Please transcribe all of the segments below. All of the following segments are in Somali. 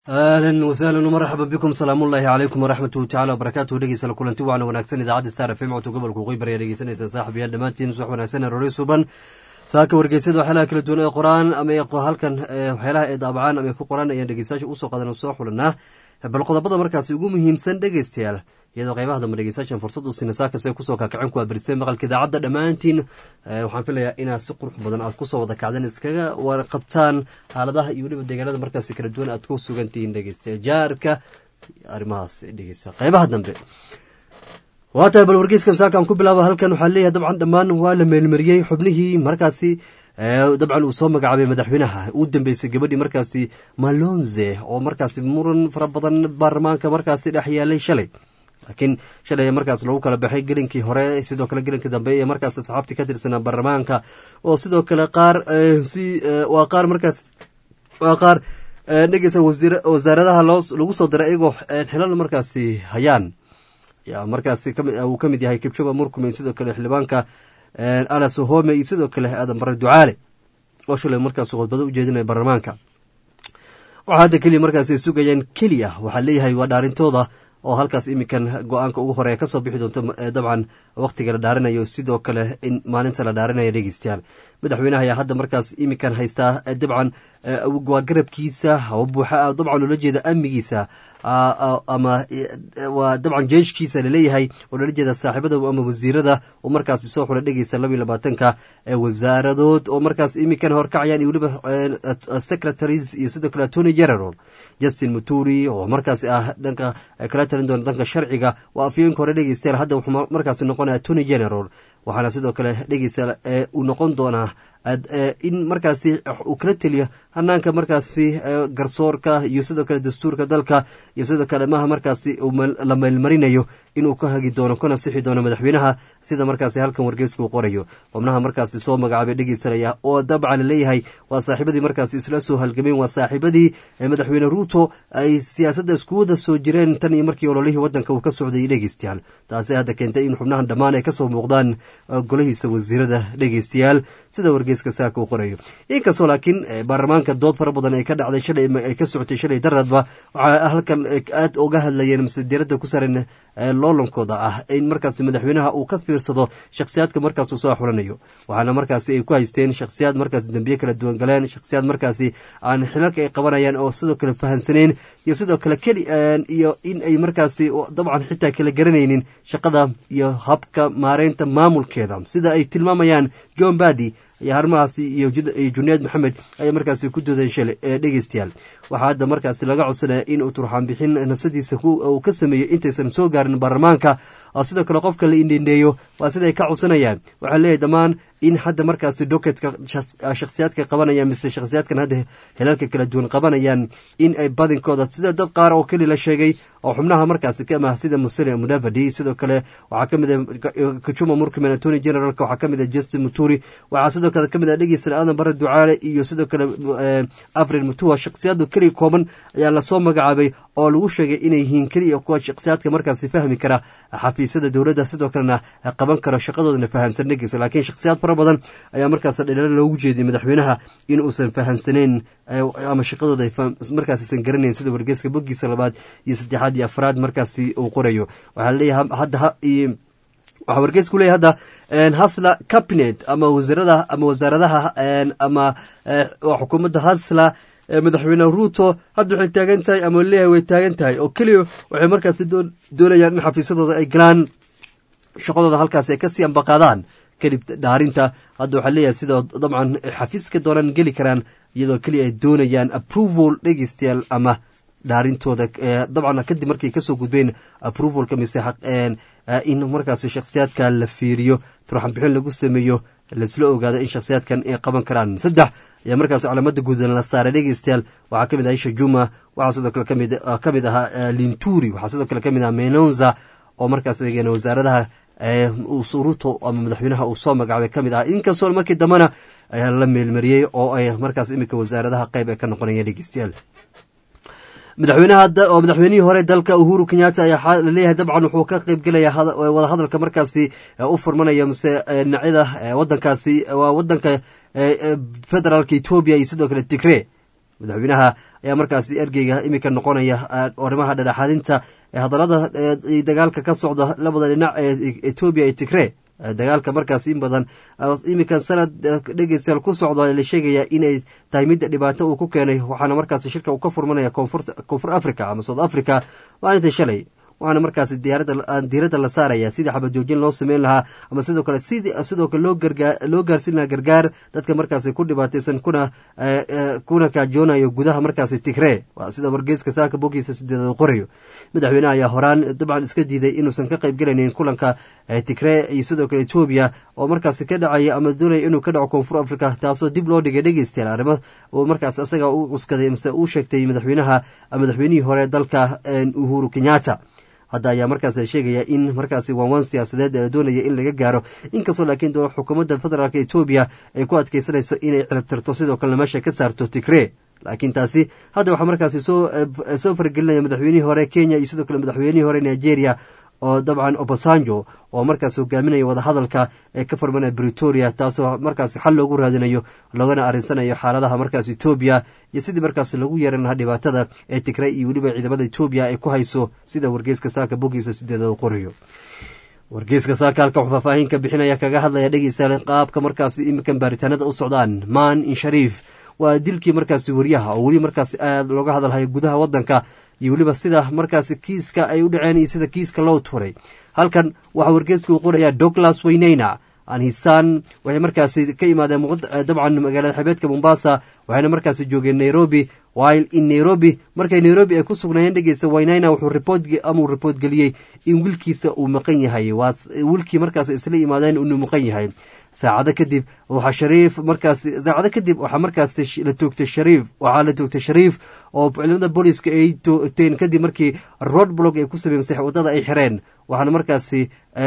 ahlan wasahlan marxaba bikum salaamullaahi calaykum waraxmatuhu tacala wabarakaatuhu dhegeysala kulanti waana wanaagsan idaacadda star f m codka gobolka waqooyi bari ayaa dhegeysanaysaan saaxibayaal dhammaantiin subax wanaagsan roore suban saaka wargeysyada waxyaalaha kala duwan ee qoraan ama halkan waxyaalaha ay daabacaan ama ku qoraan ayaan dhegeystayaasha usoo qadan soo xulanaa bal qodobada markaasi ugu muhiimsan dhegeystayaal iyadoo qaybaha dambe dhegeystayaashan fursad u siina saakase kusoo kakacin ku abirisay maqalka idaacadda dhammaantiin waxaan filayaa inaad si qurux badan aad kusoo wada kacdeen iskaga warqabtaan xaaladaha iyo weliba deegaanada markaasi kala duwan aad ku sugantihiin dhegeystayaal jaarka arrimahaas dhegeysta qaybaha dambe waa tahay bal wargeyskan saakaan ku bilaaba halkan waxaa leeyahay dabcan dhammaan waa la meelmariyey xubnihii markaasi dabcan uu soo magacaabay madaxweynaha uu dambeysay gabadhii markaasi malonze oo markaasi muran fara badan baarlamaanka markaasi dhex yaalay shalay laakiin shalay markaas lagu kala baxay gelinkii hore sidoo kale gelinkii dambe ee markaas asxaabtii ka tirsanaa baarlamaanka oo sidoo kale qaar si waa qaar markaas waa qaar dhegeysa wasaaradaha loo lagu soo diray iyagoo xilal markaasi hayaan markaasi uu ka mid yahay kibshoba murkumen sidoo kale xildhibaanka alas home iyo sidoo kale aadan bare ducaale oo shalay markaas khudbado u jeedinaya baarlamaanka waxaa hadda keliya markaas ay sugayaan keliya waxaa leeyahay waa dhaarintooda oo halkaas iminkan go-aanka ugu horeya kasoo bixi doonto dabcan wakhtiga la dhaarinayo sidoo kale in maalinta la dhaarinaya dhegeystayaal madaxweynaha ayaa hadda markaas iminkan haystaa dabcan waa garabkiisa buuxa dabcan loola jeeda amnigiisa ama waa dabcan jeeshkiisa laleeyahay oo loola jeeda saaxiibada ama wasiirada oo markaasi soo xula dhegeysa laba iyo labaatanka wasaaradood oo markaas iminkan horkacayaan iyo weliba secretaries iyo sidoo kale attorney general justin muturi oo markaasi ah dhanka kala talin doona dhanka sharciga waa afyeenka hore dhegeystayaal hadda wuxuu markaasi noqonaya attorney general waxaana sidoo kale dhegeystayaal uu noqon doonaa in markaasi uu kala teliyo hanaanka markaasi garsoorka iyo sidoo kale dastuurka dalka iyo sidoo kale maha markaasi la meelmarinayo inuu ka hagi doono kana sixi doono madaxweynaha sida markaasi halkan wargeysku qorayo xubnaha markaasi soo magacaabay dhegeysanaya oo dabcan leeyahay waa saaxiibadii markaasi isla soo halgameen waa saaxiibadii madaxweyne ruuto ay siyaasadda isku wada soo jireen tan iyo markii ololihii wadanka uu ka socday dhegeystayaal taasi hadda keentay in xubnahan dhammaan ay kasoo muuqdaan golahiisa wasiirada dhegeystayaal sida wargeyska saaka uu qorayo inkastoo laakiin baarlamaanka dood fara badan ay ka dhacday shalay ay ka socotay shalay daradba waxaa halkan aad uga hadlayeen mise diiradda ku saran loolankooda ah in markaas madaxweynaha uu ka fiirsado shakhsiyaadka markaasuu soo xulanayo waxaana markaasi ay ku haysteen shakhsiyaad markaas dembiye kala duwan galeen shakhsiyaad markaasi aan xilalka ay qabanayaan oo sidoo kale fahansaneen iyo sidoo kale keli iyo in ay markaasi dabcan xitaa kala garanaynin shaqada iyo habka maareynta maamulkeeda sida ay tilmaamayaan john badi iyo harmahaasi iyo junayd maxamed ayaa markaasi ku doodeen shalay ee dhegeystayaal waxaa hadda markaasi laga codsanaya in uu turxaan bixin nafsadiisa uu ka sameeyo intaysan soo gaarin baarlamaanka oo sidoo kale qofka la indhendheeyo waa siday ka codsanayaan waxaa leeyahy dhammaan in hadda markaasi doketka shakhsiyaadka qabanayaan mise shakhsiyaadkan hadda helalka kala duwan qabanayaan in ay badinkooda sida dad qaar oo keli la sheegay oo xubnaha markaasi ka amah sida musele mudavadi sidoo kale waxaa ka mid a kachuma murkiman attorney generalka waxaa ka mid a justin muturi waxaa sidoo kale ka mid a dhegeysan aadan bare ducaale iyo sidoo kale afrin mutua shakhsiyaadu keliya kooban ayaa lasoo magacaabay oo lagu sheegay inay yihiin keliya kuwa shakhsiyaadka markaasi fahmi kara xafiisyada dowladda sidoo kalena qaban karo shaqadoodana fahansan dhegeysa laakiin shakhsiyaad fara badan ayaa markaas dhaliilo loogu jeediyay madaxweynaha in uusan fahansaneyn ama shaqadooda markaasisan garanayn sida wargeyska bogiisa labaad iyo saddexaad iyo afraad markaasi uu qorayo waxaa leeyahay hadda waxaa wargeysku leeyahy hadda hasla cabinet ama wasiirada ama wasaaradaha ama xukuumadda hasla madaxweyne ruuto hadda waxay taagan tahay ama leeyahay way taagan tahay oo keliya waxay markaasi doonayaan in xafiisyadooda ay galaan shaqadooda halkaas ay kasii ambaqaadaan kadib dhaarinta hadda waxaa leeyahay sidoo dabcan xafiiska doonaan geli karaan iyadoo keliya ay doonayaan approval dhegeystayaal ama dhaarintooda dabcan kadib markay kasoo gudbeen approvalka mise in markaas shakhsiyaadka la fiiriyo turxan bixin lagu sameeyo laisla ogaado in shakhsiyaadkan ay qaban karaan saddex ayaa markaas calaamada guudan la saaray dhegeystayaal waxaa kamid ah isha juma waxaa sidoo kale kamid ahaa linturi waxaa sidoo kale kamid ah menonza oo markaas eegeen wasaaradaha ruto ama madaxweynaha uu soo magacaabay kamid ah inkastoo markii dambena ayaa la meelmariyey oo ay markaas iminka wasaaradaha qeyb ay ka noqonayeen dhegeystayaal madaxweynaha oo madaxweynihii hore dalka uhuru kenyatta ayaa laleeyahay dabcan wuxuu ka qeybgelaya wadahadalka markaasi u furmanaya mise dhinacyada wadankaasi waa wadanka federaalka etoobiya iyo sidoo kale tigre madaxweynaha ayaa markaasi ergeyga iminka noqonaya arrimaha dhadhaxaadinta ee hadallada dagaalka ka socda labada dhinac ee etoobiya iyo tigree dagaalka markaas in badan iminkan sanad dhegeystayaal ku socda la sheegaya inay tahay midda dhibaato uu ku keenay waxaana markaas shirka uu ka furmanaya koonfur africa ama south africa maalinta shalay waxaana markaasi diiradda la saaraya sidii xabajoojin loo sameyn lahaa ama sidoo kale sidoo kale loo gaarsiin lahaa gargaar dadka markaasi ku dhibaataysan kuna kuna kaajoonayo gudaha markaasi tigree waa sida wargeyska saaka bogiisa sideedad qorayo madaxweyneha ayaa horaan dabcan iska diiday inuusan ka qayb gelaynin kulanka tigree iyo sidoo kale etoobiya oo markaasi ka dhacaya ama doonaya inuu ka dhaco koonfur africa taasoo dib loo dhigay dhegeystayaal arrimo uu markaas isaga u cuskaday mase uu sheegtay madaxweynaha madaxweynihii hore dalka uhuru kenyatta hadda ayaa markaas sheegaya in markaasi waanwaan siyaasadeed la doonaya in laga gaaro inkastoo laakiin doo xukuumadda federaalk etoobiya ay ku adkeysanayso inay ciribtirto sidoo kalena meesha ka saarto tigree laakiin taasi hadda waxaa markaasi soo faragelinaya madaxweynihii hore kenya iyo sidoo kale madaxweynihii hore nigeria oo dabcan obasanjo oo markaas hogaaminaya wadahadalka ee ka furmanaya britoria taasoo markaasi xal loogu raadinayo loogana arinsanayo xaaladaha markaas etoobiya iyo sidii markaas lagu yeeran lahaa dhibaatada ee tigray iyo weliba ciidamada etoobiya ay ku hayso sida wargeyska saaka bogiisa sideedada qorayo wargeyska saaka halka wuxuu faahfaahin ka bixinaya kaga hadlaya dhegeysa qaabka markaasi iminkan baaritaanada u socdaan maan in shariif waa dilkii markaasi wariyaha oo weli markaasi aada looga hadalhayo gudaha wadanka iyo weliba sida markaasi kiiska ay u dhaceen iyo sida kiiska loo turay halkan waxaa wargeysku qorayaa douglas weyneyna anhisaan waxay markaasi ka imaadeen dabcan magaalada xabeedka mombasa waxayna markaasi joogeen nairobi while in nairobi markay nairobi ay ku sugnaayeen dhegeysa waynayna wuxuu ripoort ama uu ripoort geliyey in wiilkiisa uu maqan yahay waa wiilkii markaas isla imaadeen inuu maqan yahay saacado kadib waxaa shariif markaas saacado kadib waxaa markaas la toogtay shariif waxaa la toogtay shariif oo ciidamada booliiska ay toogteen kadib markii road block ay ku sameymsay wadada ay xireen waxaana markaasi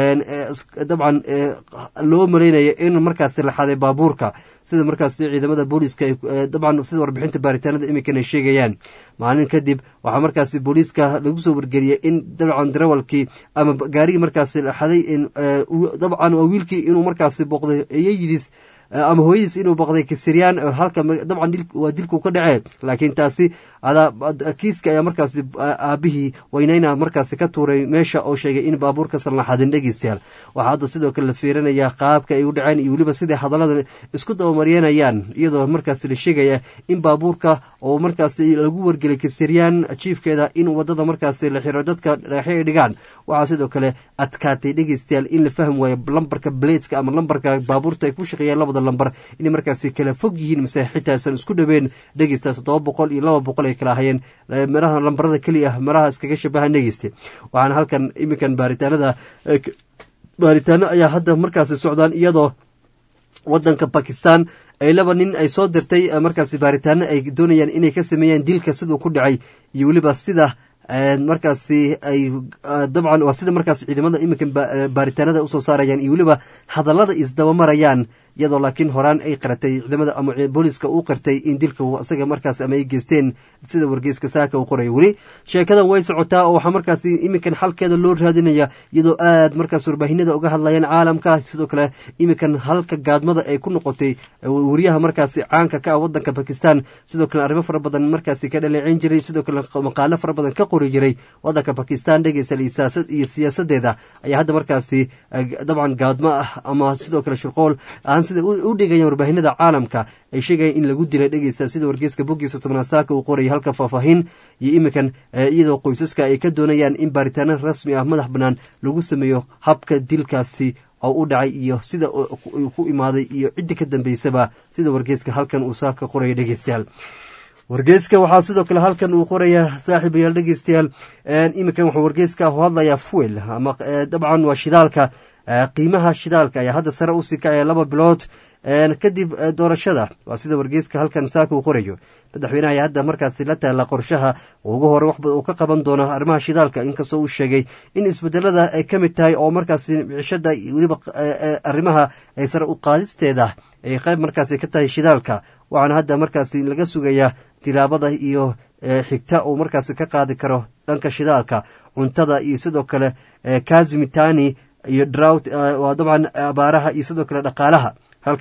dabcan loo maleynaya in markaasi la xaday baabuurka sida markaas ciidamada booliiska dabcan sida warbixinta baaritaanada iminkana sheegayaan maalin kadib waxaa markaasi booliiska lagu soo wargeliyey in dabcan darawalkii ama gaarigii markaasi la xaday dabcan waa wiilkii inuu markaasi booqday eyayidiis ama hooyadiis inuu baqday kasiriyaan halka dabcan waa dilku ka dhacee laakiin taasi kiiska ayaa markaasi aabihii weyneyna markaasi ka tuuray meesha oo sheegay in baabuurkasan la xadin dhegeystayaal waxaa hadda sidoo kale la fiirinaya qaabka ay u dhaceen iyo weliba siday hadallada isku dabamaryanayaan iyadoo markaasi la sheegaya in baabuurka oo markaasi lagu wargelay kasiriyaan jiifkeeda in wadada markaasi la xiro dadka dhagaxyo ay dhigaan waxaa sidoo kale adkaatay dhegeystayaal in la fahmi waayo lambarka bladeska ama lambarka baabuurta ay ku shaqeeyaan labada lambar inay markaasi kala fog yihiin mise xitaasan isku dhoween dhegeysta toddoba boqol iyo laba boqol ay kala ahayeen meraha lambarada keliya ah meraha iskaga shabahan dhegeyste waxaana halkan iminkan baaritaanada baaritaano ayaa hadda markaasi socdaan iyadoo wadanka bakistan ay laba nin ay soo dirtay markaasi baaritaano ay doonayaan inay ka sameeyaan dilka siduu ku dhacay iyo weliba sida markaasi ay dabcan waa sida markaas ciidamada iminkan baaritaanada usoo saarayaan iyo weliba hadallada isdabamarayaan iyadoo laakiin horaan ay qaratay ciidamada ama booliiska uu qartay in dilka isaga markaas ama ay geysteen sida wargeyska saaka uu qoray weli sheekadan way socotaa oo waxaa markaas iminkan xalkeeda loo raadinaya iyadoo aad markaas warbaahinada uga hadlayaan caalamka sidoo kale iminkan halka gaadmada ay ku noqotay wariyaha markaasi caanka ka ah wadanka bakistan sidoo kale arrimo fara badan markaasi ka dhaleeceyn jiray sidoo kale maqaalo fara badan ka qori jiray wadanka bakistan dhegeysa iyo siyaasadeeda ayaa hadda markaasi dabcan gaadmo ah ama sidoo kale shirqool sida u dhigayaan warbaahinada caalamka ay sheegayaan in lagu dilay dhegeysta sida wargeyska boggiisa tobnaad saaka uu qorayay halka faahfaahin iyo iminkan iyadoo qoysaska ay ka doonayaan in baaritaano rasmi ah madax bannaan lagu sameeyo habka dilkaasi oo u dhacay iyo sida uu ku imaaday iyo ciddi ka dambeysaba sida wargeyska halkan uu saaka qoraya dhegeystayaal wargeyska waxaa sidoo kale halkan uu qorayaa saaxiibayaal dhegeystayaal iminkan wuxuu wargeyska hadlayaa fuel ama dabcan waa shidaalka qiimaha shidaalka ayaa hadda sare usii kacaya laba bilood kadib doorashada waa sida wargeyska halkan saaka uu qorayo madaxweynaha ayaa hadda markaasi la taala qorshaha ugu hore waxba uu ka qaban doono arrimaha shidaalka inkastoo uu sheegay in isbedelada ay ka mid tahay oo markaasi cishada weliba arrimaha ay sare u qaadisteeda ay qayb markaasi ka tahay shidaalka waxaana hadda markaasi laga sugayaa tilaabada iyo xigta uu markaasi ka qaadi karo dhanka shidaalka cuntada iyo sidoo kale kazimitani iyo drought waa dabcan abaaraha iyo sidoo kale dhaqaalaha halkan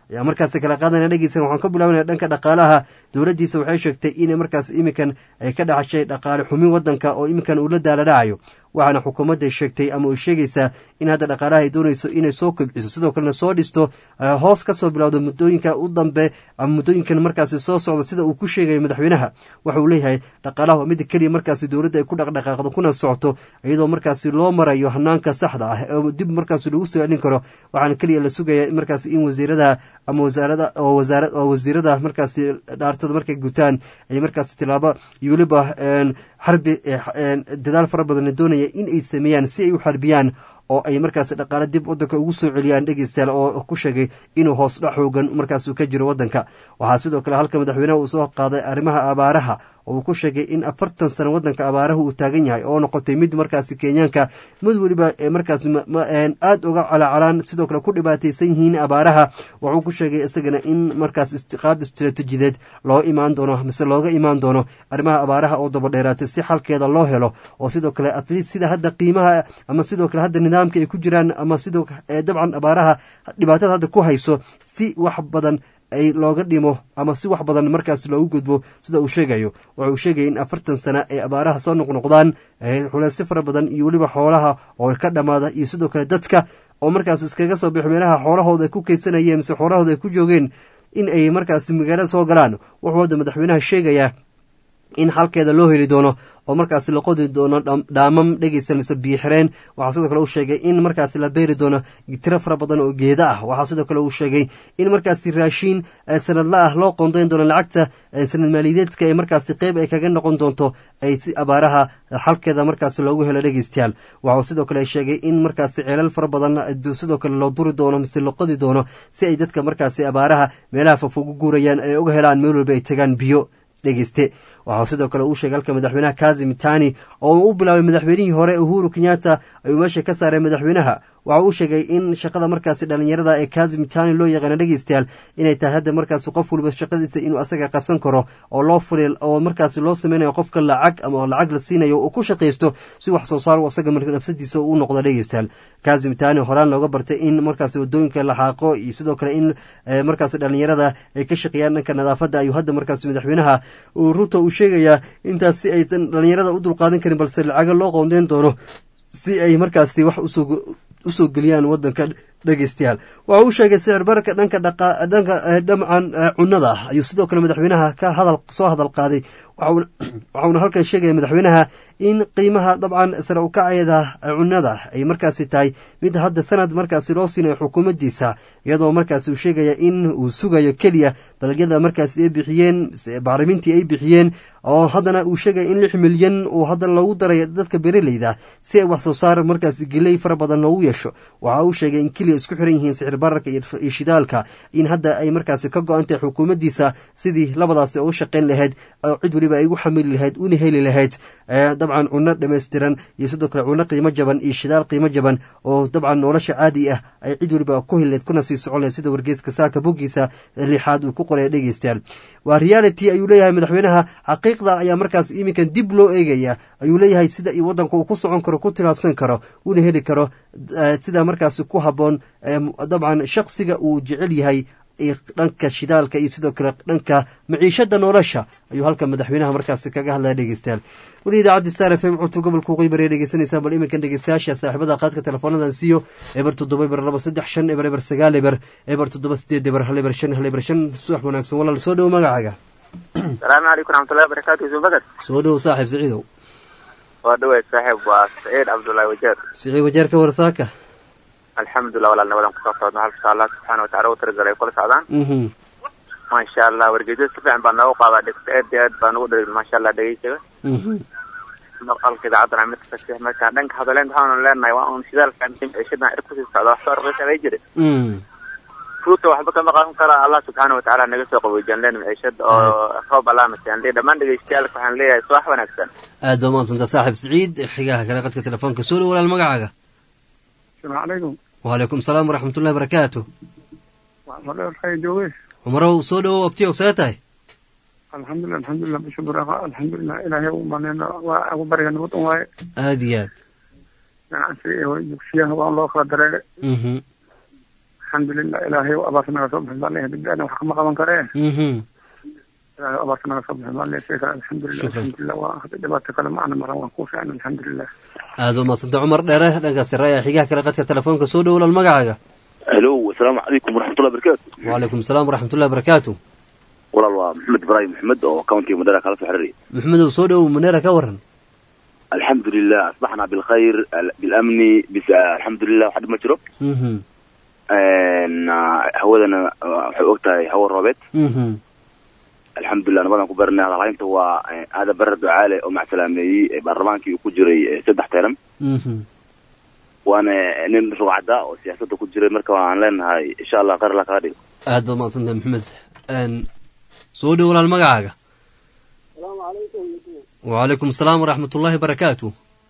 ayaa markaasi kala qaadana dhegeysan waxaan ka bilaabanaya dhanka dhaqaalaha dowladdiisa waxay sheegtay inay markaas iminkan ay ka dhaxashay dhaqaale xumin waddanka oo iminkan uu la daala dhacayo waxaana xukuumadda sheegtay ama ay sheegaysaa in hadda dhaqaalaha ay doonayso inay soo kobciso sidoo kalena soo dhisto hoos ka soo bilowda muddooyinka u dambe ama muddooyinkan markaasi soo socda sida uu ku sheegayo madaxweynaha waxa uu leeyahay dhaqaalaha waa mida keliya markaasi dowladda ay ku dhaqdhaqaaqdo kuna socoto iyadoo markaasi loo marayo hanaanka saxda ah oo dib markaasi lagu soo celin karo waxaana keliya la sugaya markaasi in wasiirada ama wasaarada oo wasaara oo wasiirada markaasi dhaartooda markay gutaan ay markaasi tilaabo iyo weliba xarbi dadaal fara badan la doonaya in ay sameeyaan si ay u xarbiyaan oo ay markaasi dhaqaale dib waddanka ugu soo celiyaan dhegeystayaal oo ku sheegay inuu hoos dha xoogan markaasuu ka jiro waddanka waxaa sidoo kale halka madaxweynaha uu soo qaaday arrimaha abaaraha oo uu ku sheegay in afartan sano waddanka abaaraha uu taagan yahay oo noqotay mid markaasi kenyaanka mid weliba markaas aada uga calaacalaan sidoo kale ku dhibaataysan yihiin abaaraha wuxuu ku sheegay isagana in markaas qaab istraatijideed loo imaan doono mise looga imaan doono arrimaha abaaraha oo dabadheeraatay si xalkeeda loo helo oo sidoo kale atleast sida hadda qiimaha ama sidoo kale hadda nidaamka ay ku jiraan ama sidoo dabcan abaaraha dhibaatada hadda ku hayso si wax badan ay looga dhimo ama si wax badan markaas loogu gudbo sida uu sheegayo waxa uu sheegaya in afartan sana ay abaaraha soo noqnoqdaan xuleysyo fara badan iyo weliba xoolaha oo ka dhammaada iyo sidoo kale dadka oo markaas iskaga soo bixo meelaha xoolahooda ay ku keydsanayeen mise xoolahooda ay ku joogeen in ay markaas magaalada soo galaan wuxuu hadda madaxweynaha sheegayaa in xalkeeda loo heli doono oo markaasi la qodi doono dhaamam dhegeysan mise biixireen waxaa sidoo kale uu sheegay in markaasi la beeri doono tiro fara badan oo geeda ah waxaa sidoo kale uu sheegay in markaasi raashiin sanadla ah loo qoondayn doono lacagta sanad maaliyadeedka ee markaasi qeyb ay kaga noqon doonto ay si abaaraha xalkeeda markaasi loogu helo dhegeystayaal waxau sidoo kale sheegay in markaasi ceelal fara badan sidoo kale loo duri doono mise la qodi doono si ay dadka markaasi abaaraha meelaha fofogu guurayaan ay uga helaan meel walba ay tagaan biyo dhegeyste waxaa sidoo kale uu sheegay halka madaxweynaha kazim tani oo uu bilaabay madaxweynihii hore uhuru kenyatta ayuu meesha ka saaray madaxweynaha waxa uu sheegay in shaqada markaasi dhalinyarada ee kazim tani loo yaqaana dhegeystayaal inay tahay hadda markaasi qof waliba shaqadiisa inuu asaga qabsan karo oo loo furi oo markaasi loo sameynayo qofka lacag ama lacag la siinayo uu ku shaqaysto si wax soo saar asaga nafsadiisa u noqdo dhegeystayaal kazim tani horaan looga bartay in markaasi wadooyinka la xaaqo iyo sidoo kale in markaasi dhalinyarada ay ka shaqeeyaan dhanka nadaafadda ayuu hadda markaasi madaxweynaha ruto uu sheegayaa intaas si aysan dhalinyarada u dulqaadan karin balse lacaga loo qoondeyn doono si ay markaasi wax usoo usoo geliyaan wadanka dhegeystayaal waxa uu sheegay sicir bararka dhanka dhanka dhamcan cunada ah ayuu sidoo kale madaxweynaha ka hadal soo hadal qaaday waxauna halkan sheegaya madaxweynaha in qiimaha dabcan sare ukaceeda cunada ay markaasi tahay mid hadda sanad markaasi loo siinayo xukuumaddiisa iyadoo markaasi uu sheegaya in uu sugayo keliya dalagyada markaasi ay bixiyeen bacrimintii ay bixiyeen oo haddana uu sheegaya in lix milyan uu haddana loogu daray dadka bereleyda si ay wax soo saar markaasi geley fara badan loogu yeesho waxa uu sheegay in keliya isku xiran yihiin sicir bararka iyo shidaalka in hadda ay markaasi ka go-an tahay xukuumaddiisa sidii labadaasi oo u shaqayn lahayd oo cid weliba ay ugu xamili lahayd una heli lahayd dabcan cunno dhammaystiran iyo sidoo kale cunno qiimo jaban iyo shidaal qiimo jaban oo dabcan nolosha caadi ah ay cid weliba ku helileed kuna sii socon lahayd sida wargeeska saaka boggiisa lixaad uu ku qoraya dhegeystayaal waa reality ayuu leeyahay madaxweynaha xaqiiqda ayaa markaas iminkan dib loo eegaya ayuu leeyahay sida iyo waddanka uu ku socon karo ku tilaabsan karo una heli karo sida markaasi ku habboon dabcan shaqsiga uu jecel yahay dhanka shidaalka iyo sidoo kale dhanka maciishada nolosha ayuu halka madaxweynaha markaasi kaga hadlaya dhegeystayaal weli idaacadda star f m codka gobolka waqooyi bari dhegeysanaysaa bal iminkan dhegeystayaasha saaxiibada qaadka teleefoonadan siiyo eber toddoba eber laba saddex shan eber eber sagaal eber eber toddoba sideed eber hal eber shan hal eber shan subax wanaagsan walaal soo dhowo magacaaga asalaamu calaykum raxmatullahi wabarakaatu yusuf bakar soo dhowo saaxiib siciidow waa dhaweyd saaxiib waa saciid cabdullaahi wajeer siciid wajeer ka warsaaka alxamdulilah walaal nabadan kusoo socodno halka allah subxaana watacala u tiragalay ay kula socdaan maasha allah wargeedyada si fiican baa noogu qaadaa dhegta aad iyo aad baa nagu dhalin maasha allah dhegeysaga maqalka idaacadana mid fasix markaan dhanka hadaleyn waxaanu leenahay waa un shidaalka ciishadan ir kusii socda wax soo raqiisa bay jira fruuta waxba kama qaadan kara allah subxaana watacaala naga soo qaboojiyaan leen maciishada oo roob alaamasaan le dhammaan dhegeystayaalka waxaan leeyahay subax wanaagsan aad baa umahadsanta saaxiib siciid xigaha kale qadka telefoonka soo dhow walaal magacaaga asalaamu calaykum wacalaykum salaam waraxmatullahi barakaatu waxaa jooge cumarow soo dhowow abtiyow see tahay alxamdulilah alxamdulilah bisha baraaqa alxamdulilah ilaahay u maneyna waa ugu bariga nabad un waaye aada iyo aad ganacsiga iyo dugsiyaha waa loo kala dareere alxamdulilah ilaahay abaarta naga soo bixin baa leeyahay dibdaana wax kama qaban karee mhm ilaahay abaarta naga soo bixin baa leeyahay sheekha alxamdulilah Shukran. alxamdulilah waa hadda dhibaato kale ma ana maran waan kuu fiican alxamdulilah aada u mahadsanta cumar dheere dhanka sare ayaa xigaha kale qadka telefoonka soo dhow walaal magacaaga helo asalaamu calaykum waraxmatullahi barakaatu wacalaykum asalaam waraxmatullahi barakaatu walaal waa maxamed ibraahim maxmed oo countiga madara kala soo xiriiraya maxamedow soo dhow maneera ka waran alxamdulilah asbaxna bilkhayr al- bilamni bis alxamdulilah wax dhib ma jiro mhm Een, ah, hawadana ah, waxay og tahay hawo roobeed mhm alxamdulilah nabadan ku baranay hadalhaynta waa eh, hada bare ducaale oo macsalaameeyey eh, baarlamaankii uu ku jiray eh, saddex teeran mhm waana eh, nin rugcada oo siyaasadda ku jiray marka waan leenahay insha allah khayr alla kaga dhigo aad baad mahadsantahay maxamed n soo dhow walaal magacaaga wacalaykum asalaam waraxmatullaahi barakaatu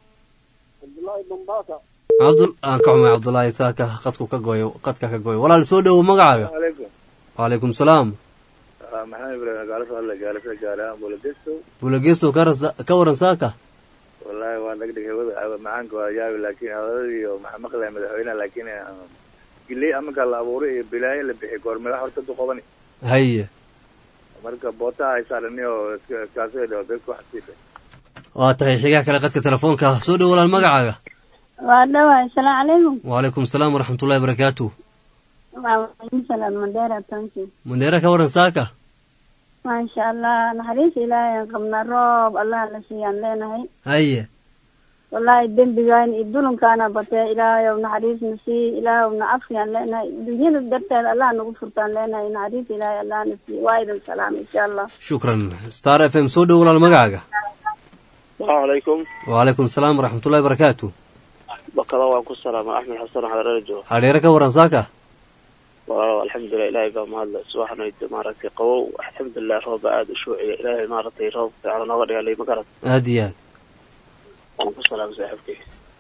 cabdul aan ka xumay cabdullaahi saaka qadku ka gooyo qadka ka gooyo walaal soo dhowo magacaaga عليكم wacalaykum salaam محمد ابراهيم قال صار لك قال قال بولا ديستو bulageestow ka rasa- ka waran saaka والله وانا دقدق هو معانك وجاوي لكن هذا ومع مقلع مدحوينا لكن قل لي امك الله ابوري بلاي اللي بحي قور ملا حرت تقوبني haye marka boota ay saaranay oo kaasoo dhaw dadku xasiibay waa tahay xigaha kale qadka telefoonka soo dhow walaal magacaaga waa dhawaay asalaamu calaykum wacalaykum asalaam waraxmatullaahi barakaatu waasalaan mandheera tonki maneera ka waran saaka maasha allah naxariis ilaahay aan qabnaa roob allah la siiyaan leenahay haye wallaahi dembigaan iyo dulunkaana batee ilaahayow naxariisna sii ilaahowna cafiyaan leenahay dunyada darteed allah nagu furtaan leenahay naxariis ilaahay allahna sii waa idin salaam insha allah shukran star f m soo dhow walaal magacaaga السلام عليكم wacalaykum asalaam waraxmatullaahi barakaatu بكلا وان كسلام احمد حسن على رجو hadheere ka waran saaka والحمد لله الهي بقى مهلا سبحانه مارتي قوو الحمد لله روب عاد شوعي الهي مارتي روب على نغر يا لي مقرت aada iyo aad وان كسلام صاحبتي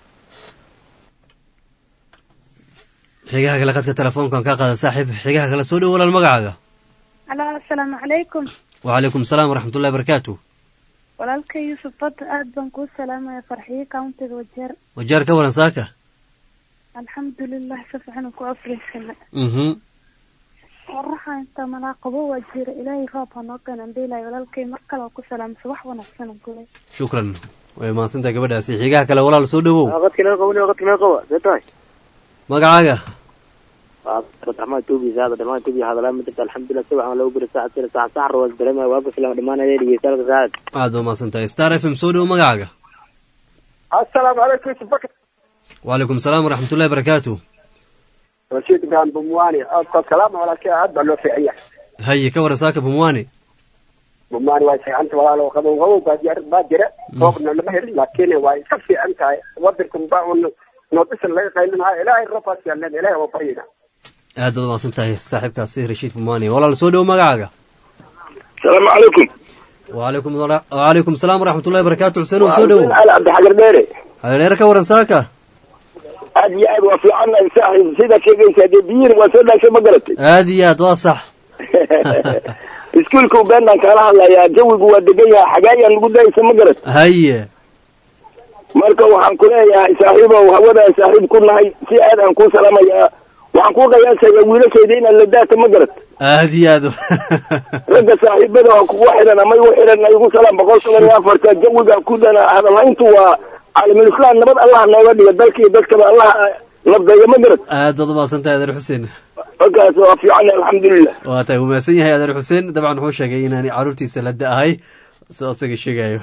xigaha kale qadka telefoonkan ka qaada saaxiib xigaha kale soo dhow walaal magacaaga alo asalaamu calaykum wacalaykum asalaam waraxmatullahi barakaatu walaalka yuusuf badda aad baan kuu salaamaya farxiyo countiga wajeer wajaar ka waran saaka alxamdulilah si fiican ku afriysana mhm qoraxa inta malaaqabo waa jira ilaahay roob ha noo keenan beelay walaalkay mar kale oo ku salaamsa wax wanaagsan aan kulay shukran way mahadsantahay gabadhaasi xigaha kale walaal soo dhowow qadka noo qabani qadka noo qaba see tahay magacaaga abdiraxmaan tuubi saada dhamaan tuubi hadalaa ma jirta alxamdulilah si waxaan loogu biri saaca sira saaca sax rawas dareemaya waa bifilan dhamaanaya dhegeystayaal saacad aad baa mahadsantahay star f m soo dhow magacaaga assalaamu calaykum yusuf bakr wacalaykum asalaam waraxmatullahi barakaatu rashiid ibrahim bumwani oodkood salaama walaalkay aad baa loo fiican yahay haye ka waran saaka bumwani bumwani waa fiicanta walaalo qabow qabow baa jira baa jira roobna lama helin laakiin waa iska fiican tahay wadankan baa un noodisan laga qaylinayo ilaahay roobaas yaaleen ilaahay waa baryina aad baad mahadsan tahay saaxiibkaasi rashiid bumwani walaal soo dhow magacaaga asalaamu calaykum wacalaykum wacalaykum asalaam waraxmatullahi barakaatu xuseen soo dhowow ali cabdixagar dheere hadheere ka waran saaka aad iyo aad waa fiicannahay saaxiib sidaa sheegaysaa dee biyihin waa soo dhaashay ma garatay aad iyo aad waa sax iskuulka ubeenaan kaala hadlayaa jawigu waa degan yahay xagaayaan lagu daysa ma garat haye marka waxaan ku leeyahay saaxiibow hawadaan saaxiib ku nahay si aad aan kuu salaamayaa waxaan kuu qiyaasayaa wiilashayda inaad la daata ma garat aad iyo aad ragga saaxiibada oo kugu xiran ama igu xiran igu salaam boqol toban iyo afarta jawiga ku dhana hadalhayntu waa caalamulislaam nabad allah nooga dhiga dalka iyo dadkaba allah nabdeeya ma garat aad baad umahadsan tahay adeer xuseen halkaas waa fiican alxamdulilah waa tahay wuu mahadsan yahay adeer xuseen dabcan wuxuu sheegay inaani caruurtiisa la da-ahay soo isaga sheegayo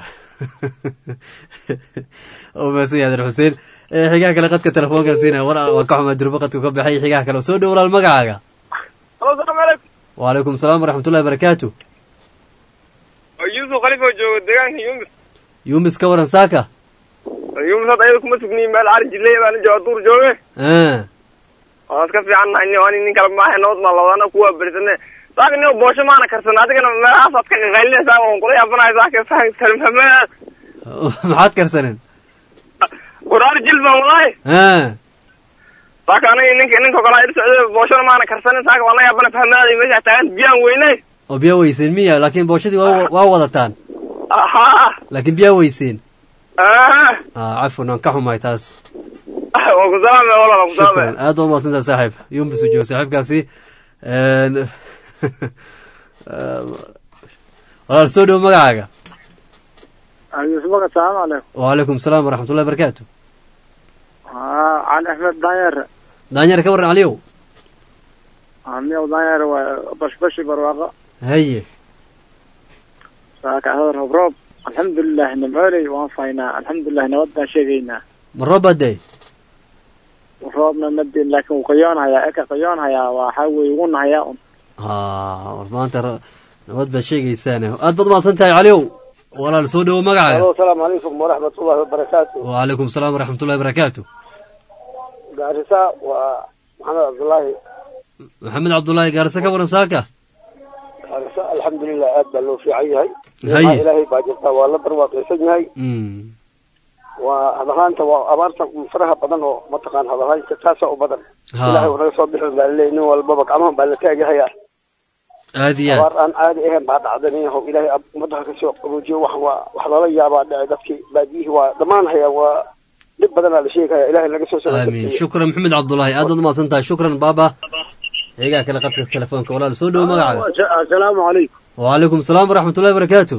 wuu mahadsan yahay adeer xuseen xigaha kale qadka telefoonka siina war waa ka xumaa durbo qadku ka baxay xigaha kale soo dhow walaal magacaaga alo salaamu calaykum wacalaykum asalaam waraxmatullahi barakaatu yuusuf khalifa oo jooga deegaanka yumis yumis ka waran saaka yumis hadda ayada kuma sugniyin meel cari jiley baana jooga duur jooge waa iska fiican nahay ani nin kale maaha nabad maa labadana kuwa berisane saaka nio boosho maana karsan adigana meelahaasaad ka qaqaylinaysaa waan kula yaabanahay saaka salmame maxaad karsaneen waraar jil baan walahi saaka aniga ninka ninka kale ir socday booshona maana karsanin saaka waan la yaabana fahmaaday meesha taagan biyaan weynay oo biyaa weyseen miya laakiin booshadii waa waa wadataan ha laakiin biyaa weyseen ah cafwan waan ka xumahay taas waa ku salaamay walaal waa ku salaamay shukran aad baa umahadsantaha saaxiib yumbis u joogo saaxiibkaasi Een, walaal soo dhowo magacaaga yusufaka asalaamu calaykum wacalaykum salaam waraxmatullahi barakaatu cali axmed danyeer daanyar ka warran caliyow miyaw danyeer waa bashbashi barwaaqo haye saaka hadar roob roob alxamdulilah nimcooley waan faynaa alxamdulilah nabad baan sheegaynaa ma rooba day roobna madin laakiin wuu qayoonhayaa eka qayoonhayaa waxaa weye ugu nahayaa un ha war maanta ra- nabad baad sheegaysaane aad baad umahadsan tahay caliyow walaal soo dhowo magacaaga asalaamu calaykum waraxmatullahi wabarakaatu wacalaykum salaam waraxmatullahi barakaatu gaarisa waa maxamed cabdullaahi maxamed cabdullaahi gaarisa ka waran saaka gaarisa alxamdulilah aad baa loo fiican yahay Haye. Nimca ilaahay baa jirtaa waa la barwaaqaysan yahay Mm. waa hadalaanta waa abaarta faraha badan oo mataqaan hadalaanta taasa u badan Ha. ilaahay uu naga soo bixin baa laleeyahy nin walbaba gacmahan baa la taagahaya aad iyo aad abaar aan caadi ahayn baa dhacday nin yahow ilaahay ab- ummadda kasoo qaboojiyo wax waa wax lala yaabaa dhacay dadkii baadiyihii waa dhammaan haya waa dhib badanaa la sheegaya ilaahay naga soo amiin shukran maxamed cabdullaahi aad baad umahadsan tahay shukran baaba xigaa kale qadka telefoonka walaal soo dhowo magacaaga asalaamu calaykum wacalaykum salaam waraxmatullahi barakaatu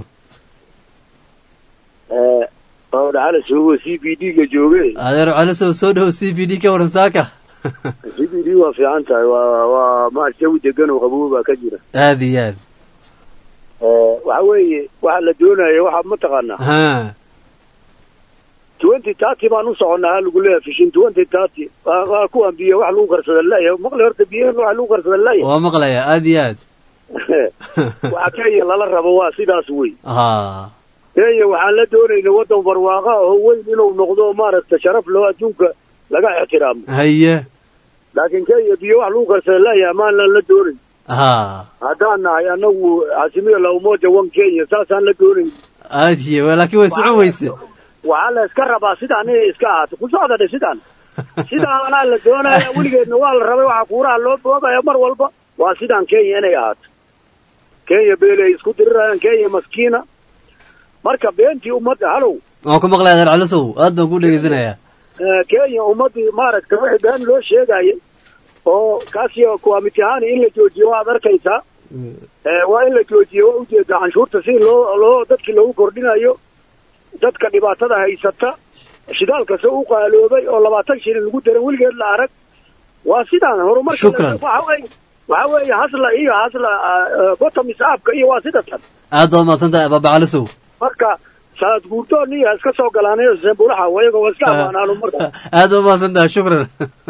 bawdha cali suugo c b d ga jooge adeer calisow soo dhowo c b d ka waran saaka c b d waa fiican tahay waa waa ma jawi degan oo qabow baa ka jira aad iyo aad waxa weeye waxa la doonaya waxa mataqaanaa ha twenty thirty baan u soconnaa ha lagu leeyahay fishin twenty thirty waa waa kuwan biyo wax lagu karsada laya maqli horta biyahan wax lagu karsada laya waa maqlaya aad iyo aad waxa kenya lala rabo waa sidaas wey ha kenya waxaan la doonayna waddan barwaaqa oo weyn inuu noqdo maaragta sharaf loo adduunka laga ixtiraamo haye laakiin kenya biyo wax lagu karsada laya amaanan la doonayn ha haddaan nahay anagu casimada la umoja wan kenya saasaan la doonayn aad iyo laakiin way socon weyse waxaa la iska rabaa sidaan inay iska ahaato ku socda dhe sidaan sidaanaa la doonaya weligeedna waa la rabay waxaa kuuraha loo boogaya mar walba waa sidaan kenya inay ahaato kenya beeley isku dirirayaan kenya maskiina marka beentii ummadda halow waan ku maqlaya adeer calisow aad baan ku dhegeysanayaa eh, kenya ummaddii maaragta wixii been loo sheegayay oo kaasi kuwaamitihaani in la joojiyo waad arkaysaa Eh, waa in la joojiyo waa ujeeda canshuurta si loo loo dadkii loogu kordhinayo dadka dhibaatada haysata shidaalka se u qaaloobay oo labaatan shilin lagu daran weligeed la arag waa sidaan horumarka Shukran. waxa weeye waxa weeye hasla iyo hasla botomis aapka iyo waa sida tan aad baad umahadsan tahay baaba calisow marka saad guurdoon iyo iska soo galaanayo sembulaha wayaga waa iska amaanaano marka aad baad umahadsan tahay shukran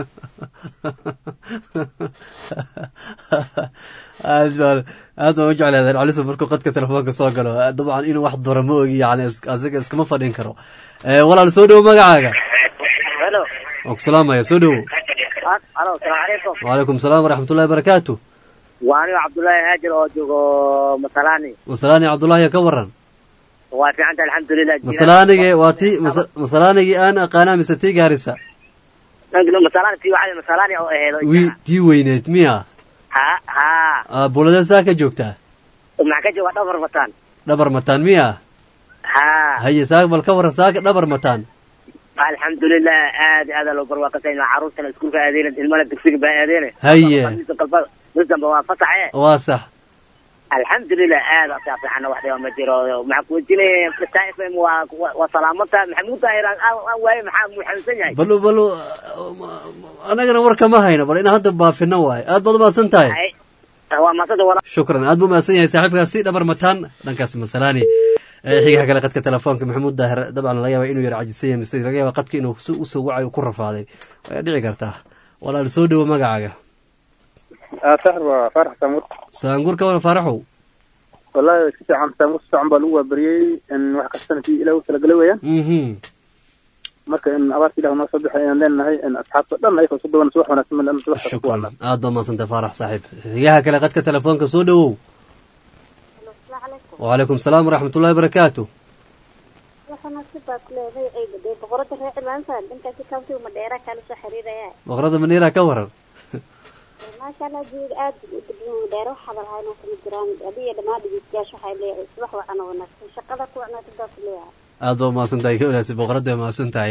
aad baan aad baan u jeclay adeer calisow markuu qadka telefoonka soo galo dabcan inuu wax dura ma ogi yani is- asiga iskama fadhin karo Eh, walaal soo dhowo magacaaga helo waan ku salaamaya soo dhowo halo asalaamu calaykum wacalaykum salaam waraxmatullahi barakaatu waa anigo cabdullaahi haajir oo joogo masalani masalaani cabdullaahi ka waran waa fiicanta alxamdulilah masalaanigi waa ti masa- masalaanigii aan aqaanaa mise tii gaarisa masalani tii waxaa masalani oo aheedo wi tii weyneed miya ha ha Ah, buuladee saa ka joogtaa maxaa ka jooga dhafar bataan dhabar mataan miya ha haye saa bal ka waran saaka dhabar mataan alxamdulilah aad aad aa loo barwaaqasayna caruurtana iskuulka aadeen ilmana dugsiga baa aadeen Haye. mis damba waa fasaxe waa sax alxamdulilah aad asaa fiican wax dhiba ma jiro maxaa kuwejinaya star f m waa waa- waa salaamata maxamuud daahir aan aan waaye maxaa muu xanuunsan yahay bal bal anagana war kama hayno bal inaan hadda baafino waaye aad baad umahadsan tahay Ay, waa maasada wala shukran aad buu mahadsan yahay saaxiibkaasi dhabar mataan dhankaas masalaani Eh, xigaha kale qadka telefoonka maxamuud daahir dabcan laga yaaba inuu yar cajisan yahay mise laga yaaba qadka inuu su- usoo wacayo ku rafaaday way dhici kartaa walaal soo dhowo magacaaga saxir waa faarax saamur saangur ka waran faaraxow wallahi si fiican saamur si fiican baa lagu waabariyey in wax kastana si ilaah u talagalay weeyaan mhm marka in abaarta ilah noo soo bixay ayaan leenahay in asxaabta dhan ayakoo su dhawan subax wanaagsan ma subax kasta ku shukran wacnaa aad baa mahadsantahay faarax saaxiib xigaha kale qadka telefoonka soo dhowow wacalaykum salaam waraxmatullahi barakaatu waxana sidaas leeday ay badee boqorada reer cilaansa dhankaasi county madheera kala soo xiriiraya boqorada maniira ka waran maasha allah jeega aad u degmo madheera waxaa lahayn oo kama jiraan adiga dhammaan dhegeystayaasha waxay leeyahay subax wacan oo wanaagsan shaqada ku wacnaa sidaas leeyahay aad baa mahadsan tahay ka wanaagsan boqorada waa mahadsan tahay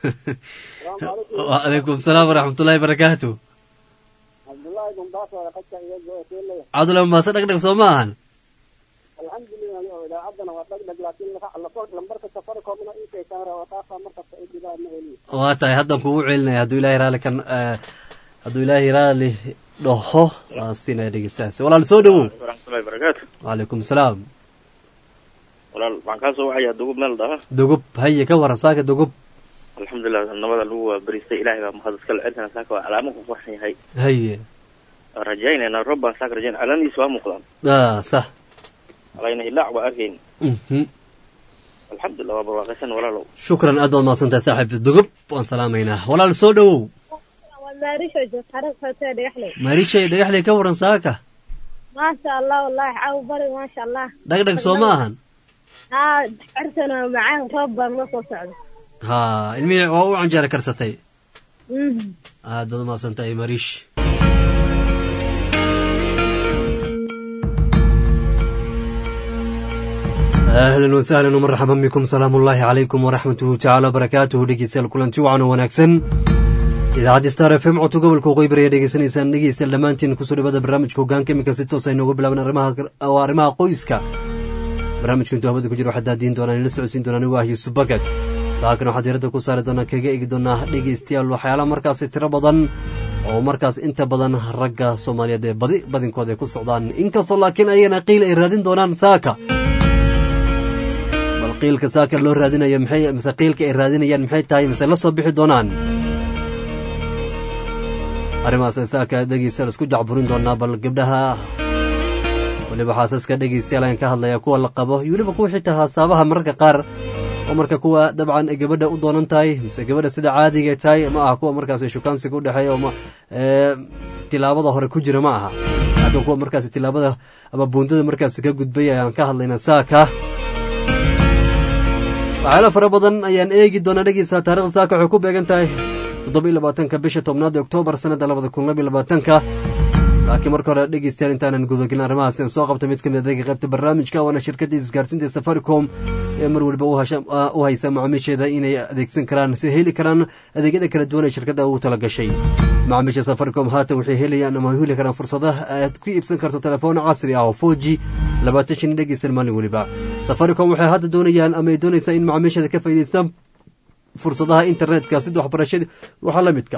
wacalaykum salaam waraxmatullahi barakaatu cabdullaahi gumbaasa qadka iyo go'eelaya cabdullahi maase dhagdhag soo ma ahan alxamdulilah yo idaacaddana waa dhagdhag laakiin lambarka safaricomna inkaysan rawataasa markasta ay dhibaan ma heliyo waa tahay haddan kugu celinaya hadduu ilaahay raalli kan hadduu ilaahay raalli dhaho waa siinaya dhegeystahaas walaal soo dhowow waraxmatullahi barakaatu wacalaykum salaam walaal waxaan kaa soo wacayaa dugub meel dhaha dugub haye ka waran saaka dugub alxamdulilah nabada lagu waabaristay ilaahay baa mahad iskale cirkana saaka waa calaamo ku farxan yahay haye waan rajaynayna roob baan saaka rajayn calaamadiisa waa muuqdaan ah sax alayna hilaac waa arkayn mhm alxamdulilah waa barwaaqaysan walaalow shukran aad baad mahadsantahay saaxiib dugub waan salaamaynaa walaal soo dhowow maarishay dhagaxley ka waran saaka maasha allah wallahi caaw bari maasha allah dhagdhag soo ma ahan haa cirkana waa macaan roob baan la soo socda ha ilmihii waa u canjeera karsatay Mhm. aad baad umahadsantahay mariish ahlan wasahlan marxaban bikum salaamu ullaahi calaykum waraxmatuhu tacaala wabarakaatuhu dhegeystayaal kulanti wacan oo wanaagsan idaacadda star f m codka gobolka waqooyi bari ayaa dhegeysanaysaan dhegeystayaal dhammaantiin kusoo dhawada barnaamijka hogaanka iminka si toos ay nooga bilaaban arrimaha oo arrimaha qoyska barnaamijka intuu hawada ku jiro waxaa daadiin doonaan ila socodsiin doonaan anigu ah yuusuf bakad saakan waxaa diiradda ku saari doonaa kaga eegi doonaa dhegeystayaal waxyaalaha markaasi tiro badan oo markaas inta badan ragga soomaaliyeed ee badi badinkooda ay ku socdaan inkastoo laakiin ayagana qiil ay raadin doonaan saaka bal qiilka saaka loo raadinayo maxay mise qiilka ay raadinayaan maxay tahay mise la soo bixi doonaan arrimahaas ay saaka dhegeystayaal isku jacburin doonaa bal gabdhaha weliba xaasaska dhegeystayaal ayaan ka hadlayaa kuwa la qabo iyo weliba kuwa xitaa haasabaha mararka qaar oo marka kuwa dabcan ay gabadha u doonan tahay mise gabadha sida caadiga tahay ma aha kuwa markaas shukaansiga udhexeeya oo ma- ee, tilaabada hore ku jira ma aha laakiin kuwa markaas tilaabada ama buundada markaas ka gudbay ayaan ka hadlaynaa saaka waxyaala fara badan ayaan eegi doonaa dhegeysa taarikhda saaka waxay ku beegan tahay toddoba iyo labaatanka bisha tobnaad ee oktoobar sanadda labada kun laba iyo labaatanka laakiin marka hore dhegeystayaal intaanan gudagelin arrimahaas aan soo qabta mid ka mid adeega qaybta barnaamijka waana shirkadda isgaarsiinta safaricom ee mar waliba u hasha- ah, u haysa macaamiisheeda inay adeegsan karaan si heli karaan adeegyada kala duwan ee shirkadda ugu tala gashay macaamiisha safaricom haatan waxay helayaan ama heli karaan fursadaha aad ku iibsan karto telefoon casri ah oo 4g labaatan shan dhegeysan maalin weliba safaricom waxay hadda doonayaan ama ay doonaysaa in macaamiisheeda ka faa'iidaystaan fursadaha internetka sida waxbarashada waxaa la midka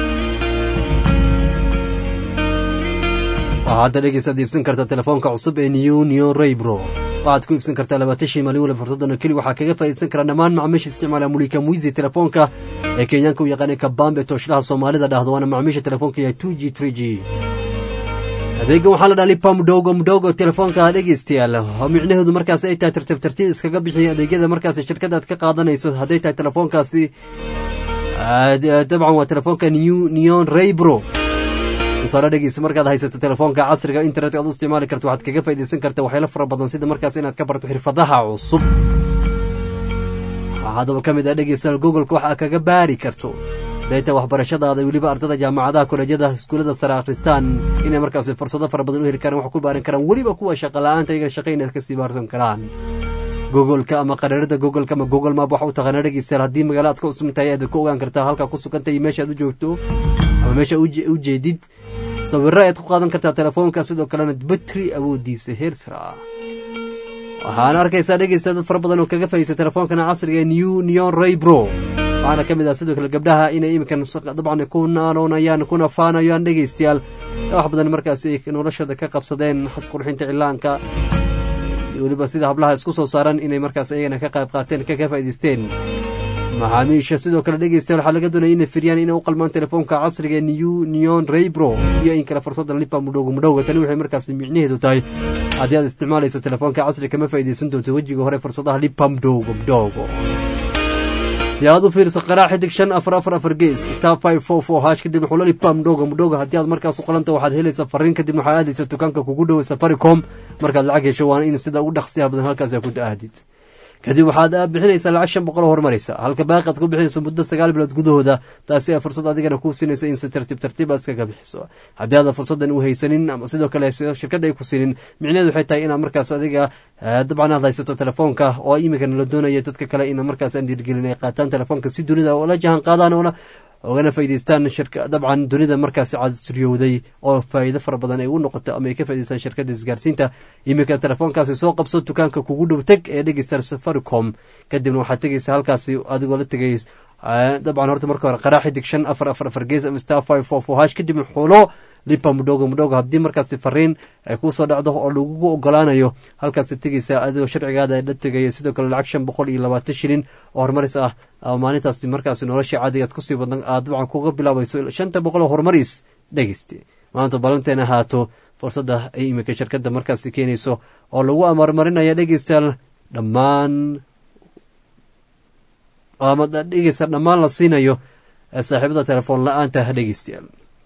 waxaa hadda dhegeysaad iibsan kartaa telefoonka cusub ee new new raybro waxaad ku iibsan kartaa labaatan shay maalin waliba fursaddan oo keli waxaa kaga faa'iidaysan karaa dhammaan macaamiisha isticmaala mulika muizi telefoonka ee kenyaanka u yaqaanay kabambe tooshlaha soomaalida dhahdo waana macaamiisha telefoonka yahay 2 g 3 g adeegan waxaa la dhaha lipa mdogo mdogo telefoonka dhegeystayaal oo micnaheedu markaas ay tahay tartiib tartiib iskaga bixiya adeegyada markaas shirkada aad ka qaadanayso hadday tahay telefoonkaasi ah, dabcan waa telefoonka new neon raybro tusaale dhegeysa markaad haysato telefoonka casriga internetka aad u isticmaali karto waxaad kaga faa'iidaysan karta waxyaalo fara badan sida markaas inaad ka barto xirfadaha cusub waxaa haddaba ka mid ah dhegeystayaal googolka waxa aad kaga baari karto dayta waxbarashadaada weliba ardada jaamacadaha kolejyada iskuullada sare akhristaan inay markaas fursado fara badan u heli karaan wax ku baaran karaan weliba kuwa shaqa la-aanta iyaga shaqa inaad kasii baarsan karaan googolka ama qaraarada googolka ama google map waxa u taqaana dhegeystayaal haddii magaalo aad ka cusub tahay aad ku ogaan kartaa halkaa ku sugan tahay iyo meesha aad u joogto ama meesha uje- u jeedid sawirro ayaad ku qaadan kartaa telefoonka sidoo kalena batri awoodiisa heer sare ah waxaana arkaysaa dhegeysta dad fara badan oo kaga faa'iidaysta telefoonkan casriga ee new neon raybro waxaana ka mid ah sidoo kale gabdhaha inay iminkan s- dabcan ku naanoonayaan kuna faanayaan dhegeystayaal wax badan markaas ay noloshooda ka qabsadeen xas qurxinta cilaanka iyo weliba sida hablaha isku soo saaran inay markaas ayagana ka qayb qaateen kaga faa'iidaysteen macaamiisha sidoo kale dhegeystayaal waxaa laga doonaya inay firiyaan inay u qalmaan telefoonka casriga ee new neon raybro iyo in kale fursadda lipa mudhowga mudhowga tani waxay markaas micnaheedu tahay haddii aad isticmaalayso telefoonka casriga kama faa'iidaysan doonto wejiga hore fursadaha lipa mudhowga mudhowga si aad u fiiriso qaraac xidig shan afar afar afar gees star five four four hash kadib xula lipa mudhowga mudhowga haddii aad markaas u qalanta waxaad helaysaa fariin kadib waxaad aadaysa dukaanka kugu dhow safaricom markaad lacag hesho waana in sida ugu dhaqsiyaha badan halkaas aad ku aadid kadib waxaad bixinaysaa lacag shan boqol oo horumaraysa halka baaqaad ku bixinayso muddo sagaal bilood gudahooda taasi ay fursad adigana kuu siinaysa in si tartiib tartiib aad iskaga bixiso haddii aadan fursaddan u haysanin ama sidoo kale shirkadda ay ku siinin micnaheedu waxay tahay inaad markaas adiga dabcan aad haysato telefoonka oo iminkana la doonaya dadka kale ina markaas aan dhiirgelin ay qaataan telefoonka si dunida oo la jahan qaadaan oona ogana faa'idaystaan shirka dabcan dunida markaasi casuryowday oo faa'iido fara badan ay u noqoto ama ay ka faa'idaystaan shirkadda isgaarsiinta iminka telefoonkaasi soo qabso dukaanka kugu dhow teg ee dhegeysta safaricom kadibna waxaad tegaysa halkaasi adigoo la tegay dabcan horta marka hore qaraa xidig shan afar afar afar gees ama star five four four hash kadibna xulo lipa mudhogo mudhogo haddii markaasi fariin ay kusoo dhacdo oo lagugu ogolaanayo halkaasi tegaysa adigoo sharcigaada la tegaya sidoo kale lacag shan boqol iyo labaatan shilin oo horumaris ah maalintaasi markaasi nolosha caadigaad kusii badan aad dabcan kuga bilaabayso shanta boqol oo horumaris dhegeyste maanta ballanteena ahaato fursadda ay iminka shirkadda markaasi keenayso oo lagu amarmarinaya dhegeystayaal dhammaan ama dhegeysta dhammaan la siinayo saaxiibada telefoon la-aanta dhegeystayaal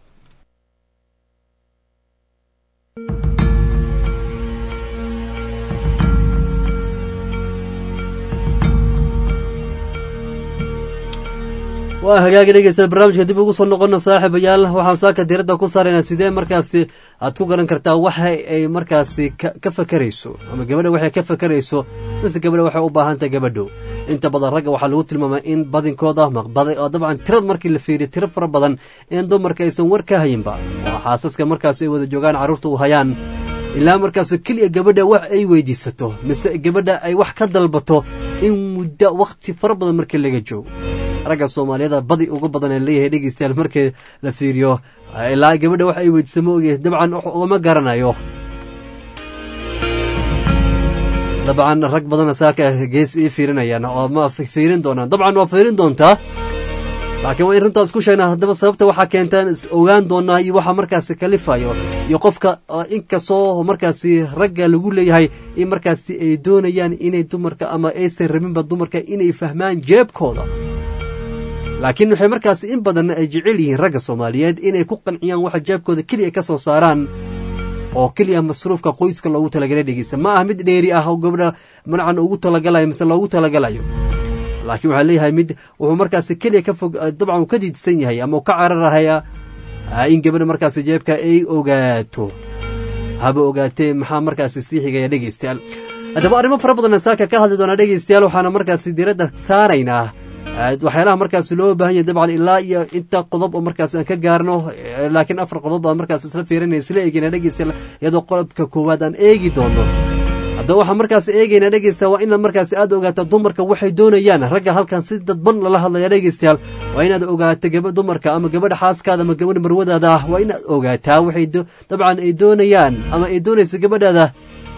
waa hagaagi dhegeysta barnaamijka dib ugu soo noqono saaxiibayaal waxaan saaka diradda ku saaraynaa sidee markaasi aad ku garan kartaa waxa ay markaasi ka fakerayso ama gabadha waxay ka fakerayso mise gabadha waxay u baahan tahay gabadho inta badan ragga waxaa lagu tilmaamay in badinkooda maqbaday oo dabcan tirad markii la fiiriyo tiro fara badan in dumarka aysan war ka hayinba oo xaasaska markaas ay wada joogaan carruurta u hayaan ilaa markaasu keliya gabadha wax ay weydiisato mise gabadha ay wax ka dalbato in muddo wakhti fara badan markii laga joogo ragga soomaaliyada badi uga badan ee leeyahay dhegeystayaal markii la fiiriyo ilaa gabadha wax ay weydiisa ma ogyahay dabcan ugama garanayo dabcan rag badana saaka gees ii fiirinayaan oo ma fiirin doonaan dabcan waa fiirin doontaa laakiin waa in runtaas ku sheegnaa haddaba sababta waxaa keentaan is ogaan doonaa iyo waxa markaasi kalifayo iyo qofka inkastoo markaasi ragga lagu leeyahay in markaasi ay doonayaan inay dumarka ama aysan rabinba dumarka inay fahmaan jeebkooda laakiin waxay markaasi in badan ay jecel yihiin ragga soomaaliyeed inay ku qanciyaan waxa jeebkooda keliya ka soo saaraan oo keliya masruufka qoyska loogu talagalay dhegeysa ma ah mid dheeri ah oo gabdha manacan ugu talagalayo mise loogu talagalayo laakiin waxaa leeyahay mid wuxuu markaasi keliya ka fog dabcan uu ka diidsan yahay ama uu ka cararahaya in gabadha markaasi jeebka ay ogaato haba ogaatee maxaa markaasi sii xigaya dhegeystayaal haddaba arrimo fara badan saaka ka hadli doonaa dhegeystayaal waxaana markaasi diiradda saaraynaa waxyaalaha markaas loo baahan yahay dabcan ilaa iyo inta qodob oo markaas aan ka gaarno laakiin afar qodob baan markaas isla fiirinaya isla eegeyna dhegeysta iyadoo qodobka koowaad aan eegi doono haddaba waxaan markaas eegeynaa dhegeysta waa inaad markaas aad ogaato dumarka waxay doonayaan ragga halkan si dadban lala hadlaya dhegeystayaal waa inaad ogaato gaba dumarka ama gabadha xaaskaada ama gabadha marwadaada ah waa inaad ogaataa waxay dabcan ay doonayaan ama ay doonayso gabadhaada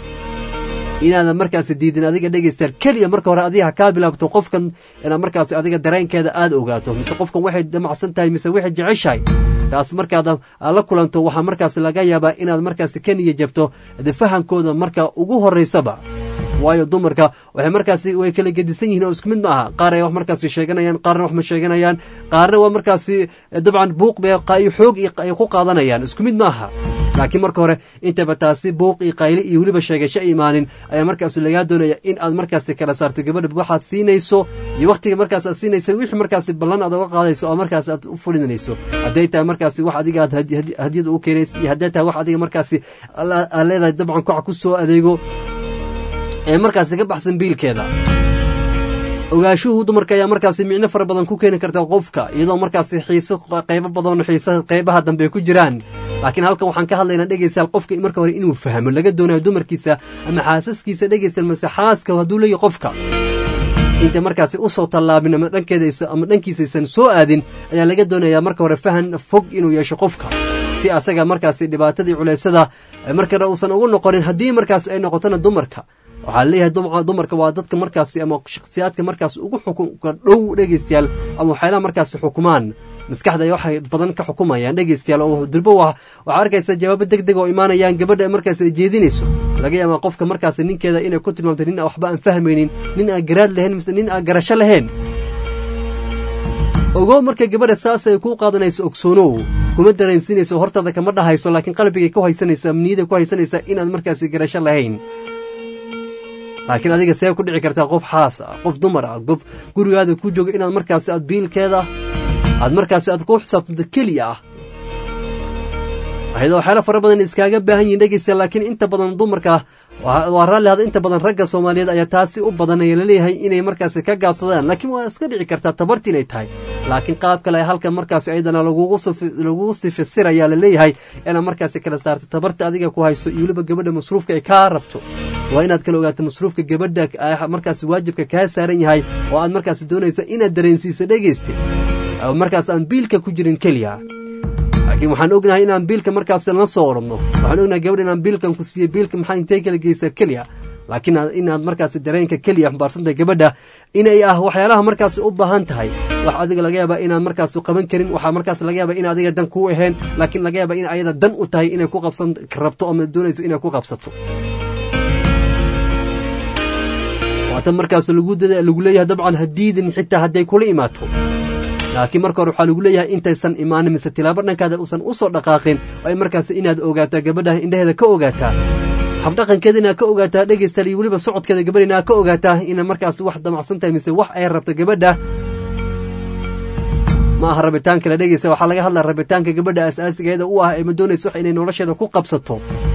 inaadan markaasi diidin adiga dhegeystayaal keliya marka hore adiga kaa bilaabto qofkan inaad markaasi adiga dareenkeeda aada ogaato mise qofkan waxay damacsan tahay mise waxay jeceshahay taas markaad la kulanto waxaa markaasi laga yaabaa inaad markaasi ka niya jabto fahankooda marka ugu horeysaba waayo dumarka waxay markaasi way kala gedisan yihiin oo isku mid ma aha qaar ay wax markaasi sheeganayaan qaarna wax ma sheeganayaan qaarna waa markaasi dabcan buuq bay xoog ay ku qaadanayaan isku mid ma aha laakiin marka hore intaba taasi buuq iyo qayli iyo weliba sheegasho imaanin ayaa markaasi lagaa doonaya in aad markaasi kala saarto gabadha waxaad siinayso iyo wakhtiga markaas aad siinayso wixii markaasi ballan aad uga qaadayso oo markaas aad u fulinayso hadday tahay markaasi wax adiga aad hadiyada u keenayso iyo hadday tahay wax adiga markaasi aad leedahay dabcan koca ku soo adeego ee markaasi ka baxsan biilkeeda ogaashuhu dumarka ayaa markaasi micno fara badan ku keeni karta qofka iyadoo markaasi xiiso qaybo badan xiisa qaybaha dambe ku jiraan laakiin halkan waxaan ka hadlaynaa dhegeystayaal qofka marka hore inuu fahmo laga doonayo dumarkiisa ama xaasaskiisa dhegeystayaal mase xaaska hadduu leeyahy qofka inta markaasi usoo tallaabin ama dhankeeda ama dhankiisaysan soo aadin ayaa laga doonayaa marka hore fahan fog inuu yeesho qofka si asaga markaasi dhibaatadii culeysada markana uusan ugu noqonin haddii markaasi ay noqotona dumarka waxaa leeyahay dumarka waa dadka markaasi ama shakhsiyaadka markaas ugu xukunka dhow dhegeystayaal ama waxyaalaha markaasi xukumaan maskaxda ay waxay badan ka xukumayaan dhegeystayaal oo durbo waxaa arkaysa jawaabo deg deg oo imaanayaan gabadha markaas ay jeedinayso laga yaabaa qofka markaasi ninkeeda inay ku tilmaamto nin waxba aan fahmaynin nin aan garaad lahayn mise nin aan garasho lahayn ogow marka gabadha saas ay kuu qaadanayso ogsoonow kuma dareensinayso hortaada kama dhahayso laakiin qalbigay ku haysanaysa niyada ku haysanaysa inaad markaasi garasho lahayn laakiin adiga see ku dhici kartaa qof xaas ah qof dumar ah qof gurigaada ku jooga inaad markaasi aad biilkeeda aad markaasi aad ku xisaabtanto keliya ah ayadoo waxyaala fara badan iskaaga baahan yihin dhegeysta laakiin inta badan dumarka waa raalli hada inta badan ragga soomaaliyeed ayaa taasi u badan ayaa laleeyahay inay markaasi ka gaabsadaan laakiin waa iska dhici kartaa tabarti inay tahay laakiin qaab kale halkan markaasi ayadana lagugu sifisir ayaa laleeyahay inaad markaasi kala saarta tabarta adiga ku hayso iyo weliba gabadha masruufka ay kaa rabto waa inaad kala ogaato masruufka gabadha markaasi waajibka kaa saaran yahay oo aad markaasi doonayso inaad dareensiisa dhegeysta markaas aan biilka ku jirin keliya laakiin waxaan ognahay inaan biilka markaas la soo oradno waxaan ognahay gabadha inaan biilkan ku siiyo biilka maxaa intee kala geysaa keliya laakiin inaad markaasi dareenka keliya xambaarsantahay gabadha inay ah waxyaalaha markaasi u baahan tahay wax adiga laga yaabaa inaad markaas qaban karin waxaa markaas laga yaabaa in adiga dan kuu ahayn laakiin laga yaabaa in ayada dan u tahay inay ku qabsan rabto ama doonayso inay ku qabsato waatan markaas lagu lagu leeyahay dabcan hadiidin xitaa hadday kula imaato laakiin marka hore waxaa lagu leeyahay intaysan imaanin mise tilaabo dhankaada uusan u soo dhaqaaqin ay markaas inaad ogaataa gabadha indhaheeda ka ogaataa habdhaqankeeda inaad ka ogaataa dhegeystaal iyo weliba socodkeeda gabadha inaad ka ogaataa ina markaas wax damacsan tahay mise wax ay rabto gabadha ma aha rabitaan kale dhegeysa waxaa laga hadlaya rabitaanka gabadha asaasigeeda u ah ee ma doonayso wax inay nolosheeda ku qabsato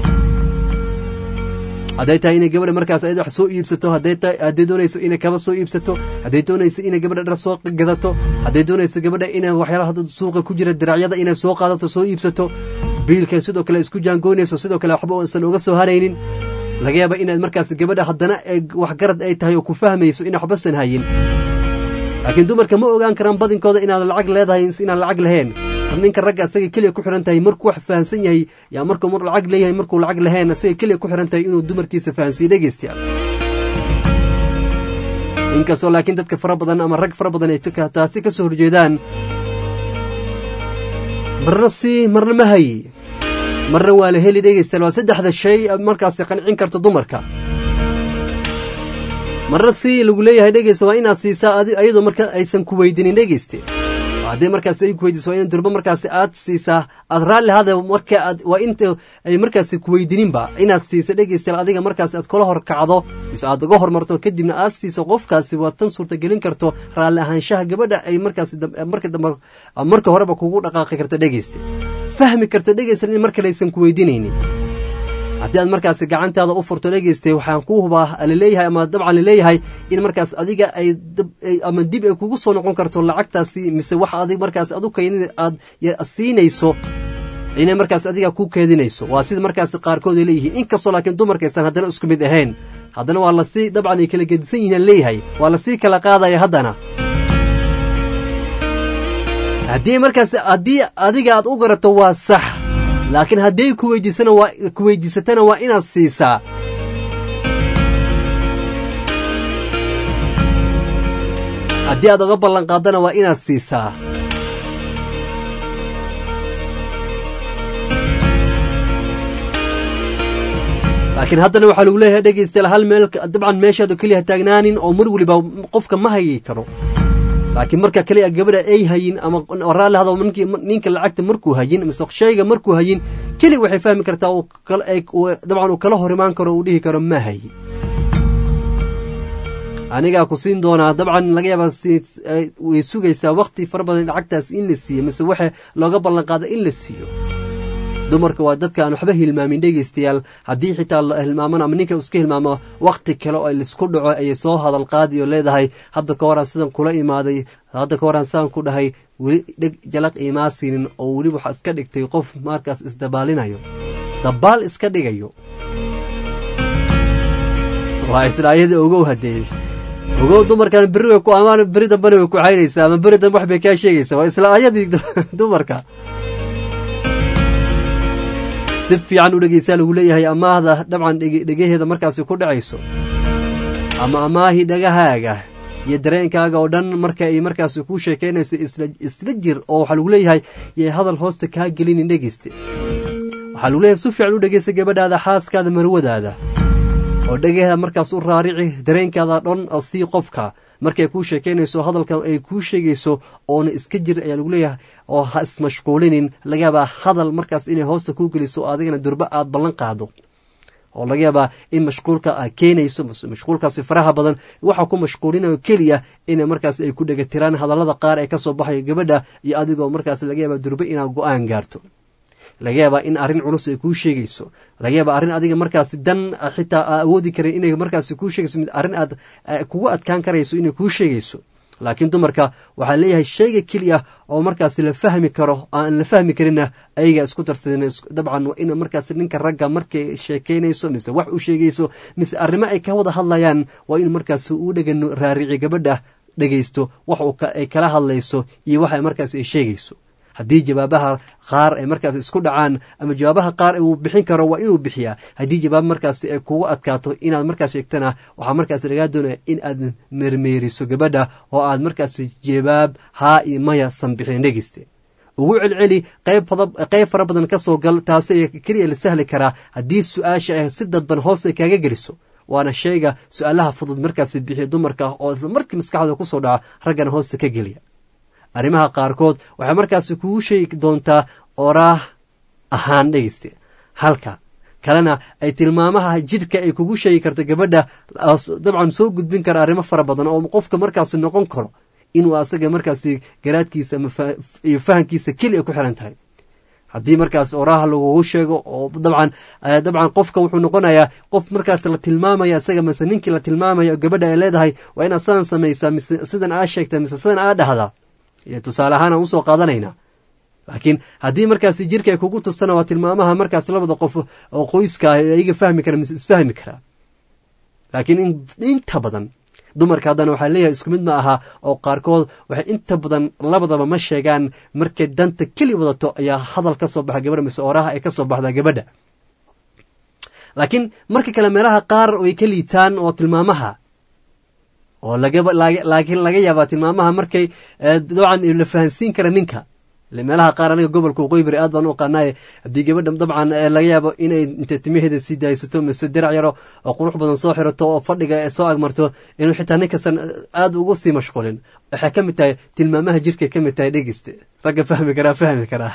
hadday tahay inay gabadha markaas ayada wax soo iibsato hadday tahay hadday doonayso inay kaba soo iibsato hadday doonayso inay gabadha dhar soo gadato hadday doonayso gabadha inay waxyaalaha hadda suuqa ku jira diracyada inay soo qaadato soo iibsato biilka sidoo kale isku jaangoynayso sidoo kale waxba uusan uga soo haraynin laga yaaba inaad markaas gabadha haddana waxgarad ay tahay oo ku fahmayso in waxbasan hayin laakiin dumarka ma ogaan karaan badinkooda inaad lacag leedahay inaan lacag lahayn ninka ragga asaga keliya ku xihan tahay markuu wax fahansan yahay yaa markuu mar lacag leeyahay markuu lacag lahayn asaga keliya ku xihan tahay inuu dumarkiisa fahansiiyo dhegeystayaal inkastoo laakiin dadka fara badan ama rag fara badan ay taasi ka soo horjeedaan marna si marna ma hayi marna waa la heli dhegeystayaal waa saddexda shay markaasi qancin karto dumarka marna si lagu leeyahay dhegeysta waa inaad siisaa ayadoo marka aysan ku weydinin dhegeyste haddii markaasi ay ku weydiiso waa in durbo markaasi aad siisaa aad raalli hada marka aad waa inta ay markaasi ku weydininba inaad siisa dhegeystayaal adiga markaasi aad kula hor kacdo mise aad uga hormarto kadibna aad siiso qofkaasi waa tan suurtagelin karto raalli ahaanshaha gabadha ay markaasi marka dambe marka horeba kugu dhaqaaqi karto dhegeysta fahmi karto dhegeystayaal in mar kale aysan ku weydinaynin haddii aad markaasi gacantaada u furto dhegeystay waxaan kuu hubaa laleeyahay ama dabcan laleeyahay in markaas adiga ay ama dib ay kugu soo noqon karto lacagtaasi mise wax adig markaas adu kaydin aad siinayso inay markaas adiga ku keedinayso waa sida markaas qaarkood ay leeyihiin inkastoo laakiin dumarkaysan haddana isku mid ahayn haddana waa lasii dabcan ay kala gedisan yihiin leeyahay waa lasii kala qaadaya haddana haddii markaas haddii adiga aad u garato waa sax laakiin hadday ku weydiisana waa ku weydiisatana waa inaad siisaa haddii aad uga ballan qaadana waa inaad siisaa laakiin haddana waxaa lagu leeyahay dhegeystayaal hal meel dabcan meeshaadu keliya taagnaanin oo mar weliba qofka ma hayi karo laakiin marka kaliya gabadha ay hayin ama raalli hada ninka lacagta markuu hayin mise shayga markuu hayin keli waxay fahmi kartaa dabcan uu kala hor imaan karo uu dhihi karo ma hayin anigaa ku siin doonaa dabcan laga yaaba way sugaysaa wakti fara badan lacagtaas in la siiyo mise waxa looga ballan qaada in la siiyo dumarka waa dadka aan waxba hilmaamin dhegeystayaal haddii xitaa la hilmaaman ama ninka iska hilmaamo wakti kale oo laisku dhaco ayay soo hadal qaadi oo leedahay hadda ka horaan sidan kula imaaday hadda ka horaan sidaan ku dhahay weli dheg jalaq imaa siinin oo weli waxaa iska dhigtay qof markaas isdabaalinayo dabaal iska dhigayo waa isla ayada ogow haddee ogow dumarkan berri way ku amaan berri dambana way ku caynaysaa ama berri dambe wax bay kaa sheegaysaa waa isla ayadii dumarka si fiican u dhegeysaa lagu leeyahay amaahda dabcan dhegaheeda markaasi ku dhacayso ama amaahii dhagahaaga iyo dareenkaaga oo dhan marka ay markaasi kuu sheekaynayso isla jir oo waxaa lagu leeyahay yay hadal hoosta kaa gelinin dhegeyste waxaa lagu leeyahay si fiican u dhegeysta gabadhaada xaaskaada marwadaada oo dhegaheeda markaas u raarici dareenkaada dhan oo sii qofka markay kuu sheekaynayso hadalkan ay kuu sheegayso oona iska jir ayaa lagu leeyahay oo ha ismashquulinin laga yaabaa hadal markaas inay hoosta kuu geliso adigana durba aad ballan qaado oo laga yaabaa in mashquulka a keenayso mashquulkaasi faraha badan waxa ku mashquulinayo keliya ina markaas ay ku dhegatiraan hadallada qaar ee kasoo baxayo gabadha iyo adigoo markaas laga yaaba durbe inaad go-aan gaarto laga yaabaa in arrin culus ay kuu sheegayso laga yaaba arrin adiga markaasi dan xitaa aa awoodi karin inay markaasi kuu sheegayso mid arrin aad kugu adkaan karayso inay kuu sheegayso laakiin dumarka waxaa leeyahay shayga keliya oo markaasi la fahmi karo aan la fahmi karinna ayaga isku darsadeen dabcan waa in markaasi ninka ragga markay sheekeynayso mise wax u sheegayso mise arrimo ay ka wada hadlayaan waa in markaasi uu dhegan raarici gabadha dhegaysto wax ay kala hadlayso iyo waxa markaasi ay sheegayso haddii jawaabaha qaar ay markaas isku dhacaan ama jawaabaha qaar uu bixin karo waa inuu bixiyaa haddii jawaab markaas ay kugu adkaato inaad markaas sheegtana waxaa markaas lagaa doonaya in aad mermeeriso gabadha oo aad markaas jawaab haa iyo maya san bixin dhegeyste ugu celceli qayb fara badan ka soo gal taasi keliya la sahli karaa haddii su-aasha ay si dadban hoos ay kaaga geliso waana shayga su-aalaha fudud markaas bixiya dumarka oo isla markii maskaxda kusoo dhaca raggana hoosta ka geliya arrimaha qaarkood waxay markaasi kugu sheegi doontaa oraah ahaan dhegeyste halka kalena ay tilmaamaha jidhka ay kugu sheegi karto gabadha dabcan soo gudbin kara arrimo fara badan oo qofka markaasi noqon karo inuu asaga markaasi garaadkiisa iyo fahankiisa keliya ku xiran tahay haddii markaas oraha lagugu sheego oo dabcan dabcan qofka wuxuu noqonayaa qof markaas la tilmaamaya isaga mise ninkii la tilmaamaya gabadha ay leedahay waa inaad sidan samaysaa mise sidan aa sheegta mise sidan aa dhahdaa tusaale ahaan aan usoo qaadanaynaa laakiin haddii markaasi jirka ay kugu tustana waa tilmaamaha markaas labada qof oo qoyska ah iyaga fahmi kara mise isfahmi karaa laakiin inta badan dumarka haddana waxaa leeyahay isku mid ma aha oo qaarkood waxay inta badan labadaba ma sheegaan markay danta keli wadato ayaa hadal ka soo baxa gabadha mise oraha ay ka soo baxdaa gabadha laakiin marka kale meelaha qaar ay ka liitaan oo tilmaamaha oo laakiin laga yaabaa tilmaamaha markay dabcan la fahansiin kara ninka meelaha qaar aniga gobolka waqooyi aad baan u aqaanaaye haddii gabadha dabcan laga yaabo inay intay timaheeda sii daaysato mise dirac yaro oo qurux badan soo xirato oo fadhiga soo agmarto inuu xitaa ninkasan aad ugu sii mashquulin waxay ka mid tahay tilmaamaha jirkay ka mid tahay dhegeyste ragga fahmi karaa fahmi karaa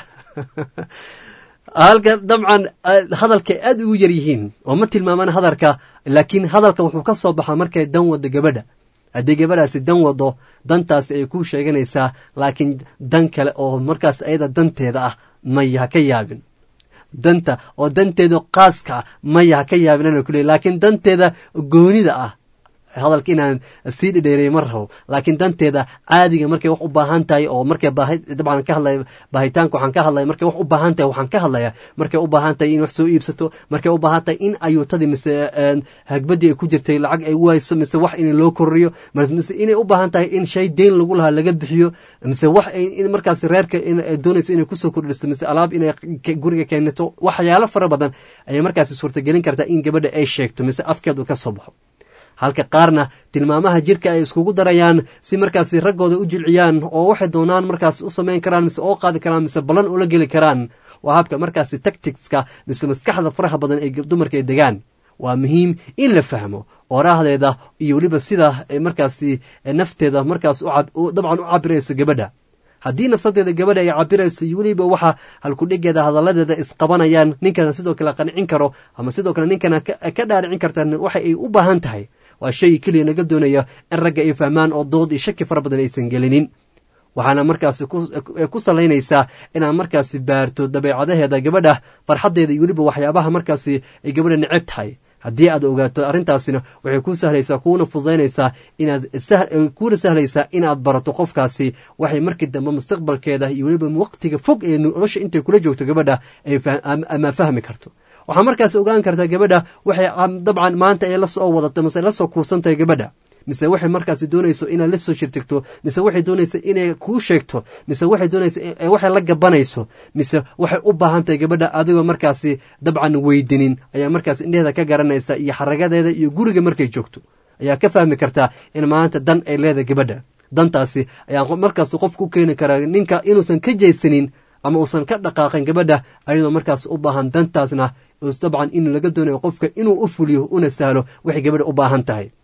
halka dabcan hadalkay aad ugu yar yihiin oo ma tilmaamaan hadalka laakiin hadalka wuxuu ka soo baxaa markay dan wado gabadha haddii gabadhaasi dan wado dantaasi ay kuu sheeganaysaa laakiin dan kale oo markaas ayada danteeda ah maya ha ka yaabin danta oo danteeda qaaska ah maya ha ka yaabin ana kuley laakiin danteeda goonida ah hadalka inaan sii dhidheereey ma rabo laakiin danteeda caadiga markay wax u baahan tahay oo markay baahi dabcan ka hadlaya baahitaanka waxaan ka hadlaya markay wax u baahan tahay waxaan ka hadlaya markay u baahan tahay in wax soo iibsato markay u baahan tahay in ayuutadii mise hagbadii ay ku jirtay lacag ay wayso mise wax in loo korriyo mise inay u baahan tahay in shay deyn lagu lahaa laga bixiyo mise wax in markaas reerka doonayso inay kusoo kordhiso mise alaab inay guriga keenato waxyaalo fara badan ayay markaasi suurtagelin kartaa in gabadha ay sheegto mise afkeedu ka soo baxo halka qaarna tilmaamaha jirka ay iskugu darayaan si markaasi raggooda u jilciyaan oo waxay doonaan markaas u samayn karaan mise oo qaadi karaan mise ballan ula geli karaan waa habka markaasi tacticska mise maskaxda faraha badan ee dumarka ay degaan waa muhiim in la fahmo oraahdeeda iyo weliba sida markaasi nafteeda markaas dabcan u cabirayso gabadha haddii nafsadeeda gabadha ay cabirayso iyo weliba waxa halkudhigeeda hadalladeeda isqabanayaan ninkana sidoo kale qancin karo ama sidoo kale ninkana ka dhaaricin karta waxa ay u baahan tahay waa shay keliya naga doonaya in ragga ay fahmaan oo dood iyo shaki fara badan aysan gelinin waxaana markaasi ku salaynaysaa inaad markaasi baarto dabeecadaheeda gabadha farxaddeeda iyo weliba waxyaabaha markaasi ay gabadha neceb tahay haddii aad ogaato arrintaasina waxay kuu sahlaysaa kuuna fududaynaysaa inaad kuuna sahlaysaa inaad barato qofkaasi waxay markii dambe mustaqbalkeeda iyo weliba waqtiga fog ee nolosha intay kula joogto gabadha ama fahmi karto waxaa markaas ogaan kartaa gabadha waxay dabcan maanta ay la soo wadato mise la soo kuursantahay gabadha mise waxay markaasi doonayso inaad la soo shirtigto mise waxay doonaysa inay kuu sheegto mise waxay doonaysa waxay la gabanayso mise waxay u baahan tahay gabadha adigoo markaasi dabcan weydinin ayaa markaas indheheeda ka garanaysa iyo xaragadeeda iyo guriga markay joogto ayaa ka fahmi kartaa in maanta dan ay leedahay gabadha dantaasi ayaa markaas qofka u keeni karaa ninka inuusan ka jeysanin ama uusan ka dhaqaaqin gabadha ayadoo markaas u baahan dantaasna dabcan in laga doonayo qofka inuu u fuliyo una sahlo waxay gabadha u baahan tahay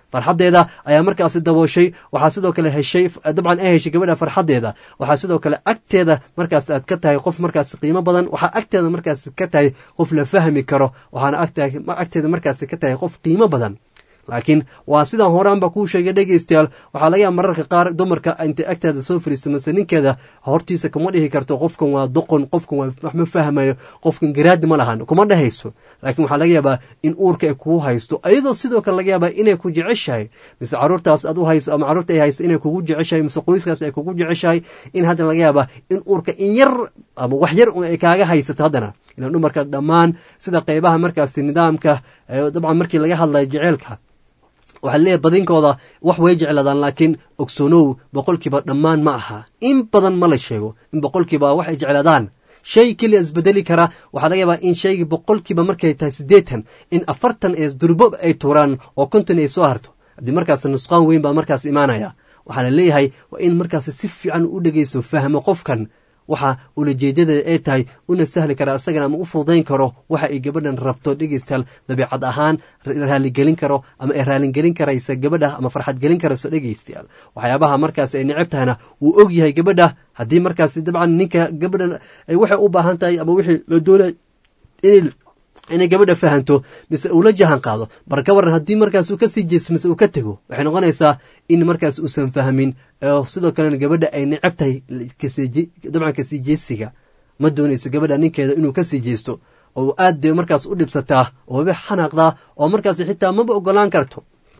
farxaddeeda ayaa markaasi dabooshay waxaa sidoo kale heshay dabcan ay heshay gabadha farxaddeeda waxaa sidoo kale agteeda markaas aad ka tahay qof markaas qiimo badan waxaa agteeda markaas ka tahay qof la fahmi karo waxaana agteeda markaas ka tahay qof qiimo badan laakiin waa sidaan horaanba kuu sheegay dhegeystayaal waxaa laga yaaba mararka qaar dumarka intay agteeda soo fariisto mase ninkeeda hortiisa kuma dhihi karto qofkan waa doqon qofkan waa wax ma fahmayo qofkan garaadi ma lahan kuma dhehayso laakiin waxaa laga yaabaa in uurka ay kugu haysto iyadoo sidoo kale laga yaabaa inay ku jeceshahay mise caruurtaas aad u hayso ama caruurta ay haysto inay kugu jeceshahay mise qoyskaas ay kugu jeceshahay in haddana laga yaabaa in uurka in yar ama wax yar ay kaaga haysato haddana ina dumarka dhammaan sida qeybaha markaasi nidaamka dabcan markii laga hadlayo jeceelka waxaa leeyahay badinkooda wax way jeclaadaan laakiin ogsoonow boqolkiiba dhammaan ma aha in badan ma la sheego in boqolkiiba wax ay jeclaadaan shay keliya isbedeli kara waxaa laga yaabaa in shaygii boqolkiiba markay tahay siddeetan in afartan ee durbo ay tuuraan oo konton ay soo harto haddii markaas nusqaan weyn baa markaas imaanaya waxaa la leeyahay waa in markaas si fiican u dhegeyso fahmo qofkan waxa ulajeedadeeda ay tahay una sahli kara asagana ama u fududayn karo waxa ay gabadhan rabto dhegeystayaal dabiicad ahaan raaligelin karo ama ay raalingelin karaysa gabadha ama farxad gelin karayso dhegeystayaal waxyaabaha markaas ay necab tahayna wuu og yahay gabadha haddii markaas dabcan ninka gabadhan ay waxay u baahan tahay ama wixii la doonay in inay gabadha fahanto mise uu la jahan qaado bar ka waran haddii markaas uu ka sii jeeso mise uu ka tego waxay noqonaysaa in markaas uusan fahmin sidoo kalena gabadha ay necab tahay dabcan kasii jeesiga ma doonayso gabadha ninkeeda inuu kasii jeesto oo aad bay markaas u dhibsataa oo waba xanaaqdaa oo markaas xitaa maba ogolaan karto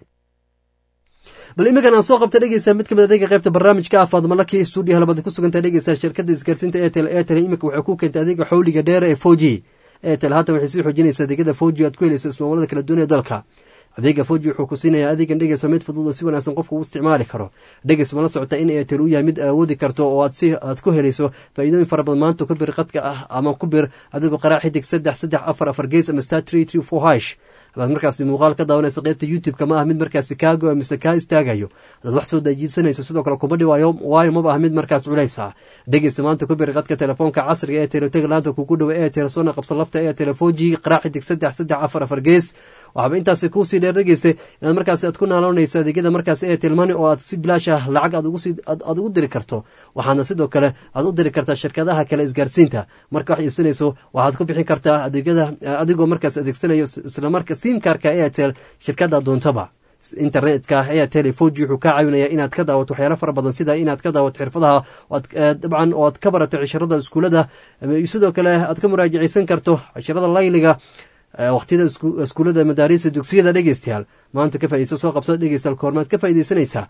bal iminkan aan soo qabta dhegeysta mid kamid adeega qaybta barnaamijka ah faadmalaki stuudiyo halabada ku suganta dhegeysta shirkadda isgaarsiinta etel etel iminka waxay ku keentay adeega xowliga dheer ee foji etel haatan waxay sii xoojinaysaa adeegyada foji aad ku helayso ismaamullada kala duwan ee dalka adeega foji wuxuu ku siinayaa adeegan dhegeysa mid fudud oo si wanaagsan qofka uu isticmaali karo dhegeys ma la socota in etel uu yahay mid awoodi karto oo aad si aad ku helayso faa'iidooyin fara badan maanta ku bir qadka ah ama ku bir adigoo qaraac xidig saddex saddex afar afar gees ama star tree tree four hash hadaad markaasi muuqaal ka daawanayso qaybta youtube-ka ma ah mid markaasi kaa go mise kaa istaagayo hadaad wax soo dajiidsanayso sidoo kale kuma dhiwaayo waayo maba ah mid markaas culays ah dhegeysta maanta ku bir qadka telefoonka casriga ee telotega laanta kugu dhowa ee telesoona qabsa lafta ee telefoji qaraac xidig saddex saddex afar afar gees waxaaba intaasi kuusii dheer dhegeysa inaad markaasi aad ku naaloonayso adeegyada markaas ee tilmani oo aad si bilaash ah lacag aad ugu diri karto waxaana sidoo kale aad u diri kartaa shirkadaha kale isgaarsiinta marka wax iibsanayso waxaad ku bixin kartaa adeegyada adigoo markaas adeegsanayo islamarka simkarka airtel shirkada doontaba internetka airtel foji wuxuu kaa caawinayaa inaad ka daawato waxyaalo fara badan sida inaad ka daawato xirfadaha dabcan oo aad ka barato cishirada iskuulada sidoo kale aad ka muraajaceysan karto cishirada layliga waqtiyada iskuullada madaarista dugsiyada dhegeystayaal maanta ka faaideyso soo qabsada dhegeystayaal koormaad ka faaideysanaysaa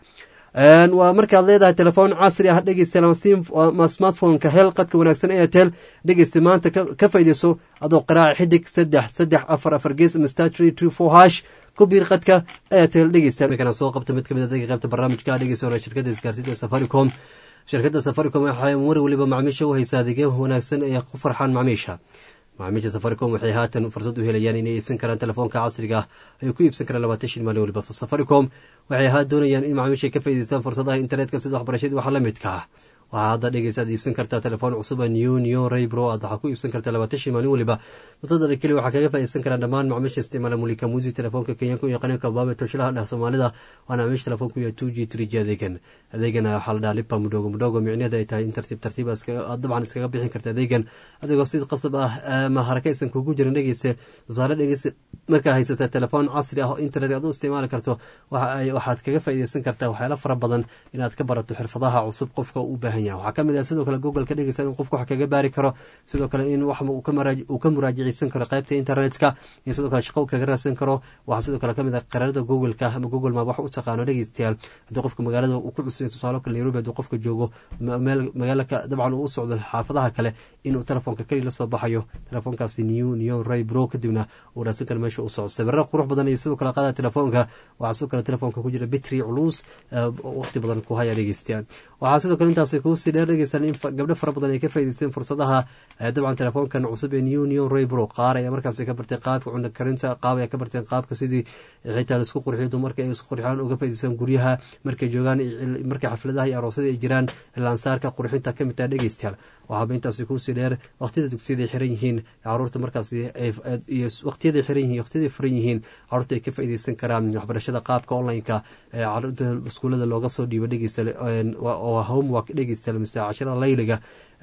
waa markaad leedahay telefoon casri ah dhegeystayaal smartphoneka hel qadka wanaagsan airtel dhegeysta maanta ka faaideyso adoo qaraaca xidig saddex saddex afar afar gees ama star tree tree four hash ku biir qadka airtel dhegeystayaal markaan soo qabta mid kamid adeega qaybta barnaamijka dhegeysta hore shirkadda isgaarsiinta safaricom shirkadda safaricom waxay mar waliba macmiisha u haysaa adeegyo wanaagsan ee ku farxaan macmiisha macaamiisha safaricom waxay haatan fursad u helayaan inay iibsan karaan telefoonka casriga ah ay ku iibsan karaan labaatan shan maalin waliba safaricom waxay ahaa doonayaan in macaamiisha ka faa'idaystaan fursadaha internetka sida waxbarashadii waxa la midka ah waxaa hadda dhegeysa aad iibsan kartaa telefoon cusub a new new raybro aad waxaa ku iibsan kartaa labaatan shan maalin waliba muddada keli waxaa kaga faa'iidaysan karaan dhammaan macaamiisha isticmaala mulika musi telefoonka kenyaanka iyo qaniinka baabe toshilaha dheh soomaalida waana macaamiisha telefoonku iyo two g three g adeegan adeegana waxaa la dhaha lipa mudhogo mudhogo micnaheeda ay tahay in tartiib tartiib aad dabcan iskaga bixin karta adeegan adigoo si qasab ah ama harakaysan kugu jirin dhegeyse tusaale dhegeyse markaa haysata telefoon casri ah oo internet aad u isticmaali karto waxaad kaga faa'iidaysan kartaa waxyaalo fara badan inaad ka barato xirfadaha cusub qofka u baahan yahay waxaa kamid ah sidoo kale google ka dhegeysa in qofku wax kaga baari karo sidoo kale in wax uu ka muraajaceysan karo qaybta internetka iyo sidoo kale shaqo kaga raadsan karo waxaa sidoo kale kamid ah qaraarada googleka ama google map wax u taqaano dhegeystayaal haddii qofka magaalada uu ku cusubay tusaale kale nairobi haddii qofka joogo meel magaalaka dabcan uu u socdo xaafadaha kale inuu telefoonka keli la soo baxayo telefoonkaasi new new ray bro kadibna uu raadsan karo meesha uu socdo sawirro qurux badan iyo sidoo kale qaada telefoonka waxaa sidoo kale telefoonka ku jira bitri culus waqti badan ku haya dhegeystayaal waxaa sidoo kale intaasi kuusii dheer dhegeysan in gabdho fara badan ay ka faa'idaysteen fursadaha dabcan telefoonkan cusub ee new new raybro qaar ayaa markaasi ka bartay qaabka cunno karinta qaab ayaa ka barteen qaabka sidii xitaa laisku qurxiyo dumarka ay isku qurxiyaan uga faa'idaystaan guryaha markay joogaan markay xafladaha iyo aroosyada ay jiraan laansaarka qurxinta ka mid taha dhegeystayaal waxaaba intaasi kuusii dheer waqtiyada dugsiyada ay xiran yihiin caruurta markaasi iyo waqtiyada xiran yihiin waqtiyada furan yihiin caruurta ay ka faa'iidaysan karaan waxbarashada qaabka online-ka ee caruurta iskuullada looga soo dhiibo dhegeysta oo homework dhegeysta mise cashirada layliga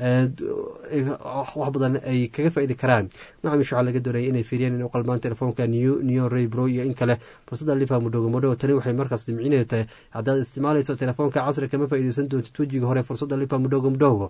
wax badan ay kaga faaidi karaan macamish waxaa laga doonaya inay fiiriyaan inay u qalmaan telefoonka neo raybro iyo in kale fursadda lifa mudhogo mudhogo tani waxay markaas dimcineedu tahay haddaad isticmaalayso telefoonka casri kama faa'iidaysan doontid wejiga hore fursadda lifa mudhogo mudhogo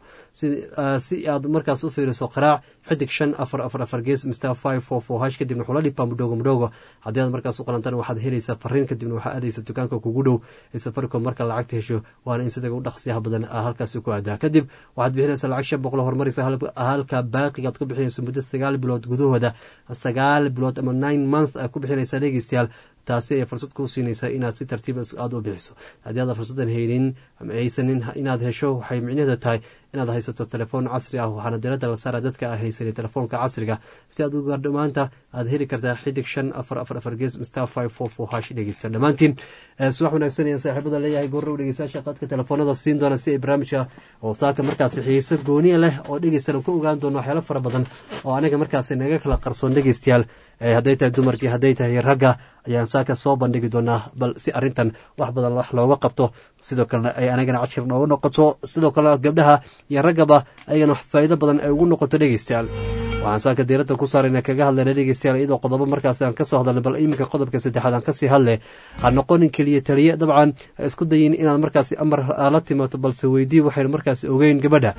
si aad markaas u fiiriso qaraac xidig shan afar afar afar gees mr five four four hash kadibna xula lipa mudhogo mudhogo haddii aad markaas u qalantaan waxaad helaysaa fariin kadibna waxaa aadaysa dukaanka kugu dhow ee safaricom marka lacagta hesho waana in sidaga u dhaqsiyaha badan halkaasi ku aadaa kadib waxaad bixinaysaa lacag shan boqol horumaraysa halka baaqigaad ku bixinayso muddo sagaal bilood gudahooda sagaal bilood ama nine month aad ku bixinaysaa dhegeystayaal taasi ay fursad kuu siinaysaa inaad si tartiib aada u bixiso haddii aad fursaddan haynin ama haysanin inaad hesho waxay micnaheedu tahay inaad haysato telefoon casri ah waxaana diradda la saara dadka a haysanin telefoonka casriga si aad u gaardho maanta aad heli kartaa xidig shan afar afar afar gees star five four four hash dhegeysta dhammaantiin subax wanaagsan ayaan saaxiibada leeyahay goorrow dhegeystayaasha qadka telefoonada siin doona si ay barnaamijka oo saaka markaasi xiiso gooniya leh oo dhegeystana ku ogaan doono waxyaalo fara badan oo anaga markaasi naga kala qarsoon dhegeystayaal hadday tahay dumarkii hadday tahay ragga ayaan saaka soo bandhigi doonaa bal si arintan wax badan wax looga qabto sidoo kalena ay anagana cashir nooga noqoto sidoo kale gabdhaha iyo raggaba ayagana faa'iido badan ay ugu noqoto dhegeystayaal waxaan saaka diiradda ku saarayna kaga hadlayna dhegeystayaal iyadoo qodobo markaas aan kasoo hadalna bal iminka qodobka saddexaad aan kasii hadle ha noqonin keliya taliye dabcan ha isku dayin inaad markaasi amar la timato balse weydii waxaynu markaasi ogeyn gabadha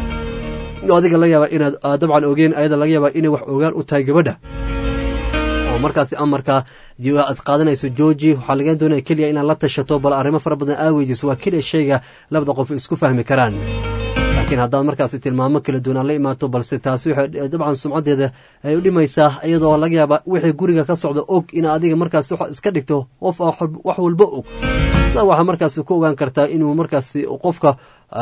adiga laga yaaba inaad dabcan ogeyn ayada laga yaaba inay wax ogaan u tahay gabadha markaasi amarka aad qaadanayso georgi waxaa laga doonaya keliya inaad la tashato bal arrimo fara badan aa weydiiso waa keliya shayga labada qof isku fahmi karaan laakiin haddaad markaasi tilmaamo kala duwan aan la imaato balse taasi waxay dabcan sumcaddeeda ay u dhimaysaa iyadoo laga yaaba wixii guriga ka socda og in adiga markaasi iska dhigto qof wax walba og sidaa waxaa markaasi ku ogaan kartaa inuu markaasi qofka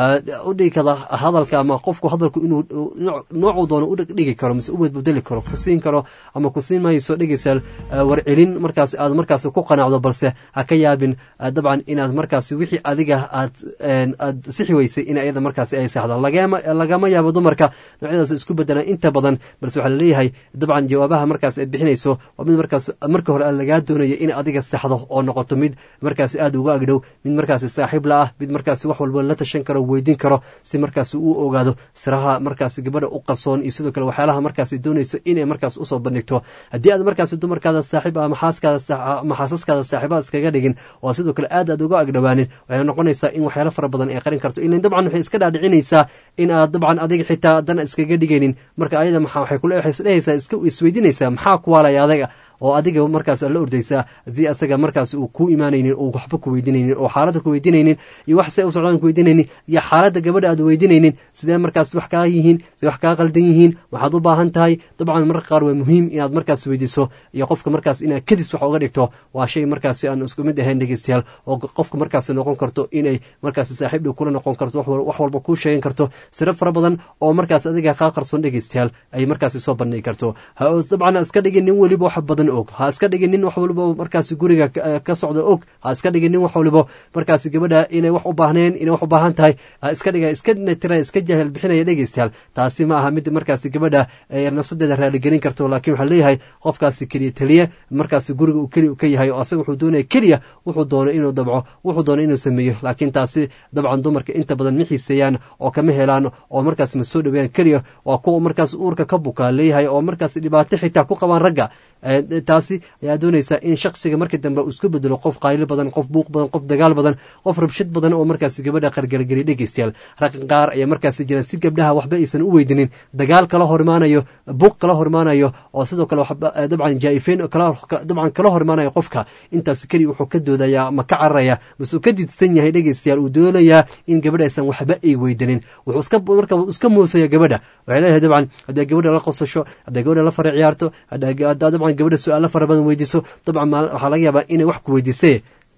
u dhigi kara hadalka ama qofku hadalku inuu noocuu doono u dhigi karo mise u badbedeli karo ku siin karo ama ku siin mayso dhegeysaal warcelin markaas aad markaas ku qanacdo balse ha ka yaabin dabcan inaad markaas wixii adiga aad aad sixi weysay in ayada markaas ay saxdo lagama yaabo dumarka noocyadaas isku bedelaan inta badan balse waxaa laleeyahay dabcan jawaabaha markaas ay bixinayso waa mid markaas marka hore lagaa doonayo in adiga saxdo oo noqoto mid markaas aada uga agdhow mid markaas saaxiib la ah mid markaas wax walba la tashan karo weydiin karo si markaas uu ogaado siraha markaas gabadha u qarsoon iyo sidoo kale waxyaalaha markaas doonayso inay markaas usoo bandhigto haddii aad markaas dumarkaada saaxiib ama xaasaskaada saaxiibaad iskaga dhigin oo sidoo kale aad aad uga agdhowaanin waxay noqonaysaa in waxyaalo fara badan ay qarin karto ilan dabcan waxay iska dhaadhicinaysaa in aad dabcan adiga xitaa dana iskaga dhigaynin marka ayada maxaa waxay kule waxay isdhehaysaa iska isweydiinaysaa maxaa ku waalaya adaga oo adiga markaas la ordaysaa si asaga markaas uu ku imaanaynin oo waxba ku weydiinaynin oo xaaladda ku weydiinaynin iyo wax se u socdaan ku weydiinaynin iyo xaaladda gabadha aad weydiinaynin sidee markaas wax kaa yihiin sidee wax kaa qaldan yihiin waxaad u baahan tahay dabcan marka qaar waa muhiim inaad markaas weydiiso iyo qofka markaas inaad kadis wax uga dhigto waa shay markaas aan isku mid ahayn dhegeystayaal oo qofka markaas noqon karto inay markaas saaxiib dhow kula noqon karto wax walba kuu sheegan karto siro fara badan oo markaas adiga kaa qarsoon dhegeystayaal ay markaas soo bandhigi karto dabcan iska dhigin nin weliba wax badan og ha iska dhigin nin wax waliba markaas guriga ka socda og ha iska dhigin nin wax waliba markaas gabadha inay wax u baahneen inay wax u baahan tahay ha iska dhiga iska natira iska jahil bixinaya dhegeystayaal taasi ma aha mid markaas gabadha nafsadeeda raaligelin karto laakiin waxaa leeyahay qofkaasi keliya taliye markaas guriga uu keliya ka yahay oo asaga wuxuu doonaya keliya wuxuu doono inuu dabco wuxuu doono inuu sameeyo laakiin taasi dabcan dumarka inta badan ma xiiseeyaan oo kama helaan oo markaas ma soo dhaweeyaan keliya waa kuwa markaas uurka ka bukaa leeyahay oo markaas dhibaato xitaa ku qabaan ragga taasi ayaa doonaysaa in shaksiga markii dambe uu isku bedelo qof qaylo badan qof buuq badan qof dagaal badan qof rabshad badan oo markaas gabadha qargargeliya dhegeystayaal raqan qaar ayaa markaas jiraan si gabdhaha waxba aysan u weydinin dagaal kala hormaanayo buuq kala hormaanayo oo sidoo kale dabcan jaa-ifeyn dabcan kala hormaanayo qofka intaas keliya wuxuu ka doodaya ma ka cararaya masuu ka didsan yahay dhegeystayaal uu doonayaa in gabadha aysan waxba ay weydinin wuxuu iska marka iska moosaya gabadha waxay leeyahay dabcan hadday gabadha la qosasho hadday gabadha la fara ciyaarto haddaa dabcan gabadha su-aalo fara badan weydiiso dabcan waxaa laga yaabaa inay wax ku weydiisee dabcan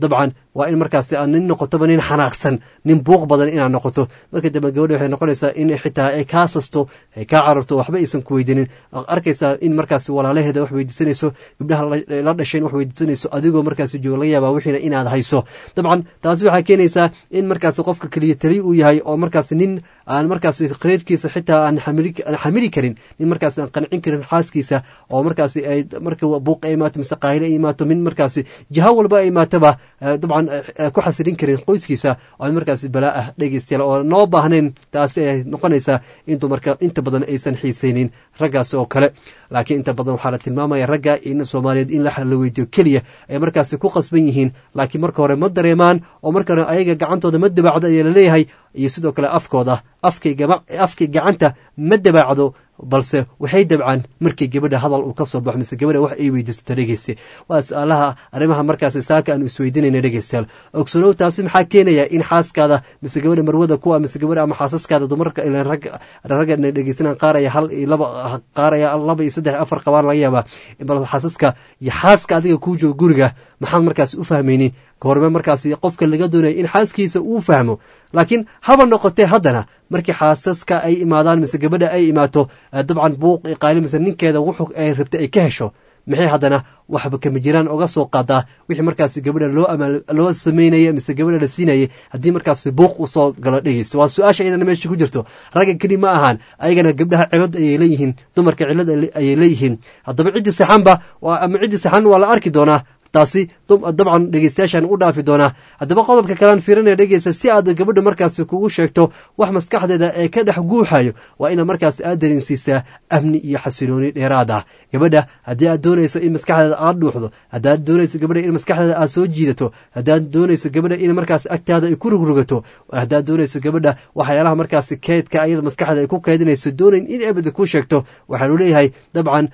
waa in markaasi aad nin noqotoba nin xanaaqsan nin buuq badan inaad noqoto marka dambe gabadha waxay noqonaysaa in xitaa ay kaa sasto ay kaa cararto waxba aysan ku weydiinin arkaysaa in markaasi walaalaheeda wax weydiisanayso gabdhaha la dhasheen wax weydiisanayso adigoo markaasi jooga laga yaabaa wixiina inaad hayso dabcan taasi waxaa keenaysaa in markaasi qofka keliya taliya uu yahay oo markaasi nin aan markaasi qreedkiisa xitaa aan xamili karin nin markaasi aan qancin karin xaaskiisa oo markaasi ay marka buuq ay imaato mise qaahile ay imaato min markaasi jiho walba ay imaatoba dabcan ku xasilin karin qoyskiisa oo markaasi balaa ah dhegeystayaal oo noo baahnayn taasi ay noqonaysaa in dumarka inta badan aysan xiisaynin raggaas oo kale laakiin inta badan waxaa la tilmaamaya ragga in soomaaliyeed in la weydiyo keliya ay markaasi ku qasban yihiin laakiin marka hore ma dareemaan oo marka hore ayaga gacantooda ma dabaacdo ayaa laleeyahay iyo sidoo kale afkooda afkay gacanta ma dabaacdo balse waxay dabcaan markii gabadha hadal uu ka soo baxo mise gabadha wax ay weydiisato dhegeyste waa su-aalaha arrimaha markaasi saaka aanu isweydiinayna dhegeystayaal ogsolow taasi maxaa keenaya in xaaskaada mise gabadha marwada kuwa mise gabadha ama xaasaskaada dumarka ilan rag ragga dhegeysanaan qaaraya hal iyo laba qaaraya laba iyo saddex afar qabaan laga yaabaa bal xaasaska iyo xaaska adiga kuu jooga guriga maxaad markaasi u fahmaynin kahorme markaasi qofka laga doonaya in xaaskiisa uu fahmo laakiin haba noqotee haddana markii xaasaska ay imaadaan mise gabadha ay imaato dabcan buuq qaali mise ninkeeda wuxuu ay rabtay ay ka hesho maxay haddana waxba kama jiraan oga soo qaadaa wixii markaasi gabadha loo loo sameynaya mise gabadha la siinayay haddii markaasi buuq usoo galo dhegeysto waa su-aasha iyadana meesha ku jirto ragga keli ma ahaan ayagana gabdhaha cilad ayay leeyihiin dumarka cilad ayay leeyihiin haddaba ciddii saxanba ama ciddii saxan waa la arki doonaa taasi dabcan dhegeystayaashaan u dhaafi doonaa haddaba qodobka kalean fiirinaya dhegeysta si aad gabadha markaasi kugu sheegto wax maskaxdeeda ee ka dhex guuxayo waa inaad markaasi aad dareensiisaa amni iyo xasilooni dheeraad ah gabadha haddii aad doonayso in maskaxdeeda aad dhuuxdo haddaad doonayso gabadha in maskaxdeeda aad soo jiidato haddaad doonayso gabadha in markaas agtaada ay ku rugrogato haddaad doonayso gabadha waxyaalaha markaasi keydka ayada maskaxda ay ku keydinayso doonayn in abada ku sheegto waxaanu leeyahay dabcan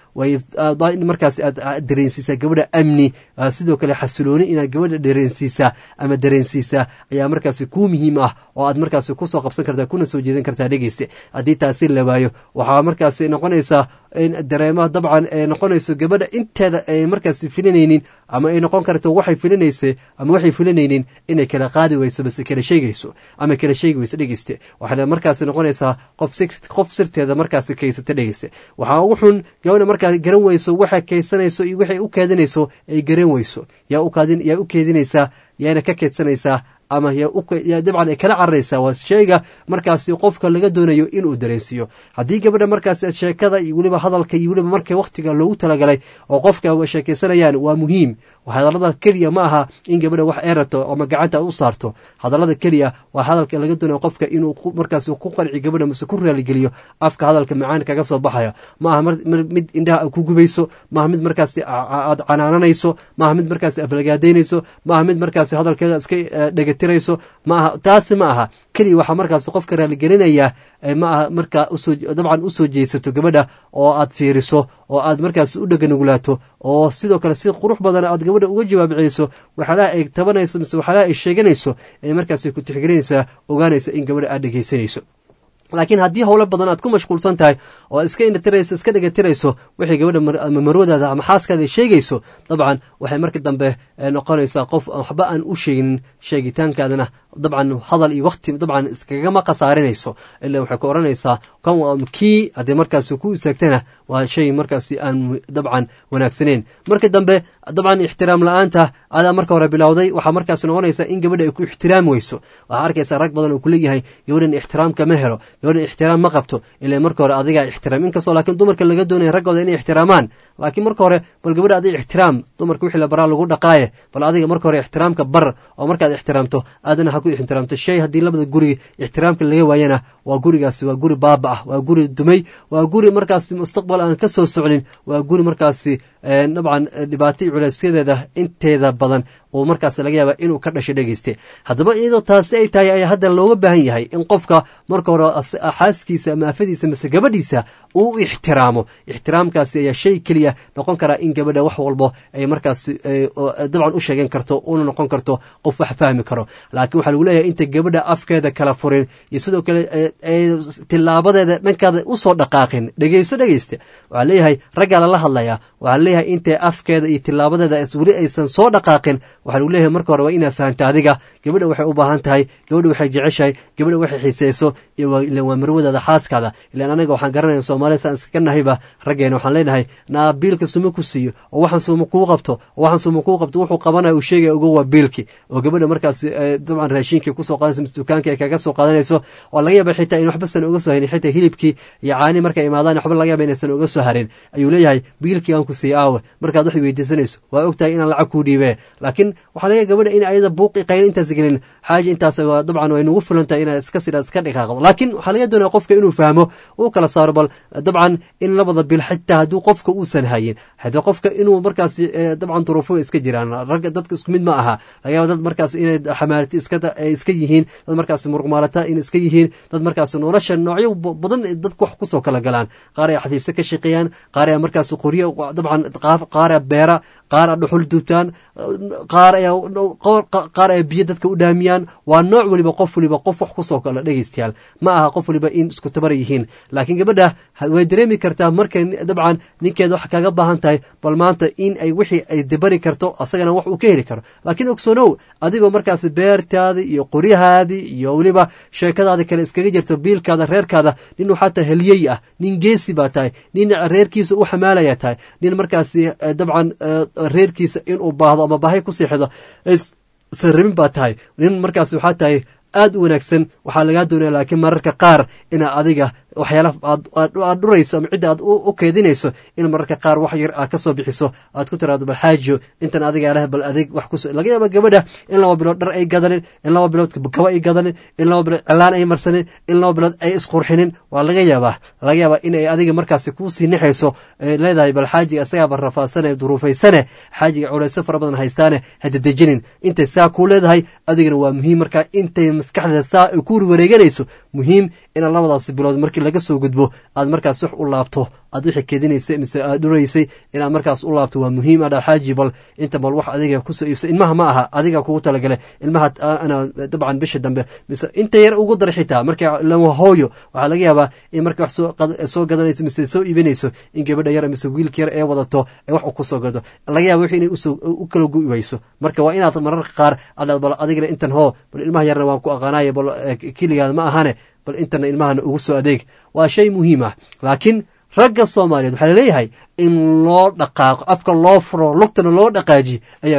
in markaasi aad dareensiisaa gabadha amni sidoo kale xasilooni inaad gabadha dareensiisaa ama dareensiisaa ayaa markaasi kuu muhiim ah oo aad markaasi kusoo qabsan kartaa kuna soo jeedan kartaa dhegeyste haddii taasi la waayo waxaa markaasi noqonaysaa in dareemaha dabcan ay noqonayso gabadha inteeda ay markaasi filinaynin ama ay noqon karto waxay filinayso ama waxay filinaynin inay kala qaadi weyso base kala sheegayso ama kala sheegi weyso dhegeyste waxayna markaasi noqonaysaa qof qof sirteeda markaasi kaysata dhegeyste waxaa ugu xun gabadha markaas garan weyso waxay kaysanayso iyo waxay u keedinayso ay garan weyso yaa ukaadin yaa u keedinaysaa yaana ka keedsanaysaa ama yaa dabcan ay kala cararaysaa waa sheyga markaasi qofka laga doonayo inuu dareensiiyo haddii gabadha markaasi sheekada iyo weliba hadalka iyo weliba marka wakhtiga loogu talagalay oo qofka sheekaysanayaan waa muhiim hadallada keliya ma aha in gabadha wax ay rabto ama gacanta u saarto hadallada keliya waa hadalka laga doonayo qofka inuu markaas ku qanci gabadha mase ku raaligeliyo afka hadalka macaan kaga soo baxaya ma aha mid indhaha ku gubayso maaha mid markaasi aad canaananayso maaha mid markaasi aflagaadaynayso maaha mid markaasi hadalkeeda iska dhegatirayso ma aha taasi ma aha keliya waxaa markaas qofka raaligelinaya ma aha markaa dabcan usoo jeesato gabadha oo aad fiiriso oo aad markaas u dheganugulaato oo sidoo kale si qurux badan aad gabadha uga jawaab celiso waxyaalaha ay tabanayso mise waxyaalaha ay sheeganayso ay markaas ku tixgelinaysaa ogaanaysa in gabadha aad dhegaysanayso laakiin haddii howlo badan aad ku mashquulsan tahay oo iska indhatirayso iska dhegatirayso waxay gabadha ama marwadaada ama xaaskaada sheegayso dabcan waxay marka dambe noqonaysaa qof waxba aan u sheeginin sheegitaankaadana dabcan hadal iyo wakti dabcan iskagama khasaarinayso ilaa waxay ku odhanaysaa kan kii haddii markaas ku istaagtana waa shay markaasi aan dabcan wanaagsaneyn marka dambe dabcan ixtiraam la-aanta adaa marka hore bilowday waxaa markaas noqonaysaa in gabadha ay ku ixtiraami weyso waxaa arkaysaa rag badan oo kuleeyahay gabadhan ixtiraamka ma helo gabadhan ixtiraam ma qabto ilaa marka hore adigaa ixtiraam inkastoo laakiin dumarka laga doonaya raggooda inay ixtiraamaan laakiin marka hore bal gabadha adiga ixtiraam dumarka wixii la baraa lagu dhaqaaye bal adiga marka hore ixtiraamka bar oo markaad ixtiraamto aadana ha ku ixtiraamto shay haddii labada guri ixtiraamka laga waayana waa gurigaasi waa guri baaba ah waa guri dumay waa guri markaasi mustaqbal aan ka soo socnin waa guri markaasi dabcan dhibaato culaysyadeeda inteeda badan oo markaas laga yaaba inuu ka dhasho dhegeyste haddaba iyadoo taasi ay tahay ayaa hadda looga baahan yahay in qofka marka hore xaaskiisa ama afadiisa mase gabadhiisa uu ixtiraamo ixtiraamkaasi ayaa shay keliya noqon karaa in gabadha wax walbo ay markaas dabcan u sheegan karto una noqon karto qof wax fahmi karo laakiin waxaa lagu leeyahay inta gabadha afkeeda kala furin iyo sidoo kale tilaabadeeda dhankaada usoo dhaqaaqin dhegeyso dhegeyste waxaa leeyahay raggaa lala hadlayaa waxaa leeyahay leeyahay intay afkeeda iyo tilaabadeeda weli aysan soo dhaqaaqin waxaa lagu leeyahay marka hore waa inaad fahamta adiga gabadha waxay u baahan tahay gabadha waxay jeceshahay gabadha waxay xiiseyso iyo ilan waa marwadaada xaaskaada ilaan anaga waxaan garanaya soomaalida saan iskaga nahayba raggeena waxaan leenahay naa biilka suma ku siiyo oo waxaan suma kuu qabto oo waxaan suma kuu qabto wuxuu qabanaya uu sheegaya uga waa biilki oo gabadha markaas dabcan raashinkii kusoo qaadanayso mise dukaanka ay kaga soo qaadanayso oo laga yaaba xitaa in waxba san uga soo harin xitaa hilibkii iyo caani markay imaadaan waxba laga yaaba inaysan uga soo harin ayuu leeyahay biilkii aan ku siiyo aawe markaad wax weydiisanayso waa ogtahay inaan lacag kuu dhiibee laakiin waxaa laga gabadha in ayada buuqi qayl intaas gelin xaaja intaas dabcan way nugu filan tahay inaad iska sidhaad iska dhiqaaqdo laakiin waxaa laga doonaya qofka inuu fahmo uu kala saaro bal dabcan in labada bil xitaa hadduu qofka uusan hayin haddii qofka inuu markaas dabcan duruufo iska jiraan ragga dadka isku mid ma aha laga yaaba dad markaas inay xamaalati iska iska yihiin dad markaas muruqmaalata in iska yihiin dad markaas nolosha noocyo badan dadku wax kusoo kala galaan qaar ay xafiisyo ka shaqeeyaan qaar ay markaas qoryo dabcan qaar ay beera qaar ay dhuxul dubtaan qaar ay qaar ay biyo dadka u dhaamiyaan waa nooc waliba qof waliba qof wax kusoo kala dhegeystayaal ma aha qof waliba in isku tabar yihiin laakiin gabadha way dareemi kartaa markay dabcan ninkeeda wax kaga baahan tahay bal maanta in ay wixii ay dabari karto asagana wax uu ka heli karo laakiin ogsoonow adigoo markaas beertaadi iyo qoryahaadii iyo weliba sheekadaadi kale iskaga jirto biilkaada reerkaada nin waxaa tahay heliyey ah nin geesi baa tahay nin reerkiisa u xamaalaya tahay nin markaas dabcan reerkiisa inuu baahdo ama baahay ku siixdo san rabin baa tahay nin markaas waxaa tahay aad u wanaagsan waxaa lagaa doonaya laakiin mararka qaar inaa adiga waxyaala aad dhurayso ama cidda aad u keedinayso in mararka qaar wax yar aad ka soo bixiso aad ku tiraado bal xaajiyo intan adiga leh bal adeeg wax kus laga yaaba gabadha in laba bilood dhar ay gadanin in laba bilood kaba ay gadanin in laba bilood cilaan ay marsanin in laba bilood ay isqurxinin waa laga yaabaa laga yaabaa in ay adiga markaasi kuusii nexayso leedahay bal xaajiga isagaaba rafaasane duruufaysane xaajiga culayso fara badan haystaane hadadejinin intay saa kuu leedahay adigana waa muhiim markaa intay maskaxdeeda saa ay ku wareeganayso muhiim inaad labadaasi bilood markii laga soo gudbo aad markaas wax u laabto aad wixii kedinaysay mise aad dhuraysay inaad markaas u laabto waa muhiim adha xaaji bal inta bal wax adiga kusoo iibsa ilmaha ma aha adiga kugu talagale ilmaha ana dabcan bisha dambe mise inta yar ugu dar xitaa marka lama hooyo waxaa laga yaabaa in marka wax soo gadanayso mise soo iibinayso in gabadha yar mise wiilka yar ee wadato ee wax kusoo gado laga yaaba wixii inay u kala gu'i wayso marka waa inaad mararka qaar adhaad bal adigana intan hoo bal ilmaha yarna waan ku aqaanaya bal keligaada ma ahane bal intana ilmahana ugu soo adeeg waa shay muhiim ah laakiin ragga soomaaliyeed waxaa laleeyahay in loo dhaqaaqo afka loo furo lugtana loo dhaqaaji ayaa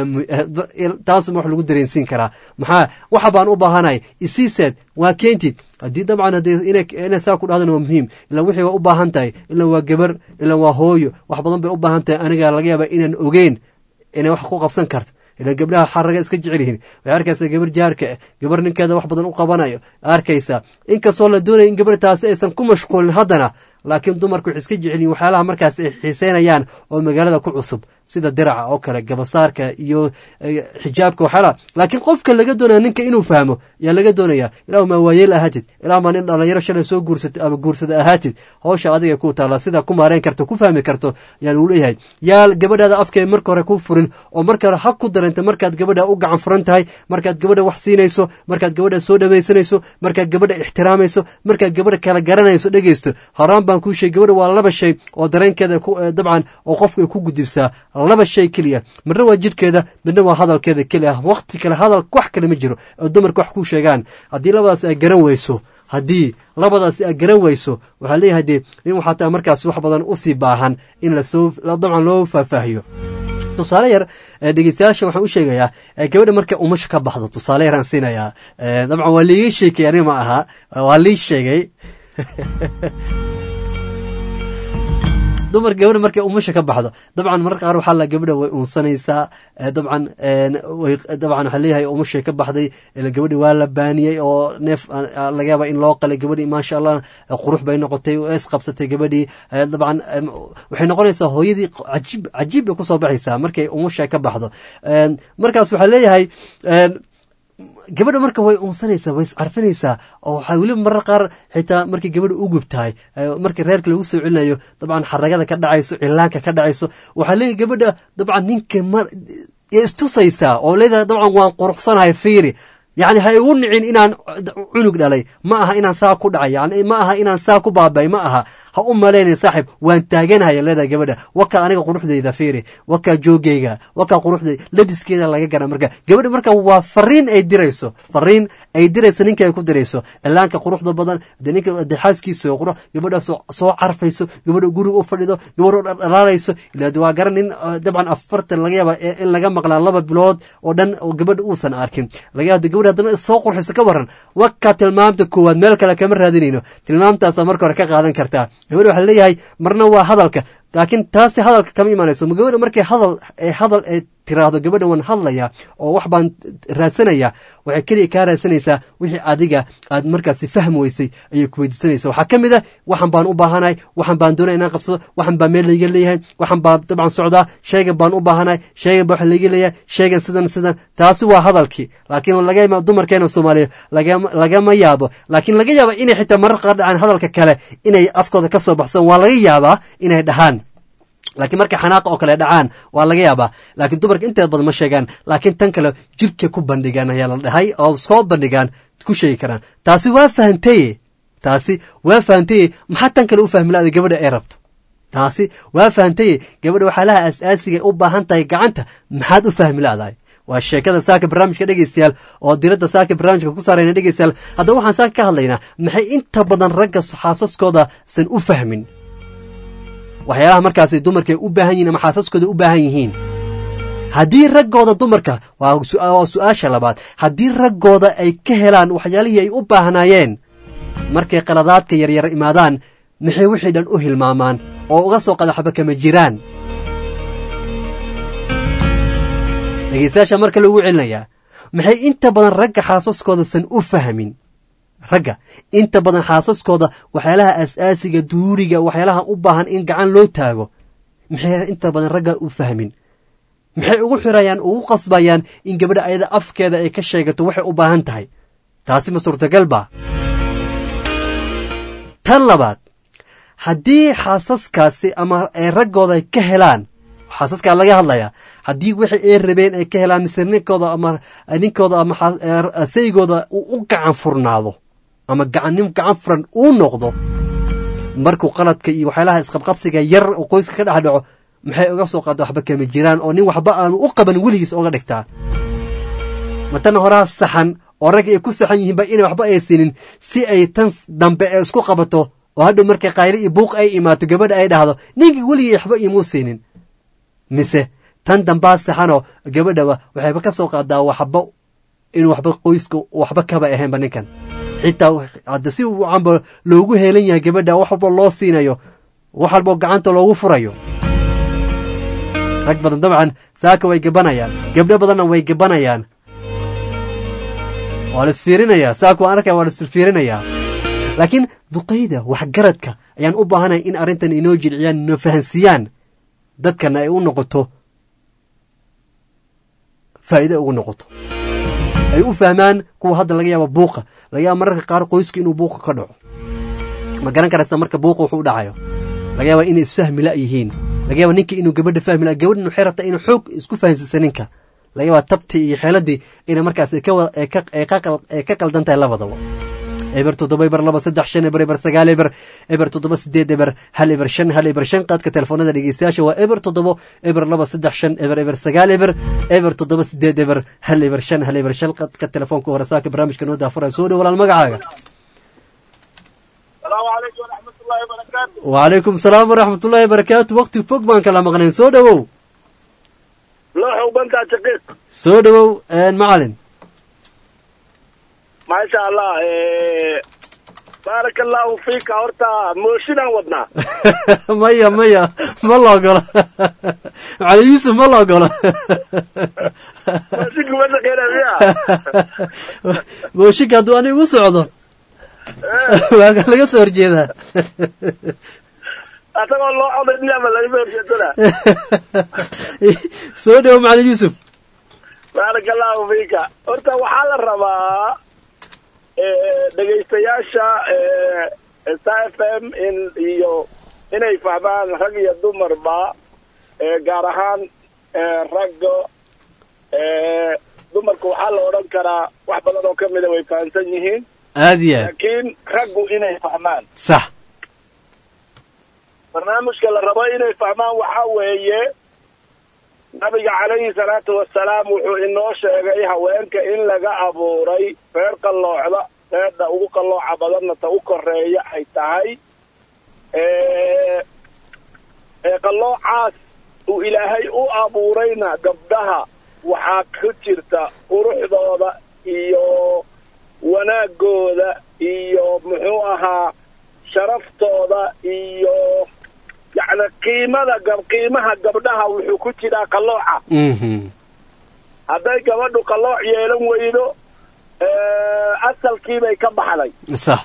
taasuma wax lagu dareensiin karaa maxaa waxa baan u baahanay isiiseed waa keentid haddii dabcan inay saa ku dhahdana waa muhiim ilan wixii waa u baahan tahay ilan waa gabar ilan waa hooyo wax badan bay u baahan tahay aniga laga yaaba inaan ogeyn inay wax ku qabsan karto ilan gabdhaha xaraga iska jecel yihiin waxay arkaysaa gabar jaarka ah gabar ninkeeda wax badan u qabanayo arkaysaa inkastoo la doonaya in gabar taasi aysan ku mashquulin haddana laakiin dumarku waxay iska jecelyihin waxyaalaha markaas ay xiiseynayaan oo magaalada ku cusub sida diraca oo kale gabasaarka iyo xijaabka waxyaalaha laakiin qofka laga doonaya ninka inuu fahmo yaa laga doonaya ilahu maa waayeel ahaatid ilahu maa nin dhalinyaro shalay soo guursatay ama guursada ahaatid howsha adiga ku taala sida ku maareen karto ku fahmi karto yaa lagu leeyahay yaa gabadhaada afkee marka hore ku furin oo marka hore ha ku dareenta markaad gabadha u gacan furan tahay markaad gabadha wax siinayso markaad gabadha soo dhawaysanayso markaad gabadha ixtiraamayso markaad gabadha kala garanayso dhegeysto horaan baan kuu sheegay gabadha waa laba shay oo dareenkeeda dabcan oo qofka ay ku gudubsaa laba shay keliya midna waa jidhkeeda midna waa hadalkeeda keli ah waqti kale hadal wax kale ma jiro oo dumarka wax ku sheegaan haddii labadaas ay garan weyso haddii labadaasi ay garan weyso waxaa leeyahay dee nin waxaa taa markaas wax badan usii baahan in lasoo dabcan loo faahfaahiyo tusaale yar dhegeystayaasha waxaan u sheegayaa gabadha markay umasha ka baxdo tusaale yaraan siinayaa dabcan waa liiga sheekay ani ma aha waa lii sheegay dumar gabadha markay umasha ka baxdo dabcan mararka qaar waxaa la gabadha way uunsanaysaa dabcan dabcan waxaa leeyahay umashay ka baxday gabadhi waa la baaniyey oo neef laga yaaba in loo qalay gabadhii maasha allah qurux bay noqotay es qabsatay gabadhii dabcan waxay noqonaysaa hooyadii cajiib cajiib bay kusoo baxaysaa markay umasha ka baxdo markaas waxaa leeyahay gabadha marka way uunsanaysaa way iscarfinaysaa oo waxaa weliba marar qaar xitaa markay gabadha u gubtahay markii reerka lagu soo celinayo dabcan xaragada ka dhacayso cilaanka ka dhacayso waxaa leeyahay gabadha dabcan ninka istusaysaa oo leedahay dabcan waan quruxsanahay fiiri yacni ha igu nicin inaan cunug dhalay ma aha inaan saa ku dhacay yani ma aha inaan saa ku baabay ma aha ha u malaynin saaxib waan taaganhaya leedahay gabadha wakaa aniga quruxdayda fiiri wakaa joogayga wakaa quruxdayda labiskeeda laga gara marka gabadha marka waa fariin ay dirayso fariin ay dirayso ninka ay ku dirayso ilaanka quruxda badan de ninka de xaaskiisa qurux gabadha soo soo carfayso gabadha guriga u fadhido gabadha dhaldhalaalayso ilaa waa garan nin dabcan afartan laga yaaba in laga maqlaa laba bilood oo dhan oo gabadha uusan arkin laga yaaba gabadha haddana soo qurxiso ka waran wakaa tilmaamta koowaad meel kale kama raadinayno tilmaamtaasa marka hore ka qaadan kartaa gabadha waxaa leeyahay marna waa hadalka laakiin taasi hadalka kama imaanayso ma gabadha markay hadal hadal ay tiraahdo gabadha waan hadlaya oo wax baan raadsanaya waxay keliya kaa raadsanaysaa wixii adiga aad markaasi fahmi weysay ayay ku weydiisanaysa waxaa ka mid a waxan baan u baahanahay waxan baan doonaya inaan qabsado waxan baa meel layga leeyahay waxan baa dabcan socdaa sheegan baan u baahanahay sheegan baa wax layga leeyahay sheegan sidan sidan taasi waa hadalkii laakiin laga yaaba dumarkeena soomaaliya lagama yaabo laakiin laga yaaba inay xitaa marar qaar dhacaan hadalka kale inay afkooda ka soo baxsan waa laga yaabaa inay dhahaan laakiin markay xanaaqa oo kale dhacaan waa laga yaabaa laakiin dumarka inteeda badan ma sheegaan laakiin tan kale jirka ku bandhigaan ayaa la dhahay oo soo bandhigaan ku sheegi karaan taasi waa fahantaye taasi waa fahantaye maxaa tan kale u fahmi la-da gabadha ay rabto taasi waa fahantaye gabadha waxyaalaha aas-aasiga u baahan tahay gacanta maxaad u fahmi la-dahay waa sheekada saaka barnaamijka dhegeystayaal oo diradda saaka barnaamijka ku saarayna dhegeystayaal haddaba waxaan saaka ka hadlaynaa maxay inta badan ragga xaasaskooda san u fahmin waxyaalaha markaasi dumarka ay u baahan yihin ama xaasaskooda u baahan yihiin haddii raggooda dumarka waa su-aasha labaad haddii raggooda ay ka helaan waxyaalihii ay u baahnaayeen markay qaladaadka yaryar imaadaan maxay wixii dhan u hilmaamaan oo uga soo qadaxba kama jiraan dhegeystayaasha marka lagu celinayaa maxay inta badan ragga xaasaskooda san u fahmin ragga inta badan xaasaskooda waxyaalaha aas-aasiga duuriga waxyaalaha u baahan in gacan loo taago maxay inta badan ragga u fahmin maxay ugu xirayaan ugu qasbayaan in gabadha ayada afkeeda ay ka sheegato waxay u baahan tahay taasi ma suurtagal ba tan labaad haddii xaasaskaasi ama ay raggooda ay ka helaan xaasaskaa laga hadlayaa haddii wixii ay rabeen ay ka helaan mise ninkooda ama ninkooda ama saygooda uu u gacan furnaado ama gacannin gacan furan uu noqdo markuu qaladka iyo waxyaalaha isqabqabsiga yar oo qoyska ka dhex dhaco maxay uga soo qaada waxba kama jiraan oo nin waxba aanu u qaban weligiis oga dhigtaa ma tan horaa saxan oo ragga ay ku saxan yihiinba inay waxba ay siinin si ay tan dambe ee isku qabato oo hadhow markay qayli iyo buuq ay imaato gabadha ay dhahdo ninkii weligii waxba imuu siinin mise tan dambaa saxanoo gabadhaba waxayba ka soo qaadaa waxba inuu waxba qoyska waxba kaba ahaynba ninkan xitaa hadda si wacanba loogu heelan yahay gabadha wax walba loo siinayo wax walbao gacanta loogu furayo rag badan dabcan saaka way gabanayaan gabdho badanna way gabanayaan waa la isfiirinayaa saaka waan arkaya waa la isfiirinayaa laakiin duqayda waxgaradka ayaan u baahanay in arrintan inoo jilciyaan inoo fahansiiyaan dadkana ay u noqoto faa'iido ugu noqoto ay u fahmaan kuwa hadda laga yaaba buuqa laga yaaba mararka qaar qoyska inuu buuqa ka dhaco ma garan karaysa marka buuqa wuxuu u dhacayo laga yaaba inay isfahmi la yihiin laga yaaba ninka inuu gabadha fahmi la gabadhan waxay rabtaa inuu xoog isku fahansiisa ninka laga yaaba tabtii iyo xeeladii ina markaas ay ka qaldan tahay labadaba eber toddoba eber laba saddex shan eber eber sagaal eber eber toddoba sideed eber hal eber shan hal eber shan qaadka telefoonada dhegeystayaasha waa eber toddobo eber laba saddex shan eber eber sagaal eber eber toddoba sideed eber hal eber shan hal eber shan qaadka telefoonka hore saaka barnaamijka noo daafuraya soo dhow walaal magacaaga wacalaykum salaam waraxmat ullahi wabarakaatu wakti fog baan kala maqnayn soo dhowow soo dhowow macalin maasha allah baaraka allahu fiika horta mooshinaan wadnaa maya maya ma la ogola macalin yuusuf ma la ogola mooshinka ma shaqeynaya mooshinka hadduu ani igu socdo waa laga soo horjeedaa asagoo loo coday dhiyama laga soo horjeedana soo dhowo macalin yuusuf baaraka allahu fiika horta waxaa la rabaa dhegaystayaasha s f m in iyo inay fahmaan rag iyo dumarba gaar ahaan ragga dumarka waxaa la odhan karaa wax badan oo kamida way fahamsan yihiin aad iyo aad laakiin raggu inay fahmaan sax barnaamijka la rabo inay fahmaan waxaa weeye nabiga calayhi salaatu wasalaam wuxuu inoo sheegay haweenka in laga abuuray reer qalloocda reedha ugu qallooca badanna ta u koreeya ay tahay ee qalloocaas uu ilaahay u abuurayna gabdhaha waxaa ku jirta quruxdooda iyo wanaagooda iyo muxuu ahaa sharaftooda iyo yacni qiimada gab qiimaha gabdhaha wuxuu ku jiraa qallooca hadday gabadhu qallooc yeelan weydo asalkiibay ka baxday sax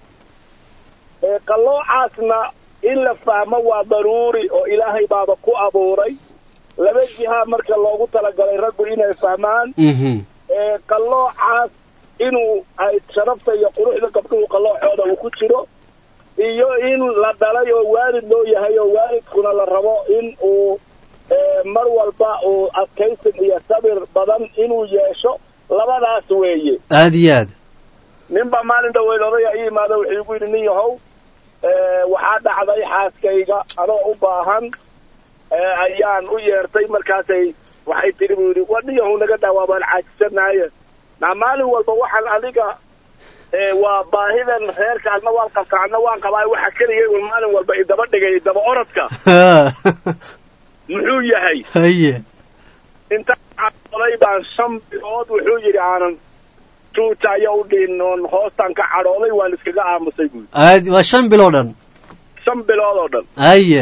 qalloocaasna in la fahmo waa daruuri oo ilaahay baaba ku abuuray laba jihaa marka loogu talagalay raggu inay fahmaan qalloocaas inuu ay sharafta iyo quruxda gabdhuhu qalloocooda uu ku jiro iyo in la dhalay oo waalid loo yahay oo waalidkuna la rabo in uu mar walba uu adkaysin iyo sabir badan inuu yeesho labadaas weeye aada iyo aad ninba maalin dhaweyd odaya i yimaado wuxuu igu yidhi nin yahow waxaa dhacday xaaskayga anoo u baahan ayaan u yeertay markaasay waxay tidhi buu yidhi wadhiyahow naga dhaawaa baan caajisanaye na maalin walba waxaan adiga waa baahidan reerka adna waan qabtaa adna waan qabaa waxa keligay un maalin walba idaba dhigay idaba orodka muxuu yahay haye intaan cadhooday baan shan bilood wuxuu yidhi aanan tuutaya u dhihin oon hoostaan ka cadhooday waan iskaga aamusay buui aad waa shan biloo dhan shan bilood oo dhan haye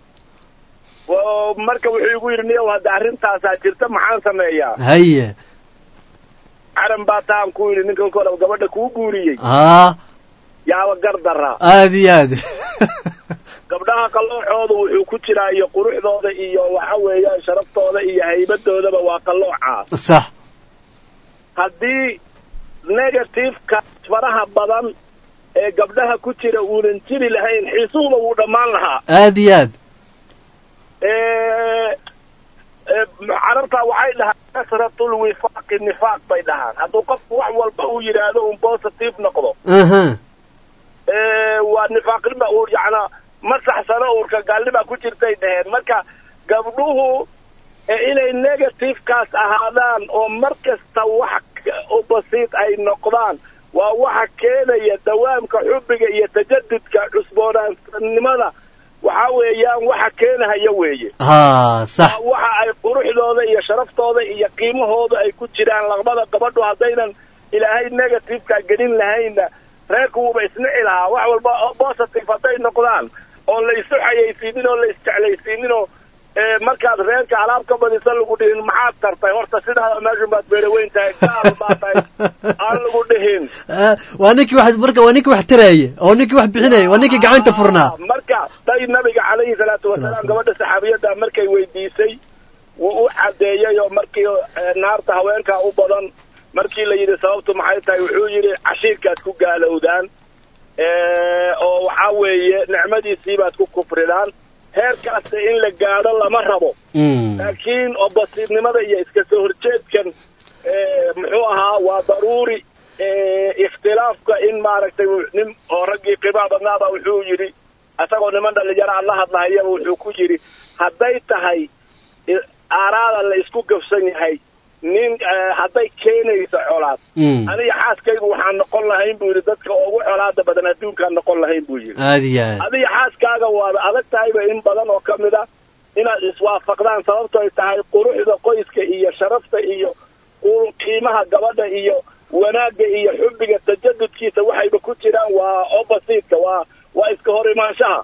marka wuxuu igu yidhi niyow hadda arrintaasaa jirta maxaan sameeyaa haye caran baa taan ku yidhi ninkan kole gabadha kuu guuriyey haa yaaba gar daraa aada iyo aad gabdhaha qalloocooda wuxuu ku jiraa iyo quruxdooda iyo waxa weeyaan sharaftooda iyo haybadoodaba waa qalloocaa sax haddii negativeka faraha badan ee gabdhaha ku jira uunan jiri lahayn xiisuhuba wuu dhammaan lahaa aada iyo aad carabtaa waxay dhahaan kasratul wifaaqi nifaaq bay dhahaan hadduu qofku wax walba uu yidhaahdo un positive noqdo waa nifaaqnima uu yacnaa ma saxsano uurka gaalnima ku jirtay dhaheen marka gabdhuhu inay negativekaas ahaadaan oo mar kasta wax u basiid ay noqdaan waa waxa keenaya dawaamka xubbiga iyo tajadudka cusboonaanimada waxa weeyaan waxa keenahaya weeye ha sax waxa ay quruxdooda iyo sharaftooda iyo qiimahooda ay ku jiraan laqbada gabadhu haddaynan ilaahay negativeka gelin lahaynna reerku wuuba isnici lahaa wax walba positive hadday noqdaan oon la isu xayaysiinin oo la isjeclaysiinin oo markaad reerka alaab ka badisa lagu dhihin maxaad tartay horta sidaada meeshun baad beeraweyn tahay gaal baa tahay aan lagu dhihin waa ninkii wax marka waa ninkii wax taraye oo ninkii wax bixinaya waa ninkii gacanta furnaa marka day nabiga calayhi salaatu wasalaam gabadha saxaabiyadda markay weydiisay wuu u cadeeyey oo markii naarta haweenkaa u badan markii la yidhi sababtu maxay tahay wuxuu yidhi cashiirkaad ku gaalowdaan oo waxaa weeye nicmadiisii baad ku kufridaan heerkaasta in la gaadho lama rabo laakiin oo basiirnimada iyo iska soo horjeedkan muxuu ahaa waa daruuri ikhtilaafka in maaragtay nin oo raggii qiimaha badnaaba wuxuu yidhi isagoo niman dhalinyaro aan la hadlahayaba wuxuu ku yidhi hadday tahay aaraada la isku gafsan yahay nin hadday keenayso colaad aniga xaaskaygu waxaan noqon lahayn buu yidhi dadka ugu colaada badan adduunkaan noqon lahayn buu yidhi aada iyo aad adiga xaaskaaga waaba adag tahayba in badan oo ka mid a inaad iswaafaqdaan sababto ay tahay quruxda qoyska iyo sharafta iyo qiimaha gabadha iyo wanaagga iyo xubbiga tajadudkiisa waxayba ku jiraan waa oppositeka waa waa iska hor imaanshaha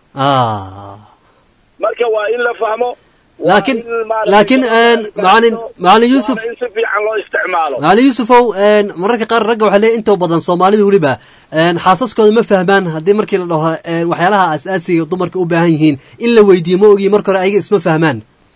marka waa in la fahmo laakiin laakiin macalin macalin yuusuf in si fiican loo isticmaalo macalin yuusufow mararka qaar ragga waxaa leeyahy intoo badan soomaalida weliba xaasaskooda ma fahmaan haddii markii la dhaho waxyaalaha asaasiga dumarka u baahan yihiin in la weydiiyo ma ogiyi marka hore ayaga isma fahmaan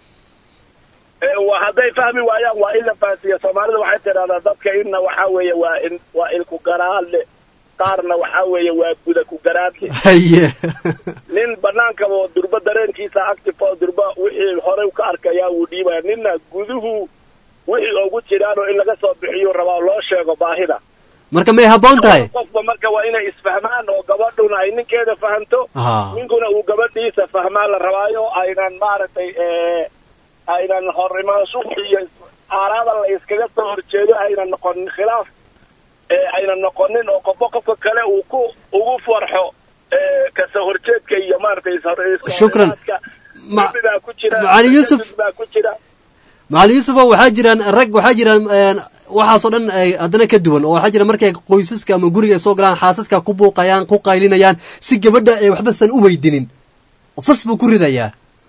hadday fahmi waayaan waa in la fahansiiya soomaalida waxay tidhahdaa dadka inna waxaa weeye waa in waa ilku garaadle qaarna waxaa weeye waa guda ku garaadle haye nin banaankaoo durba dareenkiisa active oo durba wixii horey ka arkayaa wuu dhiibaya ninna guduhu wixii ugu jiraanoo in laga soo bixiyo rabaa loo sheego baahida marka may habboon tahay qofba marka waa inay isfahmaan oo gabadhuna ay ninkeeda fahamto Ah. ninkuna uu gabadhiisa fahmaan la rabaayo aynan maaragtay eh, aynan horimaashu iyo aaraada la iskaga soo horjeedo aynan noqonin khilaaf eh, aynan noqonin oo qofba qofka kale uu ku ugu farxo eh, kasoo horjeedka iyo maaragtay is- Shukran. Ma- dembi baa ku jira Macalin Yuusuf. dembi baa ku jira macalin yuusufa waxaa jiraan rag waxaa jiraan een, waxaasoo dhan ay haddana ka duwan oo waxaa jira markay qoysaska ama guriga ay soo galaan xaasaska ku buuqayaan ku qaylinayaan si gabadha ay waxba san u weydinin sas buu ku ridayaa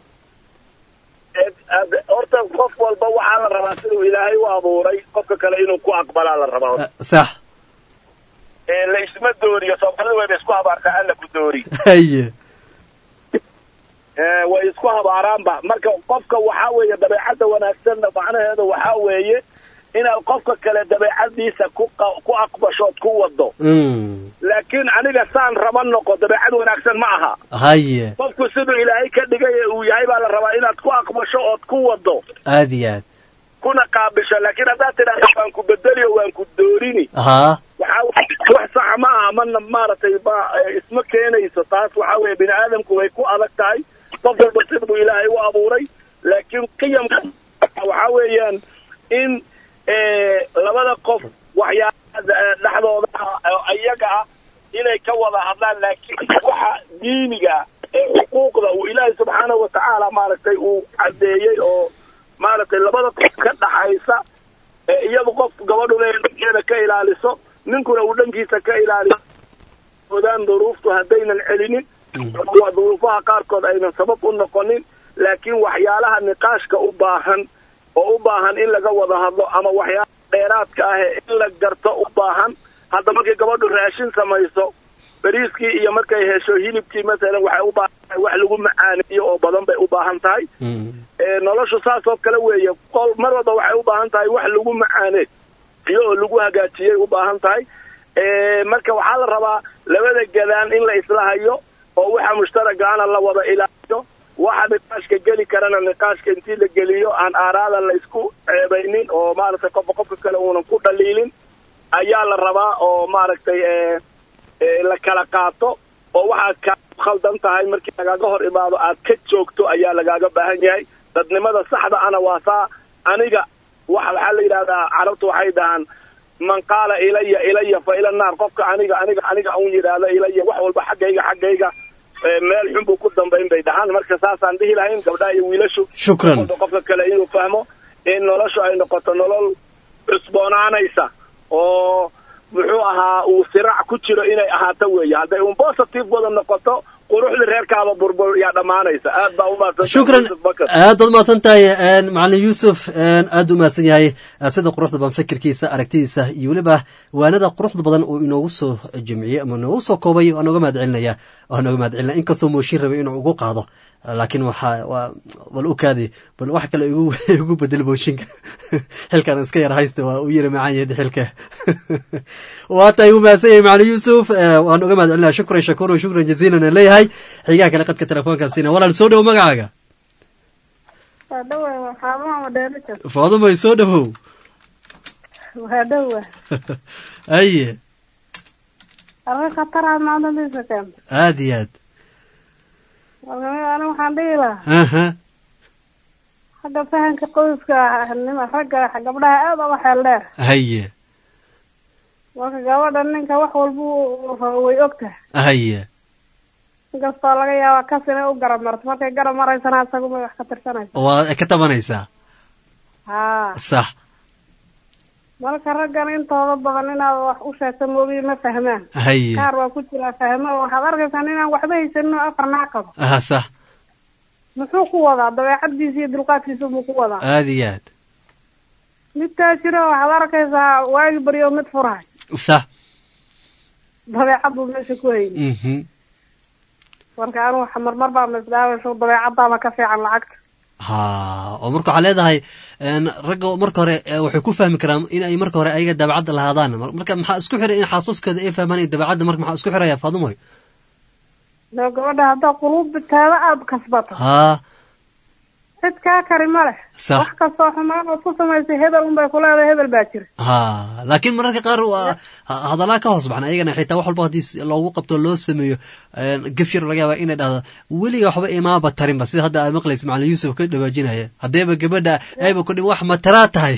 Ad- horta qof walba waxaa la rabaa siduu ilaahay u abuuray qofka kale inuu ku aqbalaa la rabaa sax ee la isma dooriyo soomaalida wayba isku habaartaa alla ku doori haye ee way isku habaaraanba marka qofka waxaa weeye dabeecadda wanaagsanna macnaheeda waxaa weeye inaad qofka kale dabeecadiisa ku qa- ku aqbashood ku wado Mm. laakiin aniga saan raba noqo dabeecad wanaagsan ma aha haye qofku siduu ilaahay ka dhigay ee uu yahay baa la rabaa inaad ku aqbasho ood ku wado aad iyo aad kuna qaabisho laakiin haddaad tidhaahdo waan ku bedeliyo waan ku doorini haa waxaa wax saxa ma aha mana maaragtay ma eh, isma keenayso taas waxaa weeye bini aadamku way ku adag tahay qof walba siduu ilaahay u abuuray laakiin qiyamka waxaa weeyaan in eh, labada qof waxyaalaha eh, dhexdooda ah oo iyaga ah inay ka wada hadlaan laakiin waxa diiniga ee xuquuqda uu ilaahay subxaanahu watacaala maaragtay uu cadeeyey oo maaragtay labada qof ka dhaxaysa ee iyadu qof gabadhuna ay dhankeeda ka ilaaliso ninkuna uu dhankiisa ka ilaaliso odaan duruuftu haddaynan celinin waa duruufaha qaarkood aynan sabab u noqonin laakiin waxyaalaha niqaashka u baahan oo u baahan in laga wada hadlo ama waxyaalaha dheeraadka ah ee in la garto u baahan hadda markay gabadhu raashin samayso bariiskii iyo markay hesho hilibkii masalan waxay u baahan tahay wax lagu macaaneeyo oo badan bay u baahan tahay ee noloshu saas oo kale weeye qol mar walba waxay u baahan tahay wax lagu macaaneey iyo oo lagu hagaajiyay u baahan tahay ee marka waxaa la rabaa labada gadaan in la isla hayo oo waxa mushtaragaana la wada ilaaliyo waxa niqaashka geli karana niqaashka intii la geliyo aan aaraada la isku ceebaynin oo maaragtay qofka qofka kale uunan ku dhaliilin ayaa la rabaa oo maaragtay ee ee la kala qaato oo waxaad ka khaldan tahay markii lagaaga hor imaado aad ka joogto ayaa lagaaga baahan yahay dadnimada saxda ana waa saa aniga waxa waxaa la yidhahdaa carabtu waxay dhahaan man qaala ilaya ilaya fa ila naar qofka aniga aniga aniga un yidhaahdo ilaya wax walba xaggayga xaggayga ee meel xun buu ku dambayn bay dhahaan marka saasaan dhihi lahayn gabdhaha iyo wiilashu Shukran. qof walba qofka kale inuu fahmo in noloshu ay noqoto nolol cusboonaanaysa oo muxuu ahaa uu siraac ku jiro inay ahaato weeye hadday un positive wada noqoto quruxda reerkaaba burbur yaa dhammaanaysa aad baa u mahadsan shukran aad baad umahadsan tahay een, macalin yuusuf een, aad u mahadsan yahay eh, sida quruxda badan fikirkiisa aragtidiisa iyo weliba waanada quruxda badan uu inoogu soo jimciyey ama inoogu soo koobay waan nooga mahad celinaya waan nooga mahad celinaya inkastoo mooshin rabay inuu ugu qaado laakiin waxaa waa bal u kaadi bal wax kale igu igu bedel mooshinka xilkan iska yar haysta waa u yara macaan yahay xilka waa tahay u mahadsan yahay macalin yuusuf eh, waan uga mahad celinaya shukran shakuran shukran jaziilan aan leeyahay xigaha kale qadka telefoonkaasina walaal soo dhow magacaaga waa dhawa waxaabaha madheerika faadumay soo dhowow waa dhawa aye arrin khatara maadadiisa keenta aad iyo aad marka aniga waxaan dhihi lahaa aha xagga fahanka qoyska nima ragga gabdhaha aad uga xeel dheer haye marka gabadha ninka wax walba uu rabo way og tahay haye inkastoo laga yaaba kas inay u garab marto markay garab maraysana isaguma wax ka tirsanaysa waa ka tabanaysaa haa sax marka raggan intooda badan inaad wax u sheegto moogiyi ma fahmaan haye qaar waa ku jiraa fahmo oo waxaad arkaysaa inaan waxba haysanin oo afar naa qabo aha sax muxuu ku wadaa dabeecaddiisa iyo dulqaadkiisa buu ku wadaa aad iyo aad midkaa jiro waxaad arkaysaa waagi baryo mid furahay sax dabeecad buu meesha ku hayay mhm marka anu waxa marmar baa misdhaawasho dabeecadaaba ka fiican lacagta ha oo marka waxaa leedahay een, ragga marka hore eh, waxay ku fahmi karaan in ay marka hore ayaga dabeecadda lahaadaan Mar- marka maxaa isku xiray in xaasaskooda ay fahmaan in dabeecadda marka maxaa isku xiraya faadumoy loo gabadha haddaa quluubteeda aada kasbato haa cid kaa kari ma leh Sax. wax kastoo xumaan ood ku samaysay hebel unbay ku leedahay hebel baa jira ha laakiin mararka qaar waa ha- hadallaa ka hoos baxna ayagana xitaa wax walba haddii s- loogu qabto loo sameeyo een, gaf yar laga yaaba inay dhahdo weliga waxba imaaba tarinba sida hadda aad maqlaysa macalin yuusuf ka dhawaajinaya haddayba gabadha ayba ku dhim wax mataraa tahay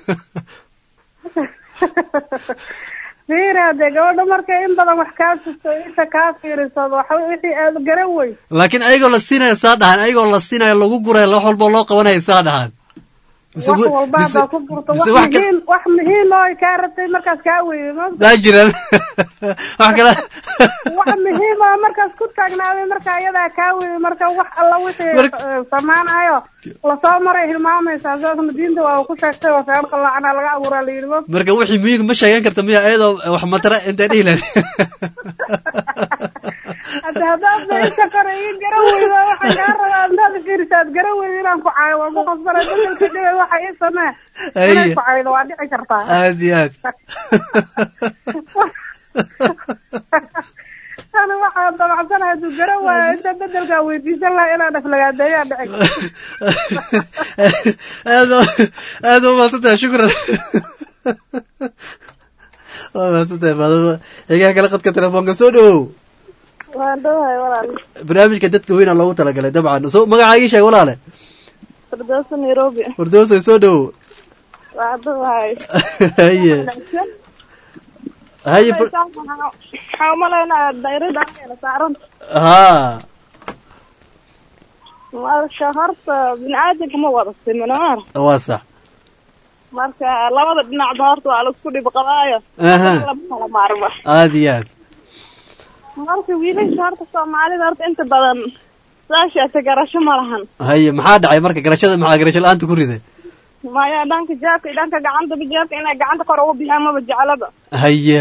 fiiri haddee gabadha markay in badan wax kaa susto isha kaa fiiriso waxa wixii aad garan wey laakiin ayagoo la siinaya saa dhahan ayagoo la siinaya lagu guraya wax walba loo qabanaya saa dhahan Mise wax we- walba mise- haddaa ku burto wax mise wax ka- muhiim wax muhiim oo ay kaa rabtay markaas kaa weeyey ma maa jiraan wax kale wax muhiim oo markaas ku taagnaaday marka iyadaa kaa weeyey marka wax alla wixii Marka- eh, samaanayo lasoo maray hilmaamaysaa saasna diinta waa uu ku sheegtay oo feer qalaacana laga abuuraa la yidhi ma marka wixii muhiim ma sheegan karta miya ayadoo wax matara intay dhihi lahayd hadda haddaad isha kore ii garan weydo waxaan kaa rabaa intaad fiirisaad garan weydo inaan ku caayo waa ku qasbanay bedelka dhibay waxa ii samee inay Aye. ku caydo waa dhici kartaa aad iyo aad ani waxaa damacsanahay hadduu garan waayo inta bedelkaa weydiisan lahaa inaan aflagaadeeyaa dhici aad u- aad u mahadsantahay shukran waa mahadsantahay maadama xigaa kale qadka telefoonka soo dhawow waan dhowahay walaal barnaamijka dadka weyna loogu talagalay dabcan so magacaa ii sheeg walaale firdowsa nairobi wardoosay soo dhawow waan dhowahay haye haye fir- waxaa umalaynaa dayrada ayna saaran haa marka horta biniaadanka ma wada simino mar waa sax marka labada dhinacba horta waa laisku dhib qabaayo Aha. lama kala maarmo aad iyo aad marka wiilasha horta soomaalida horta inta badan saashaase garasho ma lahan haye maxaa dhacay marka garashada maxaa garasho la-aanta ku riday maya dhanka jaabka iyo dhanka gacantaba jaabka inay gacanta kor ugu bixiyaan maba jeclaba haye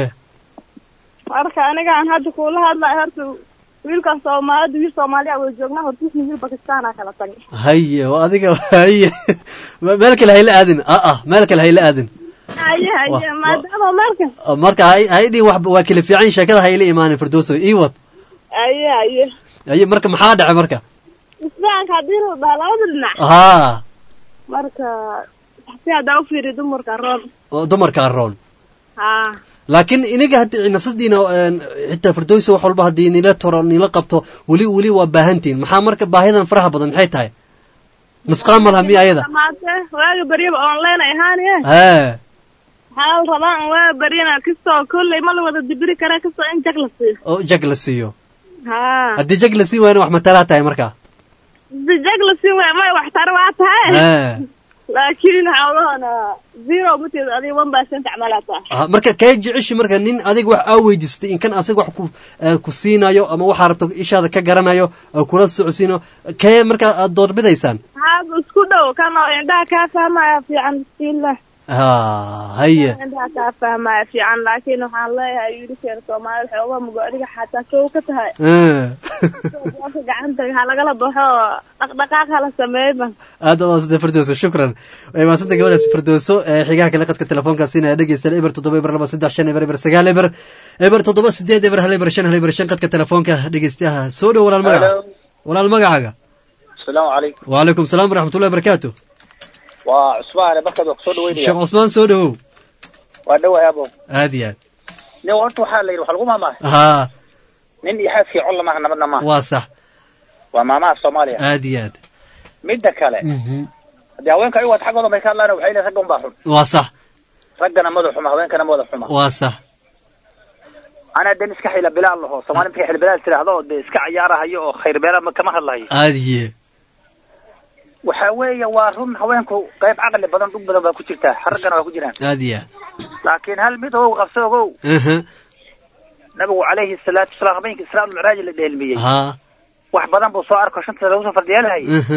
marka anigaan hadda kuula hadlayo horta wiilkan soomaalida wiil soomaaliya wada joognaa hortiisna wiil bakistaan aa kala tagay haye waa adiga haye Me- meel kale hayla aadin a ah meel kale hayla aadin haye haye Wah, maadaama marka marka hay hay dhihin wax waa kala fiican sheekada hayla imaanin firdowso ii wad haye haye haye marka maxaa dhacay marka isfahanka haddii la dhaha labada dhinac haa marka si haddaa u fiiriyo dumarka roon oo dumarkaa roon haa laakiin iniga haddi nafsadiina een, xitaa firdowso wax walba haddii nila toro nila qabto weli weli waa baahantihin maxaa marka baahidan faraha badan maxay tahay nusqaan ma laha miya ayada dhamaatee waaga baryaba online ay ahaaniye hee waxaa la rabaa in waaga baryana kastoo kolley ma la wada dibiri karaa kastoo in jag la siiyo oo jag la siiyo haa haddii jag la sii waayna wax matalaa tahay marka si jag la siin waaya may waxtar waa tahay hee laakiin hawlahana zero mateed adiga one percent camalaa tahay Ah, marka kee jeceshi marka nin adiga wax aa weydiistay in kan asiga wax ku eh, ku siinayo ama waxaa rabto ishaada ka garanayo oo kula socodsiino kee marka aad doorbidaysaan haaba isku dhow kan oo indhaha kaa fahmaya fiican bismillah ha haye indhaha kaa fahmaya fiican laakiin waxaan leeyahay wiilasheena soomaalida waxay uga mugo adiga xataa kow ka tahay Eh, Dadka gacanta ha lagala baxo dhaqdhaqaaq hala sameeyba aad u maasanta firdowso shukran way maasanta gabadhaas firdowso ee xigaha kale qadka telefoonka siinaya dhegeystayaal eber toddoba eber laba saddex shan eber eber sagaal eber eber toddoba sideed eber hal eber shan hal eber shan qadka telefoonka dhegeystayaha soo dhow walaal magaca walaal magacaaga asalaamu calaykum wacalaykum salaam waraxmatullahi wabarakaatu waa cusmaane markaad wax soo dhaweynaya sheekh cusmaan soo dhowow waa dhowahay abo aad iyo aad nin horta waxaa la yidhi waxa lagu maamahay haa nin iyo xaaskii colla maaha nabadna maaha waa sax waa maamaha soomaaliya aad iyo aad midda kale Mhm. haddii haweenka ayagu ad xaggooda may ka hadlaan waxay leeyihin ragga unbaa xun waa sax raggana mada xuma haweenkana mada xuma waa sax anaa den iska xila bilaal laho soomaali markay xil bilaal tiraahdo oo dee iska cayaarahayo oo khayr beelaad ma- kama hadlahayo aad iyo waxa weeye waa run haweenku qayb caqli badan dhug badan baa ku jirtaa raggana waa ku jiraan aad iyo aad laakiin hal mid ogow qabso ogow aha nabigu calayhi salaatu wasalaam habeenkii israa ulmicraaj la dheelmiyey haa wax badan buu soo arko shanta lagu soo fardiyeelahayay aha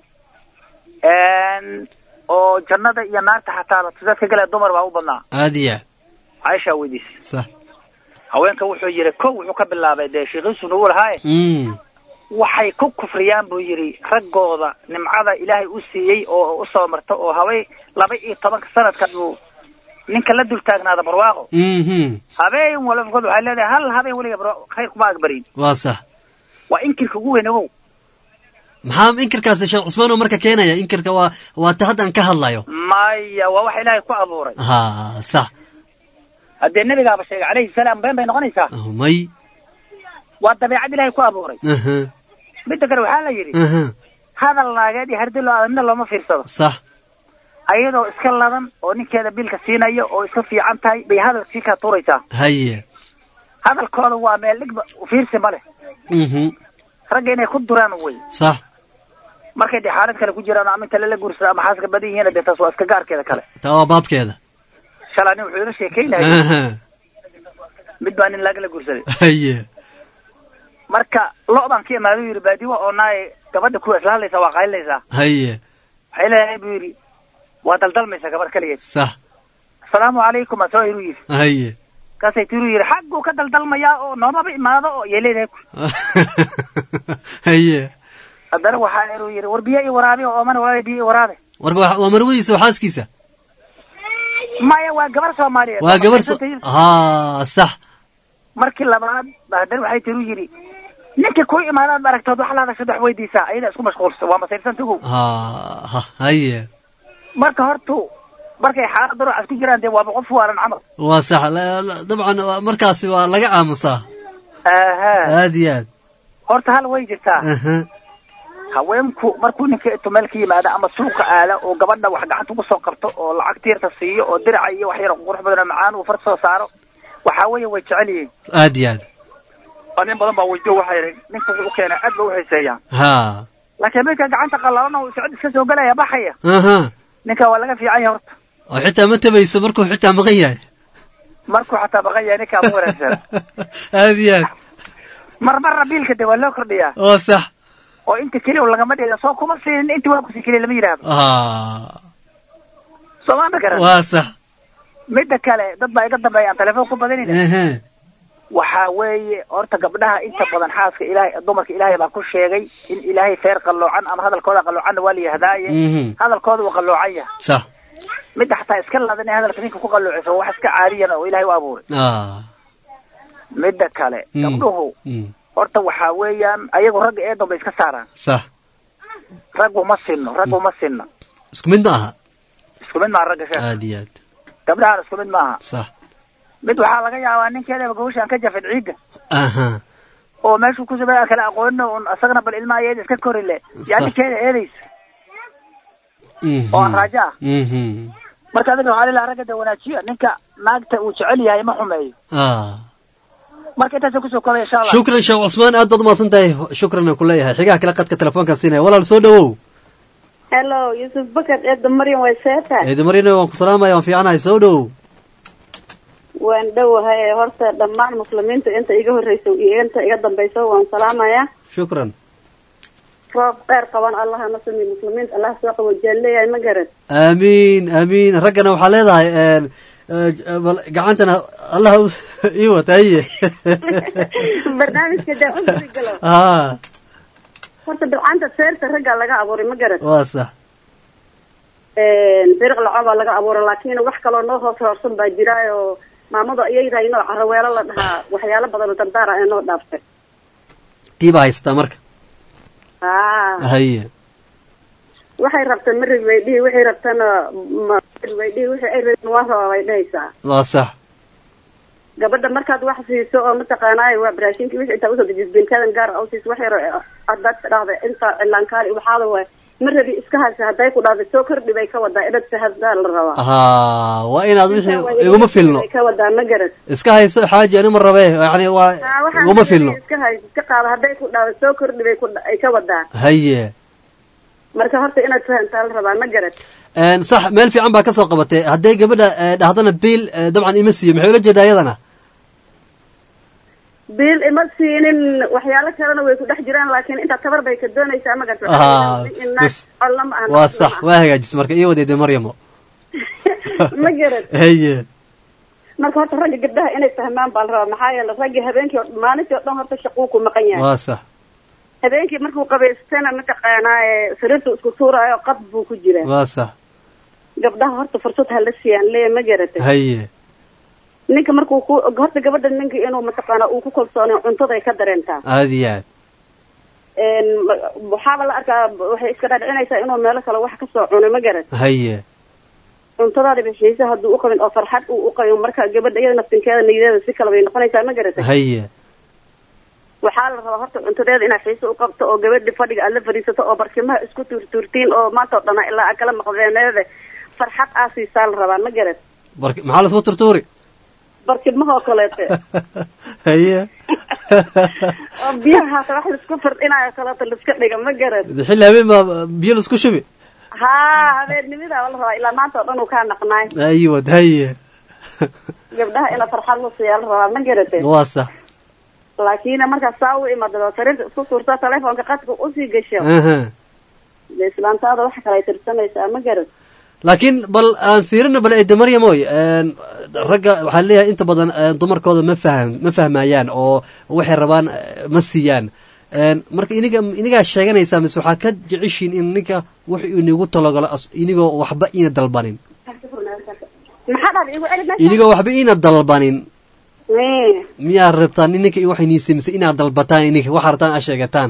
oo jannada iyo naarta xataa dadka kale dumar baa u badnaa aad iyo aad caaisha weydiisay sax haweenka wuxuu yidhi kow wuxuu ka bilaabay dee sheekhiisu nagu lahaaye Mm. waxay ku kufriyaan buu yidhi raggooda nimcada ilaahay u siiyey oo u soo marta oo haway laba iyo tobanka sanadka buu ninka la dul taagnaada barwaaqo Mhm. habeen walafkood waxay leedahay hal habeen weliga barwaaqo khayr kuma agbarin waa sax waa inkirka ugu weyn ogow maxaa inkirkaasi sheekh cusmaan oo marka keenaya inkirka waa waa ta hadda aan ka hadlayo maya waa wax ilaahay ku abuuray ha sax haddee nebigaaba sheegay calayhi salaam been bay noqonaysaa may waa dabeecad ilaahay ku abuuray aha midda kale waxaa la yidhi aha hadal naageed iyo hardi loo adamina looma fiirsado sax ayadoo iska ladan oo ninkeeda biilka siinayo oo iska fiican tahay bay hadalkii kaa tuuraysaa haye hadalkooda waa meel dhigba fiirsi ma leh mhm ragga inay ku duraan wey sax markay dee xaalad kale ku jiraan oo ama inta lala guursado ama xaaska badan yihiin dee taas waa iska gaarkeeda kale taa waa baabkeeda shalaa nin wuxuu ila sheekeynayay aha mid baa nin laagala guursaday haye marka lo-dan ka imaada yidhi baadiwa oo naay gabadha kuwa isla hadlaysaa waa qaylinaysaa haye waxay leedahay buu yidhi waa daldalmaysaa gabadh kaligeed sax asalaamu calaykum aa soo hiru yidhi haye kaasay tiru yidhi xagguu ka daldalmayaa oo noomaba imaado oo yay leedahay haye haddana waxaa inuu yidhi war biyo ii waraabi oo oomana walaalay biyo ii waraabe warka waa waa marwadiisa waa xaaskiisa maya waa gabar soomaaliyeed waa gabar so ha sax markii labaad ba haddana waxay tiru yidhi ninkii ku imaadaad aragtood wax la hadashad wax weydiisaa ayada isku mashquulsan waa masiirsanta ogow ha ha haye marka hortu markay xaalad daruucas ku jiraan dee waaba qof waalan camal waa sax la- la- dabcan waa- markaasi waa laga aamusaa aha aad iyo aad horta hal way jirtaa aha haweenku markuu ninka intuu meel ka yimaado ama suuqa aala oo gabadha wax gacanta ugu soo qabto oo lacag tiirta siiyo oo diraca iyo wax yar qurux badan oo macaan uu farta soo saaro waxaa weeye way jecel yihiin aad iyo aad oo nin badan baa weydiyo waxay yidhi ninka wuxuu u keenay aad ba u xiiseeyaan ha laakiin midka gacanta qallalan oo socod iska soo gelaya baxaya aha ninka waa laga fiican yahay horta oo xitaa ma tabayso markuu xitaa maqan yahay markuu xataa baqan yahay ninkaa ma wanaagsan aad iyo aad marmarna biilka de waa loo kordhiyaa waa sax oo inta keliya lagama dhiga soo kuma siinin inta waa kusi keliya lama yidhaahdo ha soomaalida garan waa sax midda kale dad baa iga dambeeya aan telefoon ku badanina ehe waxaa weeye horta gabdhaha inta badan xaaska ilaahay dumarka ilaahay baa ku sheegay in ilaahay feer qalloocan ama hadalkooda qalloocanna waa la yihdaaye Mhm. hadalkooda uu qalloocan yahay sax midda xataa iska ladan ee hadalka ninka ku qalloocisa waa wax iska caadiyan oo ilaahay u abuuray ah midda kale Mm. gabdhuhu Mm. horta waxaa weeyaan ayagu ragga eedan bay iska saaraan sax raggu ma sinno raggu ma sinno isku mid ma aha isku mid maaha ragga sheekh aad iyo aad gabdhahana isku mid maaha sax mid waxaa laga yaabaa ninkeedaba gawashaan ka jafid ciidda aha oo meeshuu ku subay aan kala aqoonino un asagana bal ilmaha eeda iska korile yaa Sax. ninkeeda eedaysa Mhm. oo aan raajo ah Mhm. marka adiga waxaa lilaha ragga de wanaajiya ninka naagta uu jecel yahay ma xumeeyo ah marka intaasa kusoo kobaya insha allah shukran sheekh cusmaan aad baad umahadsan tahay shukran aan ku leeyahay xigaha kale qadka telefoonka siinaya walaal soo dhawow hello yusuf bakar eedda maryam way seetahay eedi marina waan ku salaamaya waan fiicanahay soo dhawow waan dhowahay horta dhammaan muslimiinta inta iga horreysa iyo inta iga dambaysa waan salaamayaa shukran roob dheer qaban allaha na sami muslimiinta allah soo qabo jaan leeyahay ma garan aamiin aamiin raggana waxaa leedahay een, eh, bal gacantana allah u- ii wata haye barnaamijka daa u galo ha horta bilcaanta seerta raggaa laga abuuray ma garan waa sax biriq lacobaa laga abuuray laakiin wax kaloo noo hoos hoorsan baa jira oo maamada iyayda inoo caraweelo la dhahaa waxyaalo badan oo dardaara ee noo dhaaftay tii baa haysataa marka haa haye waxay rabtaan ma rabi bay dhihi waxay rabtana ma rabi bay dhihi wixii ay rabin waa rabaa bay dhahaysaa waa sax gabadha markaad wax siiso oo mataqaanaayo waa baraashinkii wixii intaa usoo dejis binkadan gaar ah u siiso wax yar haddaad dhahda intaa cilaankaali waxaada waay ma rabi iska haysa hadday ku dhahda soo kordhi bay ka wadaa idhadsa haddaa la rabaa ha waa inaad wixii iguma filno bay ka wadaa ma garan iska hayso xaaji ani ma rabe yani waa Haa, waxaan iguma rabi filno iska hayso iska qaado hadday ku dhahda soo kordhi bay ku ay ka wadaa haye marka horta inaad fahantaa la rabaa ma garan Een, sax meel fiican baa kasoo qabatay hadday gabadha eh, dhahdana biil eh, dabcan ima siiyo maxay ula jeedaa iyadana biil ima siinin waxyaalo kalena way ku dhex jiraan laakiin intaa tabar bay ka doonaysaa ma garta Ah, bas. colna ma waa sax waa hagaajis marka ii wadeede maryamo ma garan haye marka horta ragga gabdhaha inay fahmaan baa la rabaa maxaa yeele raggii habeenkii oo maalintii oo dhan horta shaquu ku maqan yahay waa sax habeenkii markuu qabaystana mataqaanaa ee sariirtu isku tuuraayo qad buu ku jiraa waa sax gabdhaha horta fursad hala siiyaan lee ma garatay haye ninka markuu ku horta gabadha ninka inuu mataqaanaa uu ku kalsoonay cuntaday ka dareentaa aad iyo aad een, ma- waxaaba la arkaa waxay iska dhadhicinaysaa inuu meelo kale wax kasoo cunay ma garan haye cuntadaada bixiisa hadduu u qabin oo farxad uu u qabin marka gabadha iyada naftinkeeda niyadeeda si kale bay noqonaysaa ma garatay haye waxaa la rabaa horta cuntadeeda inaad xiise u qabto oo gabadhi fadhiga aad la fadhiisato oo barkimaha isku tuurtuurtiin oo maanta oo dhana ilaa aad kala maqdeeneeda farxad aa siisaa la rabaa ma garat bark maxaa lasku turtuuri barkimaha oo kaleete haye oo biyaha haata wax laisku firdhinayo kaleeto laiska dhiga ma garat xilli habeen baa biyo laisku shubi haa habeennimida la rabaa ilaa maanta oo dhan uu kaa naqnaay ayiwad haye gabdhaha ina farxad la siiyaa la rabaa ma garate waa sax laakiin markaa saa u imaado sariirta isku suurta telefoonka qadka usii gasho aha de islaantaada waxa kale ay tirsanaysaa ma garat laakiin bal aan fiirino bal eede maryamoy een, ragga waxaa leeyahay inta badan een, dumarkooda ma fahm ma fahmayaan oo waxay rabaan eh, ma siiyaan Een, marka iniga inigaa sheeganaysaa mise waxaa ka jeceshiin in ninka wux inigu talagalo as- inigoo waxba ina dalbanin maxaa dhahda igu celi meesha inigoo waxba ina dalbanin Eh, miyaa rabtaan in ninka waxay niisay mise inaad dalbataan ininka waxaa rabtaan aad sheegataan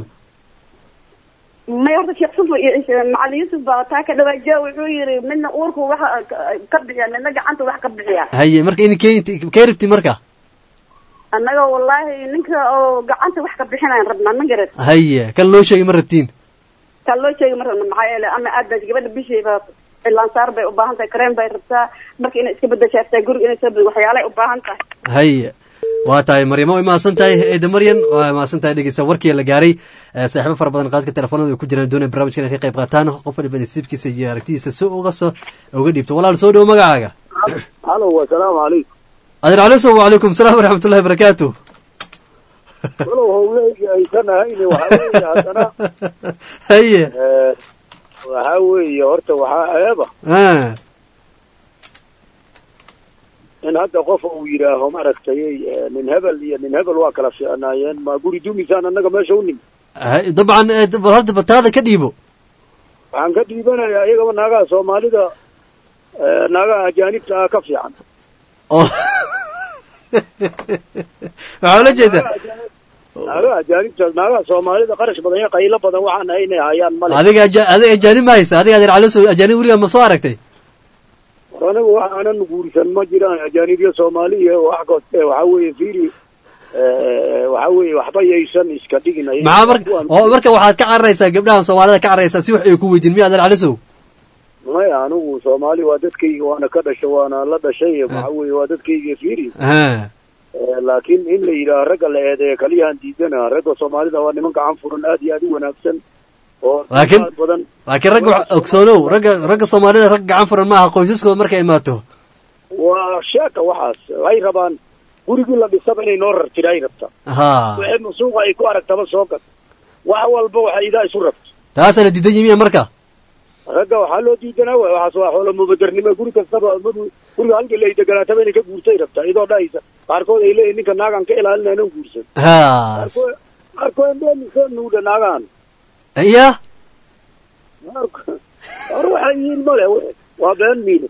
may horta sheekh sufo iyo iyo macalin yuusuf baa taa ka dhawaajiya wuxuu yiri midna uurku waxa ka- ka bixiya midna gacanta wax ka bixiya haye marka in keen kee rabti marka annaga wallaahi ninka oo gacanta wax ka bixinayan rabnaa ma garat haye kan loo sheegay ma rabtiin kaa loo sheegi ma rabna maxaa yeele ama aad baa gabadha bishiiba cilaansaar bay u baahan tahay kareen bay rabtaa marka inay iska bedeshaaftaa guriga inay soo bed waxyaalay u baahan tahay haye waa tahay maryamo way mahadsan tahay eeda maryan waa mahadsan tahay dhegeysta warkii la gaaray Eh, saaxiibo fara badan qaadka telefoonada ay ku jiraan doonaya barnaamijka inay ka qayb qaataan qof waliba nasiibkiisa iyo aragtidiisa si uga soo uga dhiibto walaal soo dhowo magacaaga halo wasalaamu calaykum adeer caliso wacalaykum salaam waraxmatullahi wabarakaatu walow howleygi aysan ahayni waxaa weeye haddana haye eh, waxaa weeye horta waxaa eeba ah in hadda qof uu yidhaaho maaragtay eh, nin hebel iyo nin hebel waa kala fiicnaayeen ma guri dumisaan annaga meesha u nimi hay- dabcan eh, bal hadda bataada ka dhiibo waxaan ka dhiibanayaa iyagaba naagaha soomaalida eh, naagaha ajaanibta ah ka fiican oo waxaa ula jeedaa naagaha ajaanibta naagaha soomaalida qarash badan iyo qaylo badan waxaan ahay inay hayaan male adiga aja- adiga ajaanib ma haysa adiga adeer caliso ajaanib weriga ma soo aragtay war anigu waxaanan guursan ma jiraan ajaanibyo soomaaliya wax koste waxaa weeye fiiri eh, waxaa weeye waxba yaysan iska dhigin ayaga. maxaa marka Kuwan- oo marka waxaad ka cararaysaa gabdhahan soomaalida ka cararaysaa si wax ay ku weydiin miya adeer calisow maya anigu soomaali waa dadkayga waana ka dhashay waana la dhashay waxaa weeye waa dadkayga fiiri ha Eh, laakiin in la yidhaaho ragga la eedeeyo kaliyahan diidana ragga soomaalida waa niman gacan furan aad iyo aad u wanaagsan oo Laakiin- dad badan laakiin ragga wax- ogsoonow ragga ragga soomaalida rag gacan furan maaha qoysaskooda markay imaato waa sheeka waxaas ay rabaan gurigii la dhisaba inay noo rar jira ay rabtaa ha wixii suuqa ay ku aragtaba soo gad wax walba waxay idaa isu rabto taasaa la diidan yimiya marka ragga waxaa loo diidanaa waay waxaas waa xoolo mubadernimo guri kastaba madu guriga halkii la deganaataba inay ka guurtay rabtaa iyadoo dhahaysa qaarkood ay leeyihin ninka naagaan ka ilaalinaynan guursan ha qaarkood qaarkood beenisoo nuudha naagaan iya Qaarkood- hor waxay yihiin male waa been miile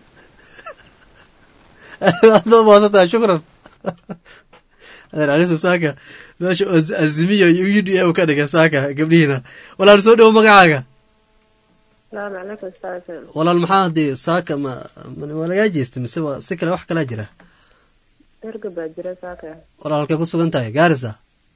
aad baa mahadsantahay shukran adeer calisow saaka meesha az- azimiyo iyo u d a u ka dhiga saaka gabdhihiina walaal soo dhowo magacaaga salaamu calaykum ustaad walaal maxaa dee saaka ma ma- waa lagaa jeestay mise waa si kale wax kalaa jira erga baa jira saaka walaal halkay ku sugan tahay gaarisa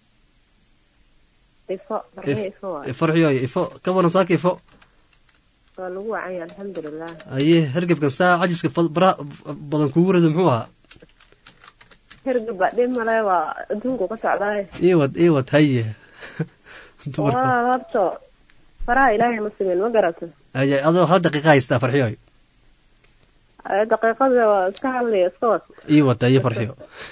ifo farxiyo ifo waay farxiyo ifo ka waran saaka ifo waa lagu wacanya alxamdulilah aye hergebkan saa cajiska fa- baraha badan kugu rida muxuu ahaa erga baa dhib male waa adduunku ka socdaay iwad iwad haye dumarka waa horta faraha ilaahay ma simin ma garato aye adoo hal daqiiqa haystaa farxiyo Ee, daqiiqada waa iska hadlaya iska wad iwad aye farxiyo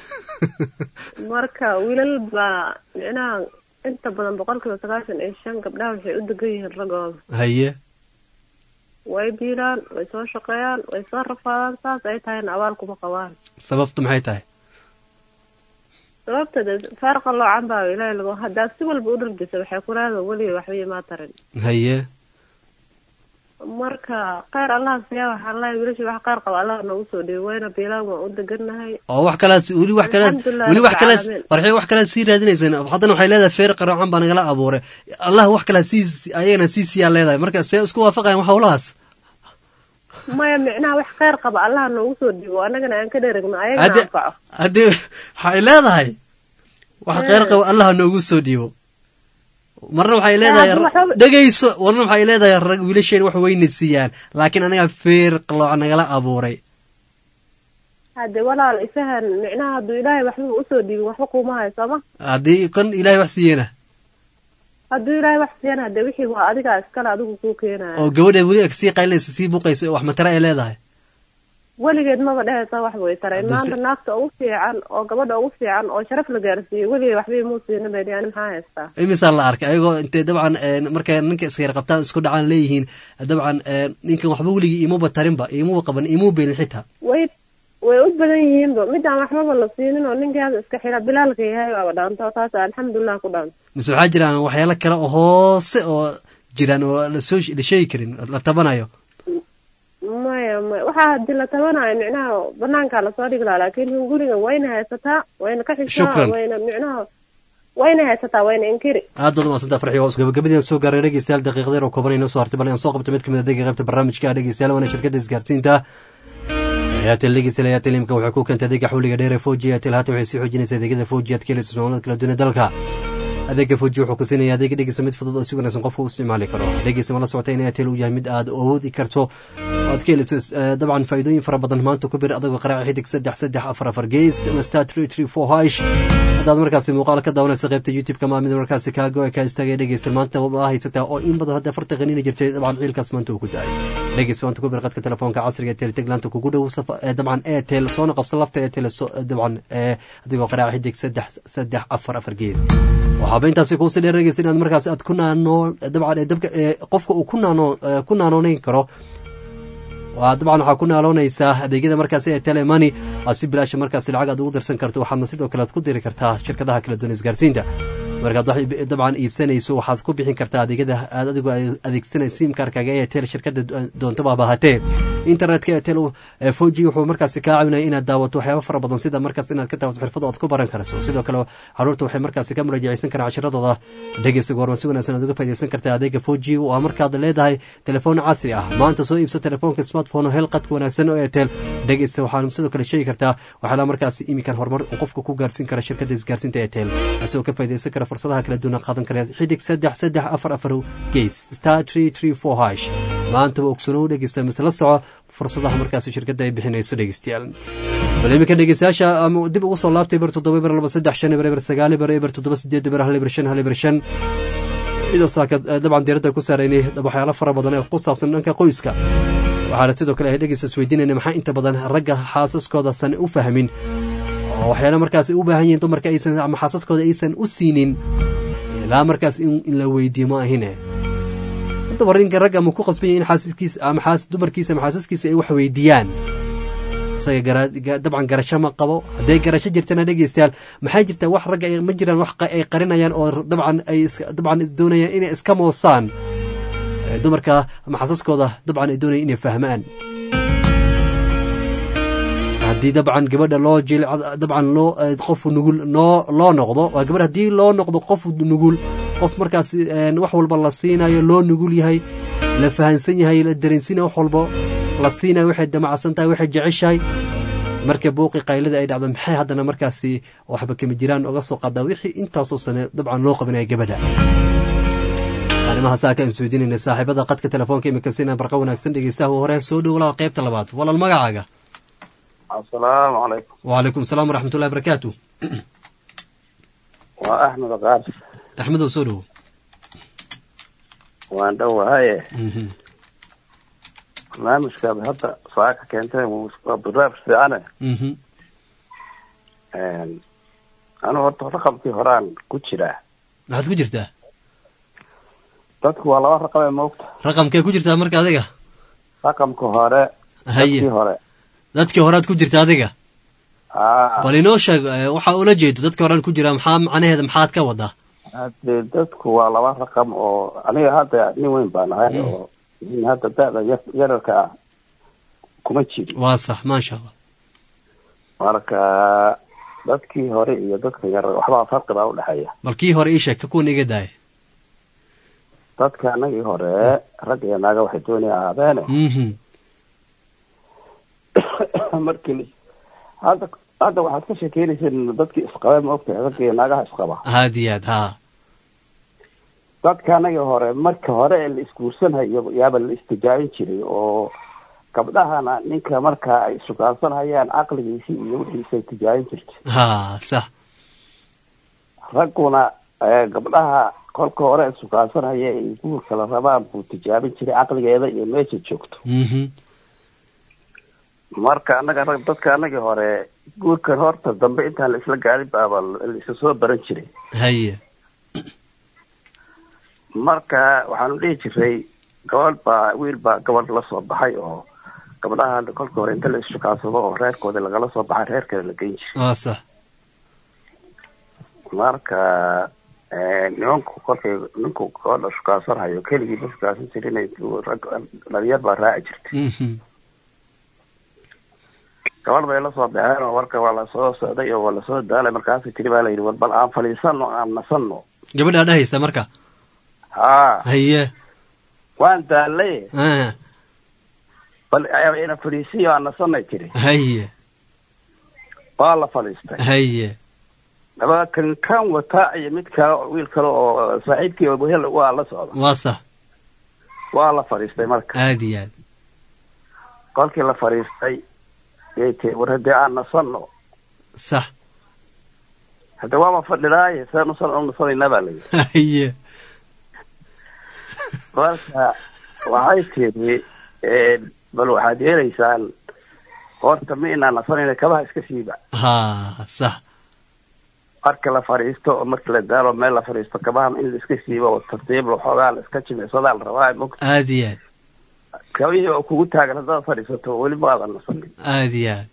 marka wiilal baa micnaha inta badan boqolkiiba sagaashan iyo shan gabdhaha waxay u degan yihiin raggooda haye way biilaan way soo shaqeeyaan way soo rafaadaan saas ay tahayna abaal kuma qabaan sababtu maxay tahay sababta de faarqa loocan baa ilaahay lagu haddaad si walba u dhargisa waxay ku leedahay weliga waxba imaa tarin haye marka kheyr allaha siyaa waxaa lahay wiilasha wax kheyr qaba allaha noogu soo dhiibo wayna biilaan waan u deganahay oo wax kalaad weli wax kalaad Alxamdulillahi weli wax rabbil kalaad caalamiin. farxi wax kalaad sii raadinaysaan haddana waxay leedahay feer qaroocan baa nagala abuuray allah wax kalaad sii ayagana sii siyaa leedahay marka see isku waafaqayan wax howlahaas maya micnaha wax kheyr qaba allaha noogu soo dhiibo annagana aan ka dheragno ayagana Hadde- anfaco haddii waxay leedahay wax kheyr qabo allah noogu soo dhiibo marna waxay leedahay haddii waxba- dhegayso warna waxay leedahay rag wiilasheen wax weyna siiyaan laakiin anaga feer qalooc nagala abuuray hadde walaal isahan micnaha hadduu ilaahay waxba usoo dhiibin waxba kuuma hayo sooma haddii kan ilaahay wax siiyena hadduu ilaahay wax siiyana hadde wixii waa adigaa iskale adigu kuu keenaya oo gabadha weli ag sii qaylinaysa sii buuqaysa wax matara ay leedahay weligeed maba dhehaysa wax way taray Hadduu si- maanta naagta ugu fiican oo gabadha ugu fiican oo sharaf la gaarsiiyey weligeed waxba imuu siina bedi ani maxaa haystaa imisaa la arkay ayagoo intay dabcan een, markay ninka iska yar qabtaan isku dhacaan leeyihiin dabcan een, ninkan waxba weligii imuba tarinba imuba qaban imuu beelin xitaa way way u badan yihiinba midaan waxbaba la siinin oo ninkaada iska xira bilaalka yahay waaba dhaanto taas alxamdulilah ku dhaanto mise waxaa jiraan waxyaalo kale oo hoose oo jiraan oo lasoo la sheegi karin la tabanayo maya maya waxaa hadii la tabanayo micnaha banaankaa lasoo dhigi lahaa laakiin hungurigan wayna haysataa wayna ka xishaa Shukran. wayna micnaha wayna haysataa wayna inkiri aad baad umaadsantaa farxi waa gabagabadii aan soo gaaray dhegeystayaal daqiiqadeer oo kooban inoo soo hartay bal aan soo qabto mid kamid a adeega qaybta barnaamijka dhegeystayaal waana shirkadda isgaarsiinta airtel dhegeystayaal airtel imka waxay ku keentay adeega xawliga dheer ee foji airtel haatan waxay sii xoojinaysa adeegyada foji aad ka helayso ismaamullada kala duwan ee dalka adeega foji wuxuu ku siinaya adeega dhegeysa mid fudud oo si wanaagsan qofka u isticmaali karo dhegeysa ma la socota in airtel uu yahay mid aad awoodi karto oo aad ka helayso eh, dabcan faa'iidooyin fara badan maanta ku bir adagoo qaraaca xidig saddex saddex afar afar gees ama star three three four hash haddaad markaasi muuqaal ka daawanayso qaybta youtube-ka maa mid markaasi kaago ee kaa istaagaya dhegeysta maanta waa haysataa oo in badan hadda farta qaniina jirtay dabcan ciilkaas maanta uu ku daay dhegeys maanta ku bir qadka telefoonka casriga ee teleteglaanta kugu dhow safa- eh, dabcan airtel soona qabsa lafta airtel so- eh, dabcan eh, adigoo qaraaca xidig saddex saddex afar afar gees waxaaba intaasi kuusi dheer dhegeysta inaad markaasi aad ku naanoo dabcan eh, dabka eh, qofka uu ku naanoo eh, ku naanoonayn karo waa dabcan waxaa ku naaloonaysaa adeegyada markaasi ee telemani aad si bilaasha markaasi lacag aad ugu dirsan karto waxaadna sidoo kale aad ku diri kartaa shirkadaha kala duwan isgaarsiinta markaad wax ib- dabcan iibsanayso waxaad ku bixin kartaa adeegyada aad adigu adeegsanay simkarkaga ee tel shirkada doontaba bahatee internetka ee tel foji wuxuu markaasi kaa caawinaya inaad daawato waxyaaba fara badan sida markaas inaad ka daawato xirfado aad ku baran karayso sidoo kale caruurta waxay markaasi ka muraajaceysan karaan cashiradooda dhegeysta goorma si wanaagsan aad uga faaideysan kartaa adeega foji waa markaad leedahay telefoon casri ah maanta soo iibso telefoonka smartphone oo hel qadka wanaagsan oo etel dhegeysta waxaan sidoo kale sheegi kartaa waxyaala markaasi imikan horumar uu qofka ku gaarsiin kara shirkada isgaarsiinta etel asagoo ka faaideysan kara fursadaha kala duwan qaadan kara xidig saddex saddex afar afar gees star tree tree four hash maantaba ogsanow dhegeysta mise la soco fursadaha markaasi shirkadda ay bixinayso dhegeystayaal bal iminka dhegeystayaasha ama dib ugu soo laabtay eber toddoba eber laba saddex shan eber eber sagaal eber eber toddoba sideed eber hal eber shan hal eber shan iyadoo saaka dabcan diiradda ku saaraynay waxyaalo fara badan ee ku saabsan dhanka qoyska waxaana sidoo kale ay dhegeysta isweydiinayna maxaa inta badan ragga xaasaskooda san u fahmin oo waxyaalo markaas u baahan yihiin dumarka aysan ama xaasaskooda aysan u siinin ilaa markaas in in la weydiiyo ma ahine haddaba rinka ragga ma ku qasban yahay in xaasaskiisa ama xaas dumarkiisa ama xaasaskiisa ay wax weydiiyaan isaga gara- ga- dabcan garasho ma qabo hadday garasho jirtana dhegeystayaal maxay jirtaa wax ragga ay- ma jiraan wax qa- ay qarinayaan oo dabcan ay iska- dabcan doonayaan inay iska moosaan Eh, dumarka ama xaasaskooda dabcan ay doonayaan inay fahmaan haddii dabcan gabadha loo jil dabcan loo eh, qof nugul noo loo noqdo waa gabadh haddii loo noqdo qof nugul qof markaas eh, wax walba la siinayo loo nugul yahay la fahansan yahay la dareensiinayo wax walba la siinayo waxay damacsan tahay waxay jeceshahay marka buuqi qaylada ay dhacdo maxay haddana markaasi waxba kama jiraan oga soo qaadaa wixii intaasoo sane dabcan loo qabinaya gabadha arrimaha saa kaan isweydiinayna saaxiibada qadka telefoonka imika sina barqa wanaagsan dhegeystaha hore soo dhowlaa qaybta labaad walaal magacaaga asalaamu calaykum وعليكم السلام ورحمة الله وبركاته waa axmed qaar أحمد وسولو waan dhowahaye barnaamijkaad hadda saaka keentay waa barnaamij fiicane anu horta raqamkii horaan ku jiraa maxaad ku jirtaa dadku waa laba raqam ee moogta raqamkee ku jirtaa marka adiga raqamka hore haye dadkii hore dadkii horead ku jirta adiga aa bal inoo sheeg eh, waxa ula jeedo dadkii horean ku jira maxaa macnaheeda maxaad ka wadaa hadee dadku waa laba raqam oo aniga hadda nin weyn baan ahay oo nin hadda da'da yar- yararka ah kuma jirin waa sax maasha allah marka dadkii hore iyo dadka yar waxbaa farqi baa udhexeeya bal kii hore ii sheeg ka kuwan iga daaya dadka anagii hore rag iyo naaga waxay doonaya ahaadeene Mhm. markii hadda hadda waxaad ka sheekeynayseen dadkii isqaba ma ogtahay ragga iyo naagaha isqaba aad iyo aad haa dadka anagii hore marka hore ee la isguursanhayo yaaba la istijaabin jiray oo gabdhahana ninka marka ay sugaansanhayaan caqligiisii iyo wixiisay tijaabin jirtay haa sax ragguna eh, gabdhaha kolka hore ee sugaansanhaya ay guurka la rabaan buu tijaabin jiray caqligeeda iyo meesha joogto Mhm. marka anaga rag dadka anagii hore guurkan horta dambe intaan la isla gaarin baaba la isa soo baran jiray haye marka waxaanu dhihi jiray gabadh baa wiil baa gabadh la soo baxay oo gabdhaha kolka hore inta la issukaansado oo reerkooda lagala soo baxay reerkeeda la geyn jiray waa sax marka eh, nimanku kolkay ninku gabadha shukaansanhayo keligii ma shukaasan jirin rag dhalinyar baa raaci jirtay Mhm. gabadh bay la soo baxeen oo marka waa lasoo socday oo waa lasoo daalay markaasay tiri baa layidhi war bal aan fadhiisano aan nasanno gabadhaa dhahaysa marka haa haye waan daalay Ah, bal ina fadhiisiyo aan nasanay tiri haye waa la fadhiistay haye laba kan kan wata iyo mid kale oo wiil kale oo saaxiibkii oo wehel waa la socda waa sax waa la fadhiistay marka aad iyo aad kolkii la fadhiistay yay tiri war haddii aan nasanno sax hadda waaba fadhidaaye see nasan u nasanaynaa baa layidhi haye marka waxay tiri eh, bal waxaad yeelaysaan horta ma inaan nasanayna kabaha iska siiba haa sax marka la fadhiisto oo marka la daalo meel la fadhiisto kabaha in la iska siibo oo tartiib waxoogaa la iska jimicsadaa la rabaa mog aad iyo aad kabihii oo kugu taagan haddaad fadhiisato weli maadan nasanin aad iyo aad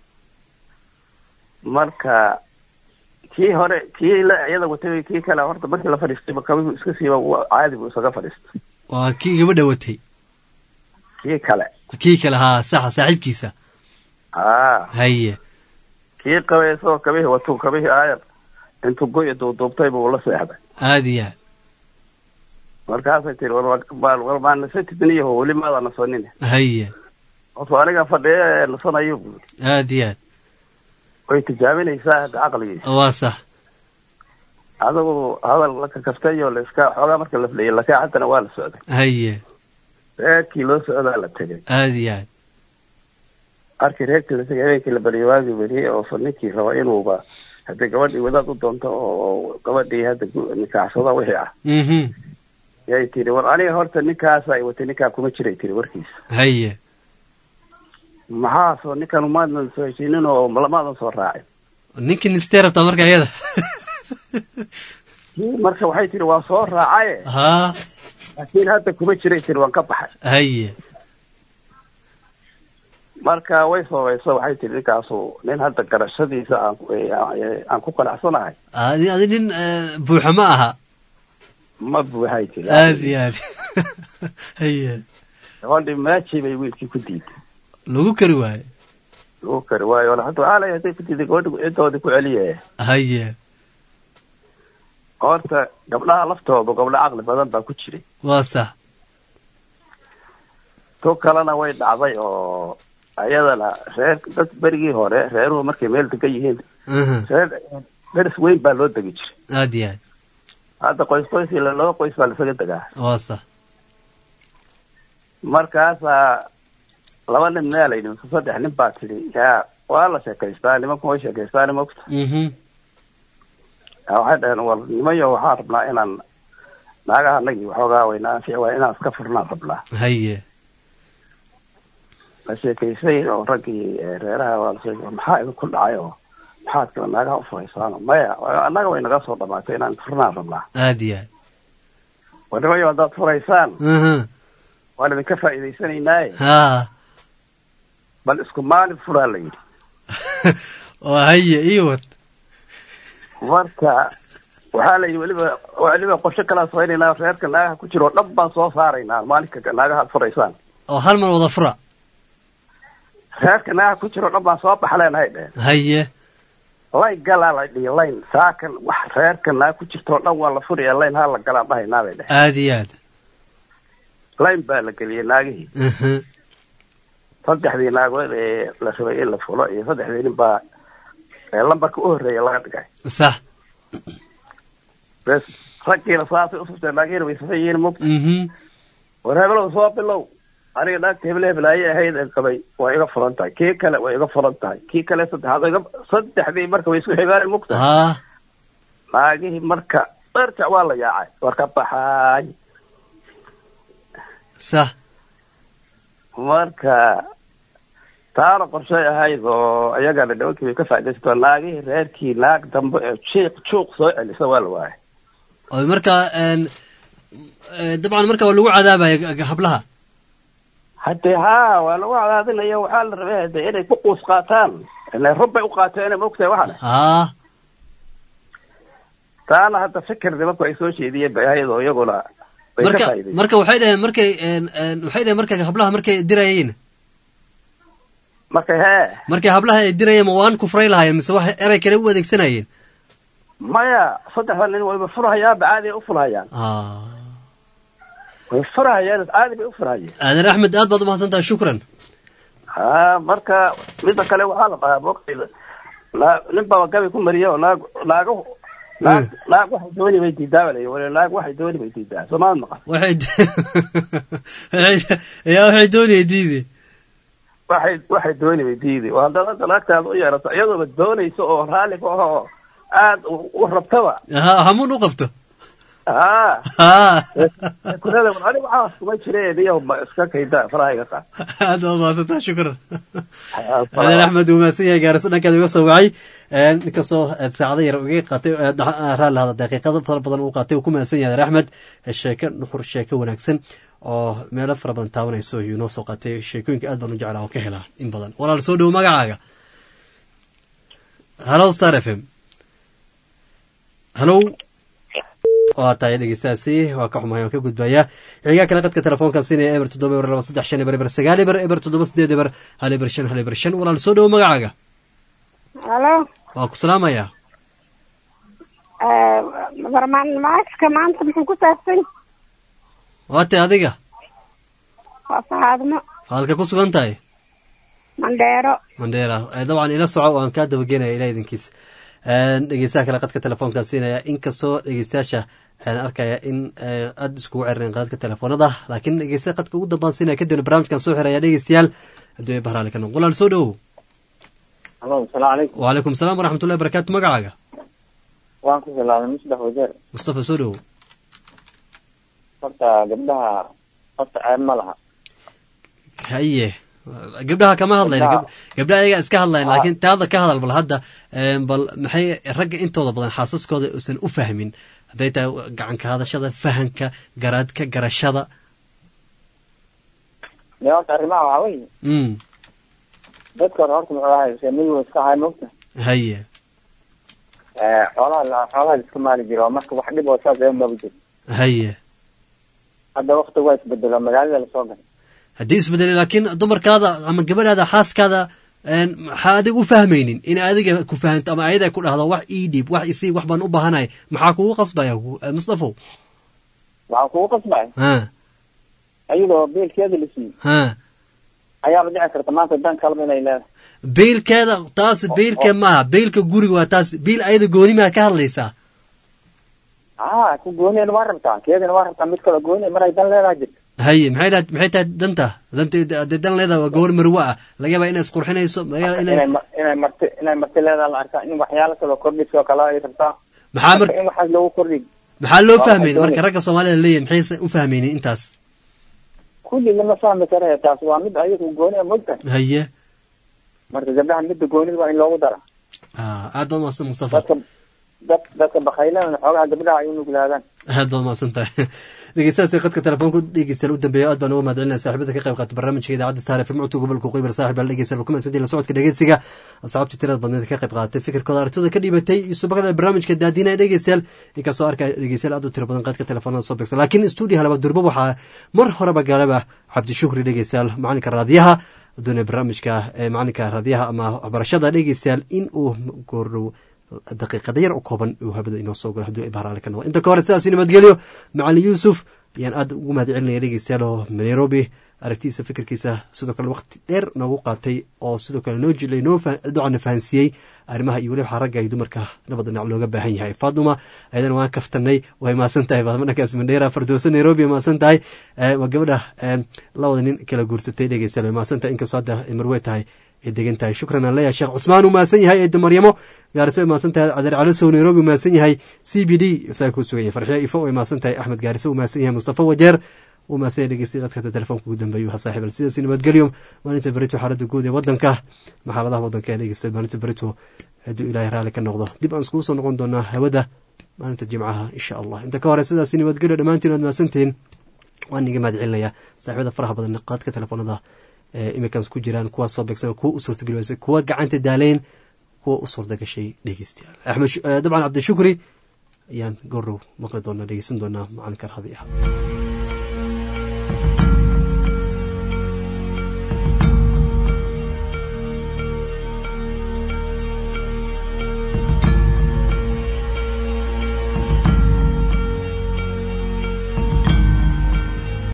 marka kii hore kii la iyada watay kii kale horta markii la fadhiistayba kabihu iska siiba waa caadi buu isaga fadhiistay waa kii gabadha watay kii kale kii kale haa saxa saaxiibkiisa aa haye kii qabay isagoo kabihii watuu kabihii aayar intuu goy duuduubtay buu la seexday aad iyo aad markaasay tiri war war war maa nasatidniyaho weli maada nasanin haye horta aniga fadhiya ee nasanayo buu aad iyo aad way tijaabinaysaa hadda caqligiisa waa sax adigu hadal la kakaftayo la iska xoogaa marka la fadhiyay lakaacadana waa la socday haye reerkii loo socdaa la tegay aad iyo aad markii reerkii la tegay habeenkii la bariyay waagii beriyey oo fa ninkii raba inuuba haddii gabadhii wadaad u doonto oo gabadhii hadda gu- nikaaxsada wixii ah Mhm. yay tiri war aniga horta ninkaasa ay watay ninkaa kuma jiray tiri warkiisa haye maxaa soo ninkan umaadan soo heshiinin oo lamaadan soo raacin ninkii nistee rabtaa marka iyada kii marka waxay tiri waa soo raacaye haa laakiin hadda kuma jiray tiri waan ka baxay haye marka way soobayso waxay tiri ninkaasu nin hadda garashadiisa aan ku- ee, aan- aan ku qanacsanahay adi adi nin eh, buuxa ma aha ma buuxay tiri aad iyo aad haye gabadhii maajii bay wiilkii ku diiday lagu kari waayo lagu kari waayo wala hadda waxaa lay hadday ku diiday gabadhi cidoodii ku celiye haye horta gabdhaha laftoodu gabdho caqli badan baa ku jiray waa sax tu kalena way dhacday oo ayadana reer dad berigii hore reeruhu markay meel degan yihiin Mhm. reer deris weyn baa loo degi jiray aad iyo aad hadda qoys qoys ila laba qoys baa lasaga degaa waa sax markaasaa laba nin meelayni mise saddex nin baa tidhi yaa waa la sheekaystaa nimanku way sheekaystaa nimagta Mhm. yaa waxay dhaheen war nimayo waxaan rabnaa inaan naagaha nagii waxoogaa wayna anfici waay inaan iska furnaan rabnaa haye la sheekaysay oo raggii eh, reeraha waa la sheekay maxaa idinku dhacay oo maxaad kale naagaha u furaysaan maya annaga way naga soo dhamaatay inaan furnaan rabnaa aad iyo aad war nimayo haddaad furaysaan Mhm. waan idinka faa'iidaysanaynaay haa bal isku maalin furaa la yidhi oo haye ii wad marka waxaa la yidhi weliba weliba qorshe kalaa samaynayna reerka naagaha ku jiro dhab baan soo saaraynaa maalinka naagaha ad furaysaan oo hal mar wada fura reerka naagaha ku jiro dhab baan soo baxleenahay dheheen haye layn galaa la dhihi layn saakan wax reerka naag ku jirto dhan waa la furaya layn haa la galaan dhahaynaa bay dheheen aada iyo aad layn baa la geliyey naagihii Mhm. saddexdii naagood ee la rabay in la fulo iyo saddexdii nin baa ee lambarka u horreeya laga dhigay sax bes raggiina saasay usufteen naagihiina way safan yihiin mug Mhm. war hebelow soo bilow aniga naagta hebel hebel ayay ahayd ee qabay waa iga furan tahay kii kale waa iga furan tahay kii kale saddexaad waa iga saddexdii marka way isku xigaan mugta haa naagihii marka dharjac waa la yaacay war ka baxaay sax marka taana qorshay ahayd oo ayagana nimankii bay ka faaidaysato naagihii reerkii naag dambe ee jiiq juuq soo celisa waa la waayay oo marka een, ee, dabcan marka waa lagu cadaabaya g- g- hablaha haddee haa waa lagu cadaadinaya waxaa la rabay hade inay ku quus qaataan ile rub bay u qaateen maogtahay waxana haa taana hadda fikir nimanku ay soo jeediyeen bay ahayd oo iyaguna bay ka marka faa'idaysteen marka waxay dhaheen markay een, een, waxay dhaheen marka hablaha markay dirayeen marka hee markay hablaha ay dirayeen ma waan kufray lahaayeen mise wax erey kale u adeegsanayeen maya saddexda nin wayba furhayaanba caadi ay u furhayaan Ah. way furhayaan caadi bay u furhayeen aadan axmed aad baad umahadsan tahay shukran ha marka midda kale waxaa la dhahaa moogtayda naa nin baba gabi ku mariya oo naag naago naag naag waxay dooni bay diidaa baa la yidhi wala naag waxay dooni bay diidaa soomaad maqan waxay yaa waxay doonaya diide waxay waxay dooni bay diidi oo haddaad hadda naagtaada u yeerato iyadooba doonayso oo raalli ku ah oo aad u u rabtaba ha hamuun u qabto ha ha kunada war aniga waxaas kuma jireen iyo ma iska kayda farahayga qaad aad baad umahadsan tahay shukran aadan axmed uu mahadsan yahay gaariso dhankeeda uga soo wacay Een, inkastoo eh, saacado yar uga qaatay eh, da- raalli hada daqiiqado fara badan uu qaatay uu ku mahadsan yahay aadan axmed Eh, sheeko nuxur sheeko wanaagsan oo meelo fara badan taabanayso ayuu noo soo qaatay sheekooyinka aad baan u jeclaa oo ka helaa in badan walaal soo dhowo magacaaga hallow star f m hallow waa tahay dhegeystaasi waa ka xumahay waan ka gudbayaa xigaa kale qadka telefoonkan siinaya eber toddoba eber laba saddex shan eber eber sagaal eber eber toddoba sideed eber hal eber shan hal eber shan walaal soo dhowo magacaaga halo waa ku salaamayaa barnaamijka maanta muxuu ku saabsan waa tay adiga waa saxaadmo halka ku sugan tahay mandheero mandheera Eh, dabcan ila soco waan kaa dabagenaya ilaa idinkiis Een, dhegeystaha kale qadka telefoonkan siinaya inkastoo dhegeystayaasha aan arkaya in eh, aad iskugu ceririn qadka telefoonada laakiin dhegeystaha qadka ugu dambaan siinaya kadibna barnaamijkan soo xiraya dhegeystayaal haddii ay bahraali ka noqon walaal soo dhowow alo asalaamu calaykum wacalaykum salaam waraxmatullahi barakaatu magacaaga waan ku salaamay musdax wajeer mustafa soo dhowow horta gabdhaha horta ceeb ma laha haye gabdhaha kama hadlayna Gabdhaha- Gab- gabdhaha ayaga iska hadlayn Ah. laakiin taada ka hadal bal hadda een, bal maxay ragga intooda badan xaasaskooda uusan u fahmin hadday tahay gacanka hadashada fahanka garaadka garashada de horta arrimaha waxaa weeye mm dadka hore horta muxuu ahay seemigu iska ahay mogta haye xoolaha la- xoolaha la iska maali jiro oo marka wax dhib oo saas ee maba jiro haye hadda wakti waa isbedelo magaalada lasoo galay haddii isbedelay laakiin dumarkaada ama gabadhaada xaaskaada een, maxaa adiga u fahmaynin in adiga ku fahanto ama ayada ku dhahdo wax ii dhiib wax isii wax baan u baahanahay maxaa kugu qasbaya ku- eh, mustafow waxaa kugu qasbay ha ayadoo beelkeeda la siiyey ha ayaaba dhici karta maanta dan kalba inay leedahay biilkeeda taas biilka maaha biilka guriga waa taas biil ayada gooni maa ka hadlaysaa ah ku gooniyana waa rabtaa keedana waa rabtaa mid kale gooni maray dan leedahay jirta haye maxay lahayd maxay tahay danta danta hadday dan leedahay waa gawar marwe ah laga yaabaa inay isqurxinayso laga yaabaa inay inay ma- inay marti inay marti leedahay la arkaa in waxyaalo kale oo kordhisoo kale ay rabtaa maxaa mar marka in waxaas loogu kordhiy maxaa loo waa fahmayn waxay marka doonayaan. ragga soomaalida leeyahay maxaysan u fahmaynin intaas kulli lama fahmi karayo taas waa mid ayagu gooniya mogta haye marka gabdhaha midda goonida waa in loogu dara ah aad baad umahadsan mustafa dadka dad dadka bakhaylana xoogaha gabdhaha ay u nuglaadaan aad baad mahadsan tahay dhegeystahaasi qadka telefoonku dhegeystayaal u dambeeya aad baan uga mahadcelinaya saaxiibada ka qayb qaata barnaamijka idaacadda star fm codka gobolka qoybar saaxib baa dhegeystayaal kuma sadii la socodka dhegeysiga asxaabtii tirada badneed ka qayb qaadatay fikirkooda aragtida ka dhibatay iyo subakada barnaamijka daadinaya dhegeystayaal inkastoo arkaya dhegeystayaal aad u tiro badan qadka telefoonada soo beegsan laakiin stuudiyaha laba durbo waxaa mar horeba galaba cabdishukri dhegeystayaal macalinka raadiyaha doonaya barnaamijka macalinka raadiyaha ama waxbarashada dhegeystayaal in uu goordhow daqiiqada yar u kooban uu habada inoo soo galo haddii ay bahraale ka noqdo inta ka hore sidaasi nabadgelyo macalin yuusuf ayaan aad ugu mahad celinaya dhegeystayaal oo nairobi aragtiisa fikirkiisa sidoo kale waqti dheer noogu qaatay oo sidoo kale noo jilay noo docana fahansiiyey arrimaha iyo weliba ragga iyo dumarka labada dhinac looga baahan yahay faatuma ayadana waan kaftanay way maasan tahay faatuma dhankaas mandheera fardoosa nairobi maasan tahay waa gabadha labada nin kala guursatay dhegeystayaal way maasan tahay inkastoo hadda ay marwey tahay ay degan tahay shukran aan leeyahay sheekh cusmaan uu mahadsan yahay eedo maryamo gaariso way mahadsan tahay cadeer calisow nairobi uu mahadsan yahay c b d saa ku sugan yahay farxiya ifo way mahadsan tahay axmed gaariso uu mahadsan yahay mustafa wajeer uu mahadsan yahay dhegeystayi qadkata telefoonka ugu dambeeyu ha saaxiib al sidaasi nabadgelyo maalinta berito xaaladda guud ee waddanka maxaaladaha waddanka ee dhegeystay maalinta berito hadduu ilaahay raalli ka noqdo dib aan iskugu soo noqon doonaa hawada maalinta jimcaha insha allah inta ka hore sidaasi nabadgelyo dhammaantiin waad mahadsantihiin waan iga mahad celinayaa saaxiibada faraha badan qaadka telefoonada imikan ku jiraan kuwa soo beegsan kuwa u suurtageli waysa kuwa gacanta daaleyn kuwa u suurta gashay dhegeystayaal axmed dabcan cabdishukri ayaan goorow maqli doonaa dhegeysan doonaa macalinka raadi ah